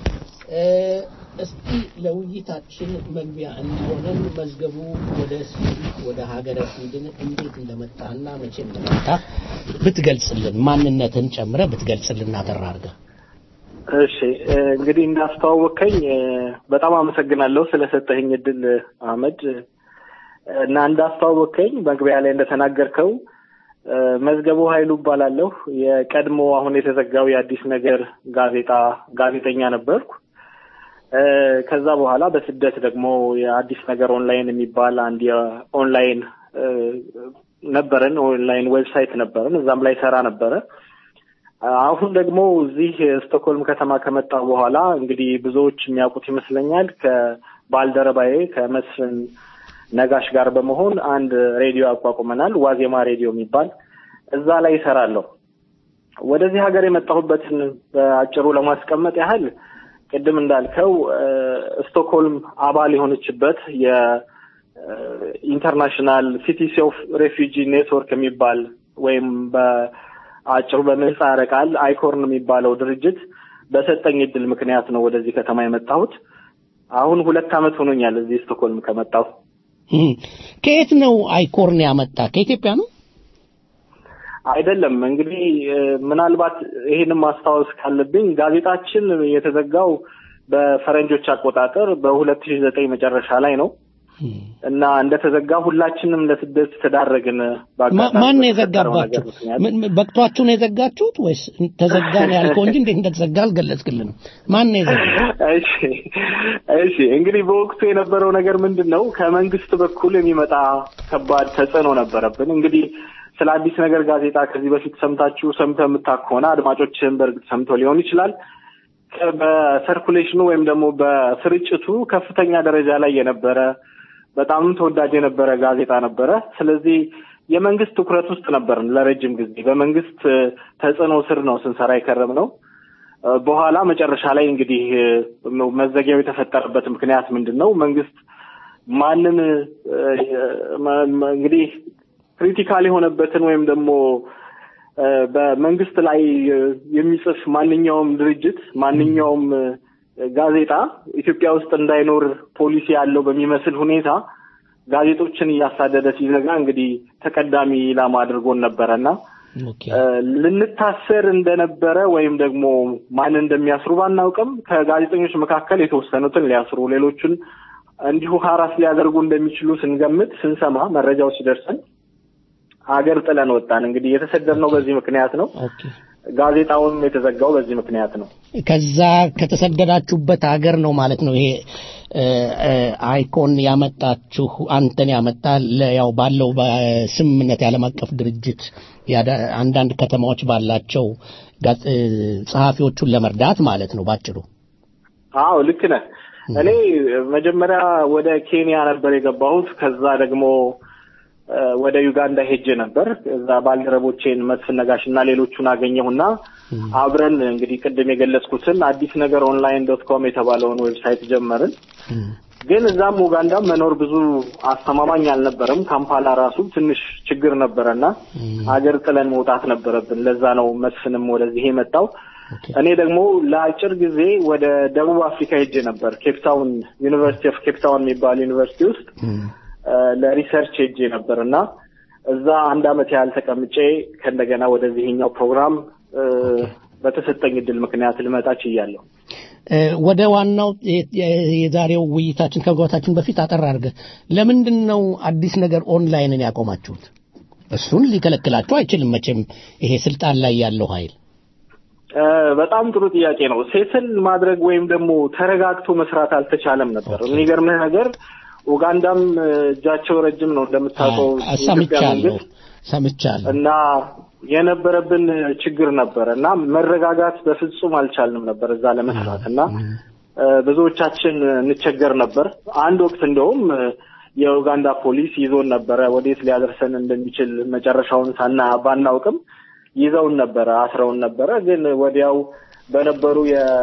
እስቲ ለውይይታችን መግቢያ እንዲሆነን መዝገቡ ወደ ስዊድን ወደ ሀገረ ስዊድን እንዴት እንደመጣና መቼ እንደመጣ ብትገልጽልን፣ ማንነትን ጨምረ ብትገልጽልን አጠር አድርገህ። እሺ እንግዲህ እንዳስተዋወቀኝ በጣም አመሰግናለሁ ስለሰጠኝ እድል አህመድ እና እንዳስተዋወቀኝ መግቢያ ላይ እንደተናገርከው መዝገቡ ኃይሉ እባላለሁ። የቀድሞ አሁን የተዘጋው የአዲስ ነገር ጋዜጣ ጋዜጠኛ ነበርኩ። ከዛ በኋላ በስደት ደግሞ የአዲስ ነገር ኦንላይን የሚባል አንድ የኦንላይን ነበረን፣ ኦንላይን ዌብሳይት ነበረን። እዛም ላይ ሰራ ነበረ። አሁን ደግሞ እዚህ ስቶክሆልም ከተማ ከመጣ በኋላ እንግዲህ ብዙዎች የሚያውቁት ይመስለኛል ከባልደረባዬ ከመስፍን ነጋሽ ጋር በመሆን አንድ ሬዲዮ አቋቁመናል። ዋዜማ ሬዲዮ የሚባል እዛ ላይ ይሰራለሁ። ወደዚህ ሀገር የመጣሁበትን በአጭሩ ለማስቀመጥ ያህል ቅድም እንዳልከው ስቶክሆልም አባል የሆነችበት የኢንተርናሽናል ሲቲስ ኦፍ ሬፊጂ ኔትወርክ የሚባል ወይም በአጭሩ በምህጻረ ቃል አይኮርን የሚባለው ድርጅት በሰጠኝ እድል ምክንያት ነው ወደዚህ ከተማ የመጣሁት። አሁን ሁለት ዓመት ሆኖኛል እዚህ ስቶክሆልም ከመጣሁ። ከየት ነው አይኮርን ያመጣ? ከኢትዮጵያ ነው? አይደለም። እንግዲህ ምናልባት ይሄንን ማስታወስ ካለብኝ ጋዜጣችን የተዘጋው በፈረንጆች አቆጣጠር በሁለት ሺህ ዘጠኝ መጨረሻ ላይ ነው እና እንደተዘጋ ሁላችንም ለስደት ተዳረግን። ማን ነው የዘጋባችሁ? በቅቷችሁ ነው የዘጋችሁት ወይስ ተዘጋ ነው ያልከው እንጂ እንዴት እንደተዘጋ አልገለጽክልንም። ማን ነው የዘጋ? እሺ እሺ። እንግዲህ በወቅቱ የነበረው ነገር ምንድን ነው? ከመንግስት በኩል የሚመጣ ከባድ ተጽዕኖ ነበረብን። እንግዲህ ስለ አዲስ ነገር ጋዜጣ ከዚህ በፊት ሰምታችሁ ሰምተህ የምታውቅ ከሆነ አድማጮችህን በእርግጥ ሰምተው ሊሆን ይችላል። በሰርኩሌሽኑ ወይም ደግሞ በስርጭቱ ከፍተኛ ደረጃ ላይ የነበረ በጣም ተወዳጅ የነበረ ጋዜጣ ነበረ። ስለዚህ የመንግስት ትኩረት ውስጥ ነበርን ለረጅም ጊዜ። በመንግስት ተጽዕኖ ስር ነው ስንሰራ የከረም ነው። በኋላ መጨረሻ ላይ እንግዲህ መዘጊያው የተፈጠረበት ምክንያት ምንድን ነው? መንግስት ማንን እንግዲህ ክሪቲካል የሆነበትን ወይም ደግሞ በመንግስት ላይ የሚጽፍ ማንኛውም ድርጅት ማንኛውም ጋዜጣ ኢትዮጵያ ውስጥ እንዳይኖር ፖሊሲ ያለው በሚመስል ሁኔታ ጋዜጦችን እያሳደደ ሲዘጋ እንግዲህ ተቀዳሚ ኢላማ አድርጎን ነበረና ልንታሰር እንደነበረ ወይም ደግሞ ማን እንደሚያስሩ ባናውቅም ከጋዜጠኞች መካከል የተወሰኑትን ሊያስሩ ሌሎቹን እንዲሁ ሀራስ ሊያደርጉ እንደሚችሉ ስንገምት ስንሰማ መረጃው ሲደርሰን ሀገር ጥለን ወጣን። እንግዲህ የተሰደድነው በዚህ ምክንያት ነው። ጋዜጣውም የተዘጋው በዚህ ምክንያት ነው። ከዛ ከተሰደዳችሁበት ሀገር ነው ማለት ነው። ይሄ አይኮን ያመጣችሁ አንተን ያመጣ ያው ባለው በስምምነት የዓለም አቀፍ ድርጅት አንዳንድ ከተማዎች ባላቸው ጸሐፊዎቹን ለመርዳት ማለት ነው ባጭሩ። አዎ ልክ ነህ። እኔ መጀመሪያ ወደ ኬንያ ነበር የገባሁት። ከዛ ደግሞ ወደ ዩጋንዳ ሄጄ ነበር። እዛ ባልደረቦቼን መስፍን ነጋሽ እና ሌሎቹን አገኘሁና አብረን እንግዲህ ቅድም የገለጽኩትን አዲስ ነገር ኦንላይን ዶት ኮም የተባለውን ዌብሳይት ጀመርን። ግን እዛም ኡጋንዳም መኖር ብዙ አስተማማኝ አልነበረም። ካምፓላ ራሱ ትንሽ ችግር ነበረና አገር ጥለን መውጣት ነበረብን። ለዛ ነው መስፍንም ወደዚህ የመጣው። እኔ ደግሞ ለአጭር ጊዜ ወደ ደቡብ አፍሪካ ሄጄ ነበር። ኬፕታውን ዩኒቨርሲቲ ኦፍ ኬፕታውን የሚባል ዩኒቨርሲቲ ውስጥ ለሪሰርች ሄጄ ነበር እና እዛ አንድ አመት ያህል ተቀምጬ ከእንደገና ወደዚህኛው ፕሮግራም በተሰጠኝ እድል ምክንያት ልመጣ ችያለሁ። ወደ ዋናው የዛሬው ውይይታችን ከመግባታችን በፊት አጠር አድርገህ ለምንድን ነው አዲስ ነገር ኦንላይንን ያቆማችሁት? እሱን ሊከለክላችሁ አይችልም መቼም ይሄ ስልጣን ላይ ያለው ኃይል። እ፣ በጣም ጥሩ ጥያቄ ነው። ሴትል ማድረግ ወይም ደግሞ ተረጋግቶ መስራት አልተቻለም ነበር። የሚገርምህ ነገር ኡጋንዳም እ፣ እጃቸው ረጅም ነው እንደምታውቀው የኢትዮጵያ ሰምቻለሁ መንግስት ሰምቻለሁ። እና የነበረብን ችግር ነበረ እና መረጋጋት በፍጹም አልቻልንም ነበር እዛ ለመስራት እና እ፣ ብዙዎቻችን እንቸገር ነበር። አንድ ወቅት እንደውም እ፣ የኡጋንዳ ፖሊስ ይዞን ነበረ ወዴት ሊያደርሰን እንደሚችል መጨረሻውን ሳና ባናውቅም ይዘውን ነበረ፣ አስረውን ነበረ። ግን ወዲያው በነበሩ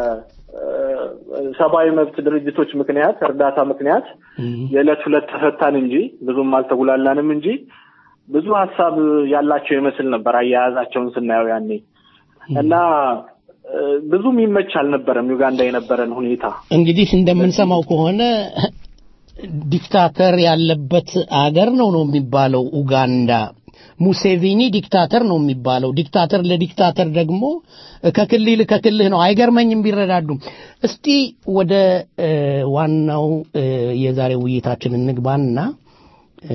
የሰብአዊ መብት ድርጅቶች ምክንያት እርዳታ ምክንያት የዕለት ሁለት ተፈታን እንጂ ብዙም አልተጉላላንም እንጂ ብዙ ሀሳብ ያላቸው ይመስል ነበር አያያዛቸውን ስናየው ያኔ እና እ፣ ብዙም ይመች አልነበረም ዩጋንዳ የነበረን ሁኔታ። እንግዲህ እንደምንሰማው ከሆነ ዲክታተር ያለበት አገር ነው ነው የሚባለው ኡጋንዳ። ሙሴቪኒ ዲክታተር ነው የሚባለው። ዲክታተር ለዲክታተር ደግሞ ከክልል ከክልህ ነው። አይገርመኝም ቢረዳዱም። እስቲ ወደ እ፣ ዋናው እ፣ የዛሬ ውይይታችን እንግባና እ፣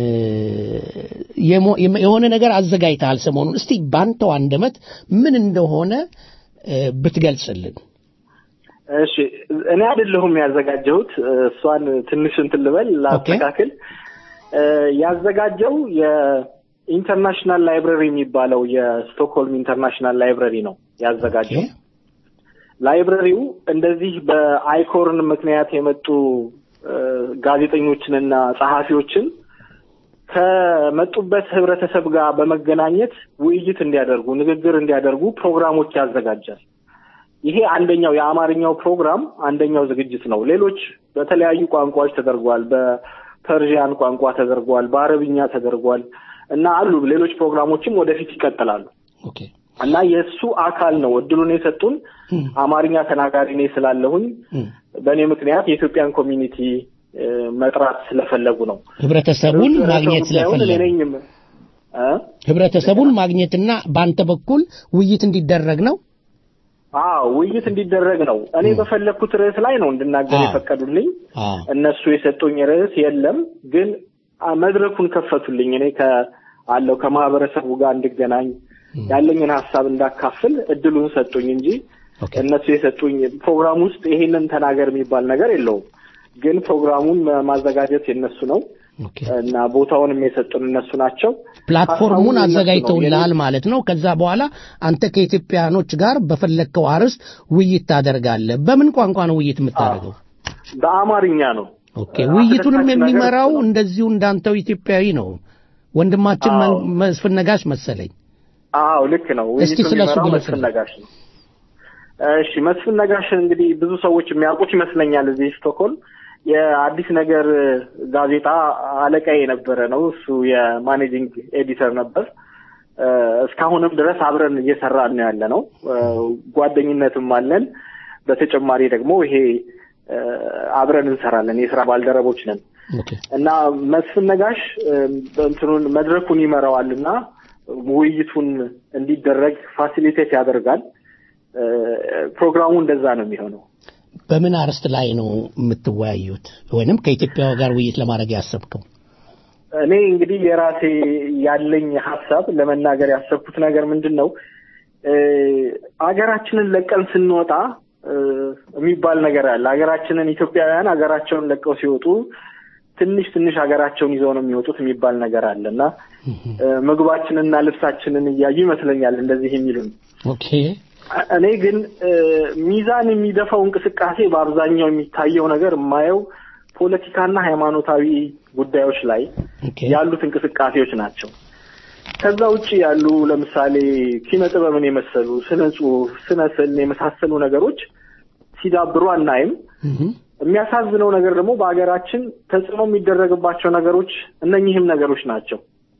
የሞ- የሆነ ነገር አዘጋጅተሃል ሰሞኑን። እስቲ ባንተው አንደበት ምን እንደሆነ እ፣ ብትገልጽልን። እሺ እኔ አይደለሁም ያዘጋጀሁት። እሷን ትንሽ እንትን ልበል ላስተካክል። እ፣ ያዘጋጀው የኢንተርናሽናል ላይብረሪ የሚባለው የስቶክሆልም ኢንተርናሽናል ላይብረሪ ነው ያዘጋጀው። ላይብረሪው እንደዚህ በአይኮርን ምክንያት የመጡ እ፣ ጋዜጠኞችንና ጸሐፊዎችን ከመጡበት ህብረተሰብ ጋር በመገናኘት ውይይት እንዲያደርጉ፣ ንግግር እንዲያደርጉ ፕሮግራሞች ያዘጋጃል። ይሄ አንደኛው የአማርኛው ፕሮግራም አንደኛው ዝግጅት ነው። ሌሎች በተለያዩ ቋንቋዎች ተደርጓል። በፐርዥያን ቋንቋ ተደርጓል፣ በአረብኛ ተደርጓል እና አሉ ሌሎች ፕሮግራሞችም ወደፊት ይቀጥላሉ። እና የእሱ አካል ነው እድሉን የሰጡን። አማርኛ ተናጋሪ እኔ ስላለሁኝ በእኔ ምክንያት የኢትዮጵያን ኮሚኒቲ እ፣ መጥራት ስለፈለጉ ነው። ህብረተሰቡን ማግኘት ሳይሆን እኔ ስለፈለጉ ነኝም እ? ህብረተሰቡን ማግኘትና በአንተ በኩል ውይይት እንዲደረግ ነው። አዎ ውይይት እንዲደረግ ነው። እኔ በፈለግኩት ርዕስ ላይ ነው እንድናገር የፈቀዱልኝ። እነሱ የሰጡኝ ርዕስ የለም፣ ግን አ፣ መድረኩን ከፈቱልኝ። እኔ ከአለው ከማህበረሰቡ ጋር እንድገናኝ ያለኝን ሀሳብ እንዳካፍል እድሉን ሰጡኝ እንጂ እነሱ የሰጡኝ ፕሮግራም ውስጥ ይሄንን ተናገር የሚባል ነገር የለውም። ግን ፕሮግራሙን ማዘጋጀት የነሱ ነው እና ቦታውንም የሰጡን እነሱ ናቸው። ፕላትፎርሙን ሀሳቡም የነሱ ነው። አዘጋጅተውልሃል ማለት ነው። ከዛ በኋላ አንተ ከኢትዮጵያኖች ጋር በፈለግከው አርዕስት ውይይት ታደርጋለህ። በምን ቋንቋ ነው ውይይት የምታደርገው? በአማርኛ ነው። ኦኬ። ውይይቱንም አስደሳች ነገር የሚመራው እሱ ነው። እንደዚሁ እንዳንተው ኢትዮጵያዊ ነው ወንድማችን አዎ። መ- መስፍን ነጋሽ መሰለኝ። አዎ ልክ ነው። እስቲ ውይይቱን ስለሱ የሚመራው ግለጽልን። መስፍን ነጋሽ ነው። እሺ መስፍን ነጋሽን እንግዲህ ብዙ ሰዎች የሚያውቁት ይመስለኛል። እዚህ ስቶክሆልም የአዲስ ነገር ጋዜጣ አለቃ የነበረ ነው። እሱ የማኔጂንግ ኤዲተር ነበር። እ፣ እስካሁንም ድረስ አብረን እየሰራን ነው ያለ ነው። እ፣ ጓደኝነትም አለን። በተጨማሪ ደግሞ ይሄ እ፣ አብረን እንሰራለን። የስራ ባልደረቦች ነን። እና መስፍን ነጋሽ እ፣ እንትኑን መድረኩን ይመራዋል እና ውይይቱን እንዲደረግ ፋሲሊቴት ያደርጋል። እ፣ ፕሮግራሙ እንደዛ ነው የሚሆነው። በምን አርዕስት ላይ ነው የምትወያዩት ወይንም ከኢትዮጵያ ጋር ውይይት ለማድረግ ያሰብከው? እኔ እንግዲህ የራሴ ያለኝ ሀሳብ ለመናገር ያሰብኩት ነገር ምንድን ነው እ፣ አገራችንን ለቀን ስንወጣ እ፣ የሚባል ነገር አለ። ሀገራችንን ኢትዮጵያውያን ሀገራቸውን ለቀው ሲወጡ ትንሽ ትንሽ ሀገራቸውን ይዘው ነው የሚወጡት የሚባል ነገር አለ እና እ፣ ምግባችንና ልብሳችንን እያዩ ይመስለኛል እንደዚህ የሚሉን ኦኬ እኔ ግን እ፣ ሚዛን የሚደፋው እንቅስቃሴ በአብዛኛው የሚታየው ነገር የማየው ፖለቲካና ሃይማኖታዊ ጉዳዮች ላይ ያሉት እንቅስቃሴዎች ናቸው። ከዛ ውጭ ያሉ ለምሳሌ ኪነ ጥበብን የመሰሉ ስነ ጽሁፍ፣ ስነ ስዕልን የመሳሰሉ ነገሮች ሲዳብሩ አናይም። የሚያሳዝነው ነገር ደግሞ በሀገራችን ተጽዕኖ የሚደረግባቸው ነገሮች እነኚህም ነገሮች ናቸው።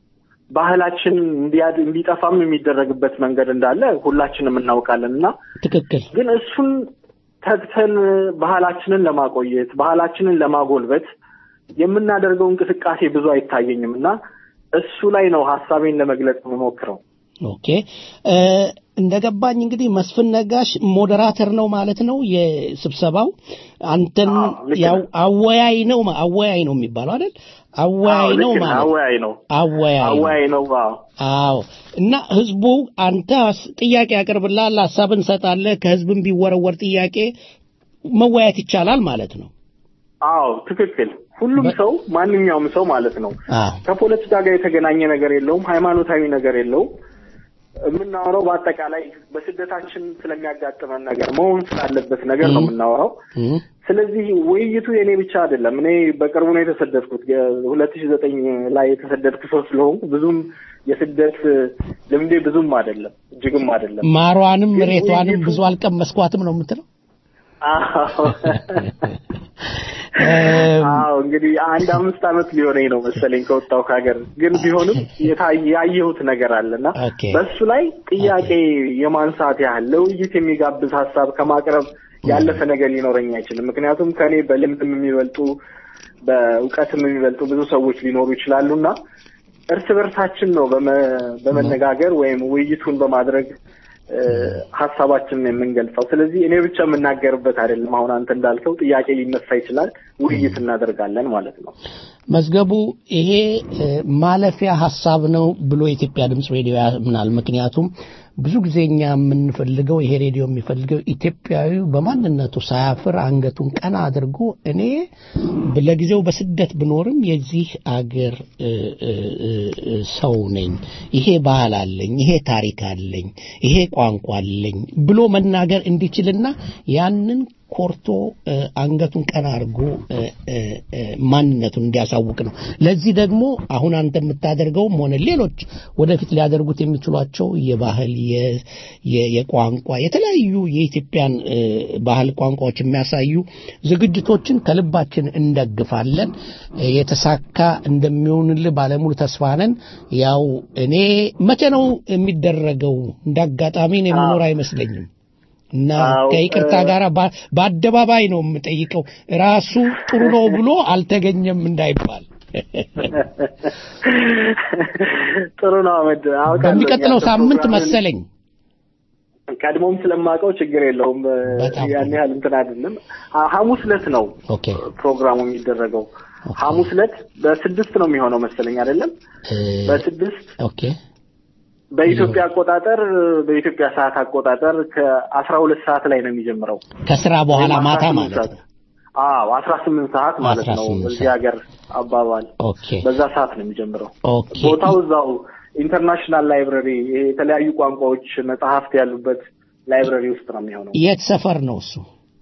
ባህላችን እንዲያድ እንዲጠፋም የሚደረግበት መንገድ እንዳለ ሁላችንም እናውቃለን እና ትክክል ግን እሱን ተግተን ባህላችንን ለማቆየት ባህላችንን ለማጎልበት የምናደርገው እንቅስቃሴ ብዙ አይታየኝም እና እሱ ላይ ነው ሀሳቤን ለመግለጽ የምሞክረው። ኦኬ እ፣ እንደገባኝ እንግዲህ መስፍን ነጋሽ ሞዴራተር ነው ማለት ነው የስብሰባው። አንተን ያው አወያይ ነው አወያይ ነው የሚባለው አይደል? አወያይ ነው ልክ ነህ፣ ማለት አወያይ ነው አወያይ ነው። አወያይ ነው አዎ አዎ እና ህዝቡ አንተ ሀስ- ጥያቄ ያቀርብልሃል፣ ሀሳብን እንሰጣለህ። ከህዝብም ቢወረወር ጥያቄ መወያየት ይቻላል ማለት ነው። አዎ ትክክል ሁሉም ሰው ማንኛውም ሰው ማለት ነው አዎ ከፖለቲካ ጋር የተገናኘ ነገር የለውም ሃይማኖታዊ ነገር የለውም የምናወራው በአጠቃላይ በስደታችን ስለሚያጋጥመን ነገር መሆን ስላለበት ነገር ነው የምናወራው ስለዚህ ውይይቱ የኔ ብቻ አይደለም እኔ በቅርቡ ነው የተሰደድኩት ሁለት ሺ ዘጠኝ ላይ የተሰደድኩ ሰው ስለሆንኩ ብዙም የስደት ልምዴ ብዙም አይደለም እጅግም አይደለም ማሯንም ግን መሬቷንም ውይይቱ- ብዙ አልቀመስኳትም ነው የምትለው? አዎ አዎ እንግዲህ አንድ አምስት ዓመት ሊሆነኝ ነው መሰለኝ ከወጣሁ ከሀገር ግን ቢሆንም የታየ- ያየሁት ነገር አለና ኦኬ በሱ ላይ ጥያቄ የማንሳት ያህል ለውይይት የሚጋብዝ ሀሳብ ከማቅረብ ያለፈ ነገር ሊኖረኝ አይችልም። ምክንያቱም ከኔ በልምድም የሚበልጡ በእውቀትም የሚበልጡ ብዙ ሰዎች ሊኖሩ ይችላሉና እርስ በርሳችን ነው በመ- በመነጋገር ወይም ውይይቱን በማድረግ እ፣ ሀሳባችንን የምንገልጸው። ስለዚህ እኔ ብቻ የምናገርበት አይደለም። አሁን አንተ እንዳልከው ጥያቄ ሊነሳ ይችላል፣ ውይይት እናደርጋለን ማለት ነው። መዝገቡ ይሄ እ፣ ማለፊያ ሀሳብ ነው ብሎ የኢትዮጵያ ድምፅ ሬዲዮ ያምናል። ምክንያቱም ብዙ ጊዜ እኛ የምንፈልገው ይሄ ሬዲዮ የሚፈልገው ኢትዮጵያዊ በማንነቱ ሳያፍር አንገቱን ቀና አድርጎ እኔ ለጊዜው በስደት ብኖርም የዚህ አገር እ፣ እ፣ እ፣ እ፣ ሰው ነኝ፣ ይሄ ባህል አለኝ፣ ይሄ ታሪክ አለኝ፣ ይሄ ቋንቋ አለኝ ብሎ መናገር እንዲችልና ያንን ኮርቶ እ፣ አንገቱን ቀና አድርጎ እ፣ እ፣ እ፣ ማንነቱን እንዲያሳውቅ ነው። ለዚህ ደግሞ አሁን አንተ የምታደርገውም ሆነ ሌሎች ወደፊት ሊያደርጉት የሚችሏቸው የባህል የ- የ- የቋንቋ የተለያዩ የኢትዮጵያን እ፣ ባህል ቋንቋዎች የሚያሳዩ ዝግጅቶችን ከልባችን እንደግፋለን። እ፣ የተሳካ እንደሚሆንልህ ባለሙሉ ተስፋ ነን። ያው እኔ መቼ ነው የሚደረገው? እንደ አጋጣሚ እኔ የምኖር አይመስለኝም። እና አዎ፣ ከይቅርታ እ- ጋር ባ- በአደባባይ ነው የምጠይቀው። ራሱ ጥሩ ነው ብሎ አልተገኘም እንዳይባል። ጥሩ ነው አመድ አውቃለሁ። በሚቀጥለው ያንተ ሳምንት ፕሮግራምን መሰለኝ። ቀድሞም ስለማውቀው ችግር የለውም። ያን ያህል እንትን አይደለም። ሐ- ሐሙስ ዕለት ነው ኦኬ ፕሮግራሙ የሚደረገው። ሐሙስ ዕለት በስድስት ነው የሚሆነው መሰለኝ አይደለም? በስድስት ኦኬ በኢትዮጵያ አቆጣጠር በኢትዮጵያ ሰዓት አቆጣጠር ከአስራ ሁለት ሰዓት ላይ ነው የሚጀምረው። ከስራ በኋላ ወይም ማታ 18 ማለት ሰዓት። ነው። አዎ አስራ ስምንት ሰዓት ማለት ነው 18 በዚህ ሀገር አባባል ኦኬ በዛ ሰዓት ነው የሚጀምረው። ኦኬ ቦታው እዛው ኢንተርናሽናል ላይብረሪ ይሄ የተለያዩ ቋንቋዎች መጽሐፍት ያሉበት ላይብረሪ ውስጥ ነው የሚሆነው። የት ሰፈር ነው እሱ?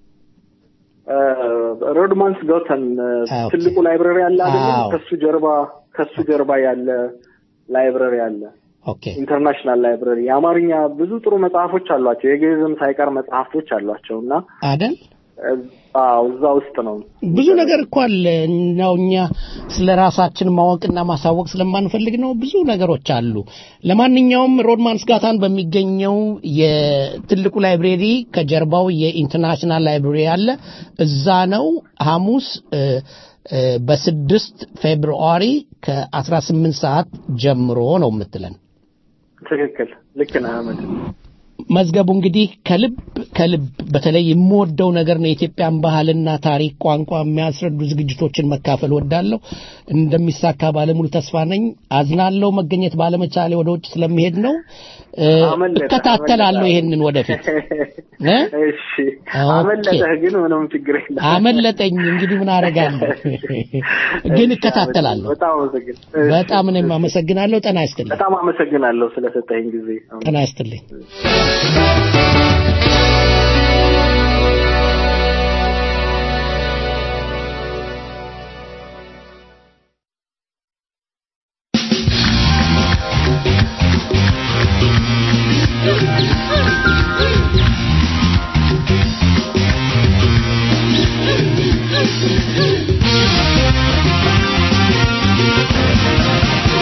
ሮድማንስ ጎተን ኦኬ። ትልቁ ላይብረሪ አለ አይደለም? አዎ። ከሱ ጀርባ ከሱ ጀርባ ያለ ላይብረሪ አለ። ኦኬ ኢንተርናሽናል ላይብረሪ የአማርኛ ብዙ ጥሩ መጽሐፎች አሏቸው። የግዕዝም ሳይቀር መጽሐፍቶች አሏቸው እና አደል አዎ እዛ ውስጥ ነው ብዙ ነገር እኮ አለ ነው እኛ ስለ ራሳችን ማወቅና ማሳወቅ ስለማንፈልግ ነው ብዙ ነገሮች አሉ ለማንኛውም ሮድማንስ ጋታን በሚገኘው የትልቁ ላይብሬሪ ከጀርባው የኢንተርናሽናል ላይብሬሪ አለ እዛ ነው ሐሙስ እ፣ እ፣ በስድስት ፌብሩዋሪ ከ18 ሰዓት ጀምሮ ነው የምትለን ትክክል ልክ ነህ አህመድ መዝገቡ እንግዲህ ከልብ ከልብ በተለይ የምወደው ነገር ነው የኢትዮጵያን ባህልና ታሪክ ቋንቋ የሚያስረዱ ዝግጅቶችን መካፈል ወዳለሁ እንደሚሳካ ባለሙሉ ተስፋ ነኝ አዝናለሁ መገኘት ባለመቻሌ ወደ ውጭ ስለሚሄድ ነው እ፣ አመለጠህ፣ እከታተላለሁ አመለጠህ። ይሄንን ወደፊት እ? እሺ ኦኬ። አመለጠህ ግን ምንም ችግር የለም አመለጠኝ እንግዲህ ምን አደርጋለሁ ግን እሺ፣ እከታተላለሁ በጣም አመሰግን በጣም እኔም አመሰግናለሁ ጤና ይስጥልኝ በጣም አመሰግናለሁ ስለሰጠኝ ጊዜ ጤና ይስጥልኝ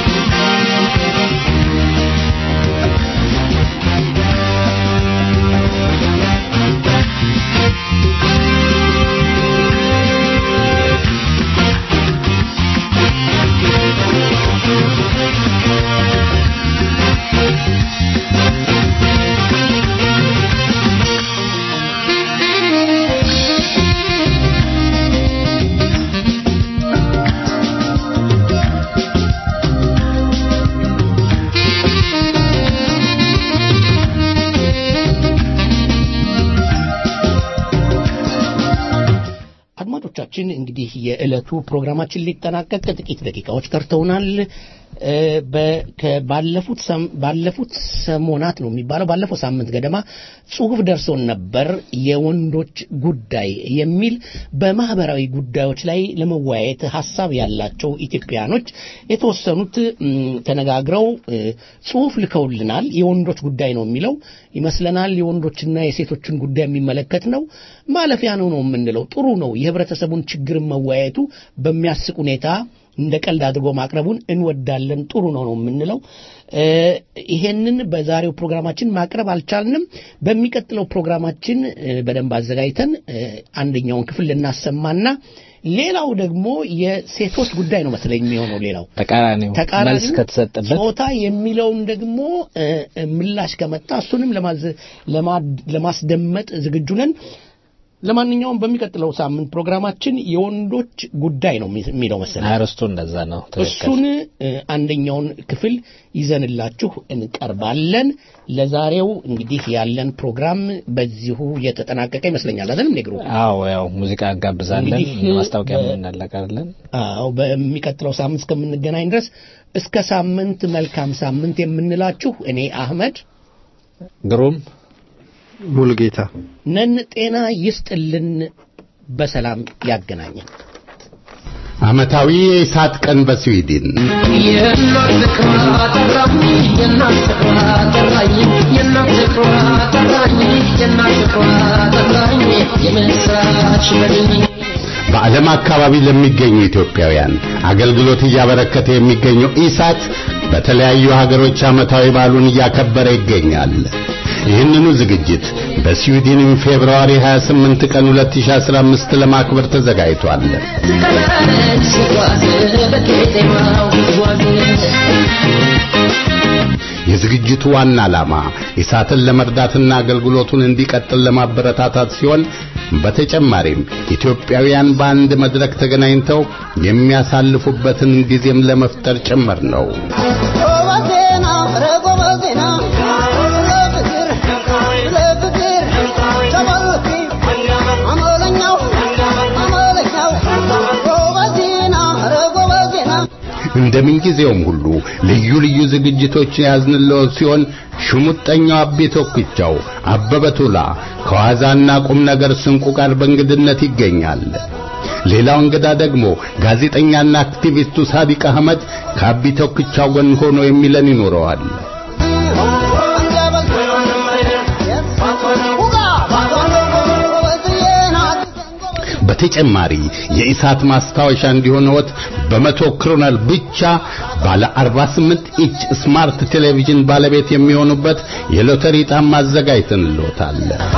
Thank አድማጮቻችን እንግዲህ የዕለቱ ፕሮግራማችን ሊጠናቀቅ ጥቂት ደቂቃዎች ቀርተውናል። እ፣ በ- ከ- ባለፉት ሰም- ባለፉት ሰሞናት ነው የሚባለው ባለፈው ሳምንት ገደማ ጽሁፍ ደርሶን ነበር የወንዶች ጉዳይ የሚል በማህበራዊ ጉዳዮች ላይ ለመወያየት ሀሳብ ያላቸው ኢትዮጵያኖች የተወሰኑት እም፣ ተነጋግረው እ፣ ጽሁፍ ልከውልናል። የወንዶች ጉዳይ ነው የሚለው ይመስለናል። የወንዶችና የሴቶችን ጉዳይ የሚመለከት ነው። ማለፊያ ነው ነው የምንለው። ጥሩ ነው። የህብረተሰቡን ችግርን መወያየቱ በሚያስቅ ሁኔታ እንደ ቀልድ አድርጎ ማቅረቡን እንወዳለን። ጥሩ ነው ነው የምንለው። እ፣ ይሄንን በዛሬው ፕሮግራማችን ማቅረብ አልቻልንም። በሚቀጥለው ፕሮግራማችን እ፣ በደንብ አዘጋጅተን እ፣ አንደኛውን ክፍል ልናሰማና ሌላው ደግሞ የሴቶች ጉዳይ ነው መሰለኝ የሚሆነው ሌላው ተቃራኒው ተቃራኒው መልስ ከተሰጠበት ጾታ የሚለውን ደግሞ እ፣ እ፣ ምላሽ ከመጣ እሱንም ለማዝ- ለማ- ለማስደመጥ ዝግጁ ነን። ለማንኛውም በሚቀጥለው ሳምንት ፕሮግራማችን የወንዶች ጉዳይ ነው የሚ- የሚለው መሰለኝ። አርስቱ እንደዛ ነው። ትክክል። እሱን እ፣ አንደኛውን ክፍል ይዘንላችሁ እንቀርባለን። ለዛሬው እንግዲህ ያለን ፕሮግራም በዚሁ የተጠናቀቀ ይመስለኛል። አይደለም ነግሩ? አዎ ያው ሙዚቃ እንጋብዛለን፣ እንግዲህ ማስታወቂያ በ- እናለቃለን። አዎ በሚቀጥለው ሳምንት እስከምንገናኝ ድረስ እስከ ሳምንት መልካም ሳምንት የምንላችሁ እኔ አህመድ ግሩም ሙሉጌታ ነን። ጤና ይስጥልን፣ በሰላም ያገናኘን። ዓመታዊ የእሳት ቀን በስዊድን የእናት ፍቅሯ ጠራኝ የእናት ፍቅሯ ጠራኝ የእናት ፍቅሯ ጠራኝ የእናት ፍቅሯ ጠራኝ የምስራች በልኝ በዓለም አካባቢ ለሚገኙ ኢትዮጵያውያን አገልግሎት እያበረከተ የሚገኘው ኢሳት በተለያዩ ሀገሮች ዓመታዊ በዓሉን እያከበረ ይገኛል። ይህንኑ ዝግጅት በስዊድን ፌብርዋሪ 28 ቀን 2015 ለማክበር ተዘጋጅቷል። ቀለች ሲጓዝ በቄጤማው ሲጓዝ የዝግጅቱ ዋና ዓላማ ኢሳትን ለመርዳትና አገልግሎቱን እንዲቀጥል ለማበረታታት ሲሆን በተጨማሪም ኢትዮጵያውያን በአንድ መድረክ ተገናኝተው የሚያሳልፉበትን ጊዜም ለመፍጠር ጭምር ነው። ጎበዜና ኧረ ጎበዜና ለፍቅር ለፍቅር ተመልኪ አመለኛው አመለኛው ጎበዜና ኧረ ጎበዜና እንደምንጊዜውም ሁሉ ልዩ ልዩ ዝግጅቶች የያዝንለው ሲሆን ሽሙጠኛው አቤ ቶክቻው አበበ ቱላ ከዋዛና ቁም ነገር ስንቁ ጋር በእንግድነት ይገኛል። ሌላው እንግዳ ደግሞ ጋዜጠኛና አክቲቪስቱ ሳዲቅ አህመድ ከአቢ ቶክቻው ጎን ሆኖ የሚለን ይኖረዋል። በተጨማሪ የኢሳት ማስታወሻ እንዲሆነዎት በመቶ ክሮነል ብቻ ባለ 48 ኢንች ስማርት ቴሌቪዥን ባለቤት የሚሆኑበት የሎተሪ ዕጣም አዘጋጅተንልዎታል።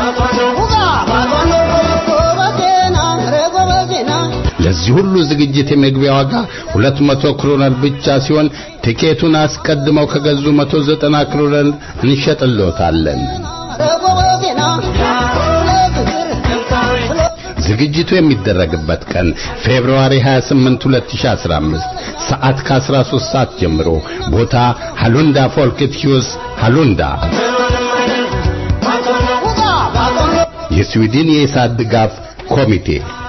ጎበዜና ኧረ ጎበዜና ለዚህ ሁሉ ዝግጅት የመግቢያ ዋጋ 200 ክሮነል ብቻ ሲሆን ቲኬቱን አስቀድመው ከገዙ 190 ክሮነል እንሸጥልዎታለን። ኧረ ጎበዜና ለፍቅር ዝግጅቱ የሚደረግበት ቀን ፌብሩዋሪ 28 2015 ሰዓት ከ13 ሰዓት ጀምሮ ቦታ ሃሉንዳ ፎልክት ሂውስ ሃሉንዳ የስዊድን የኢሳት ድጋፍ ኮሚቴ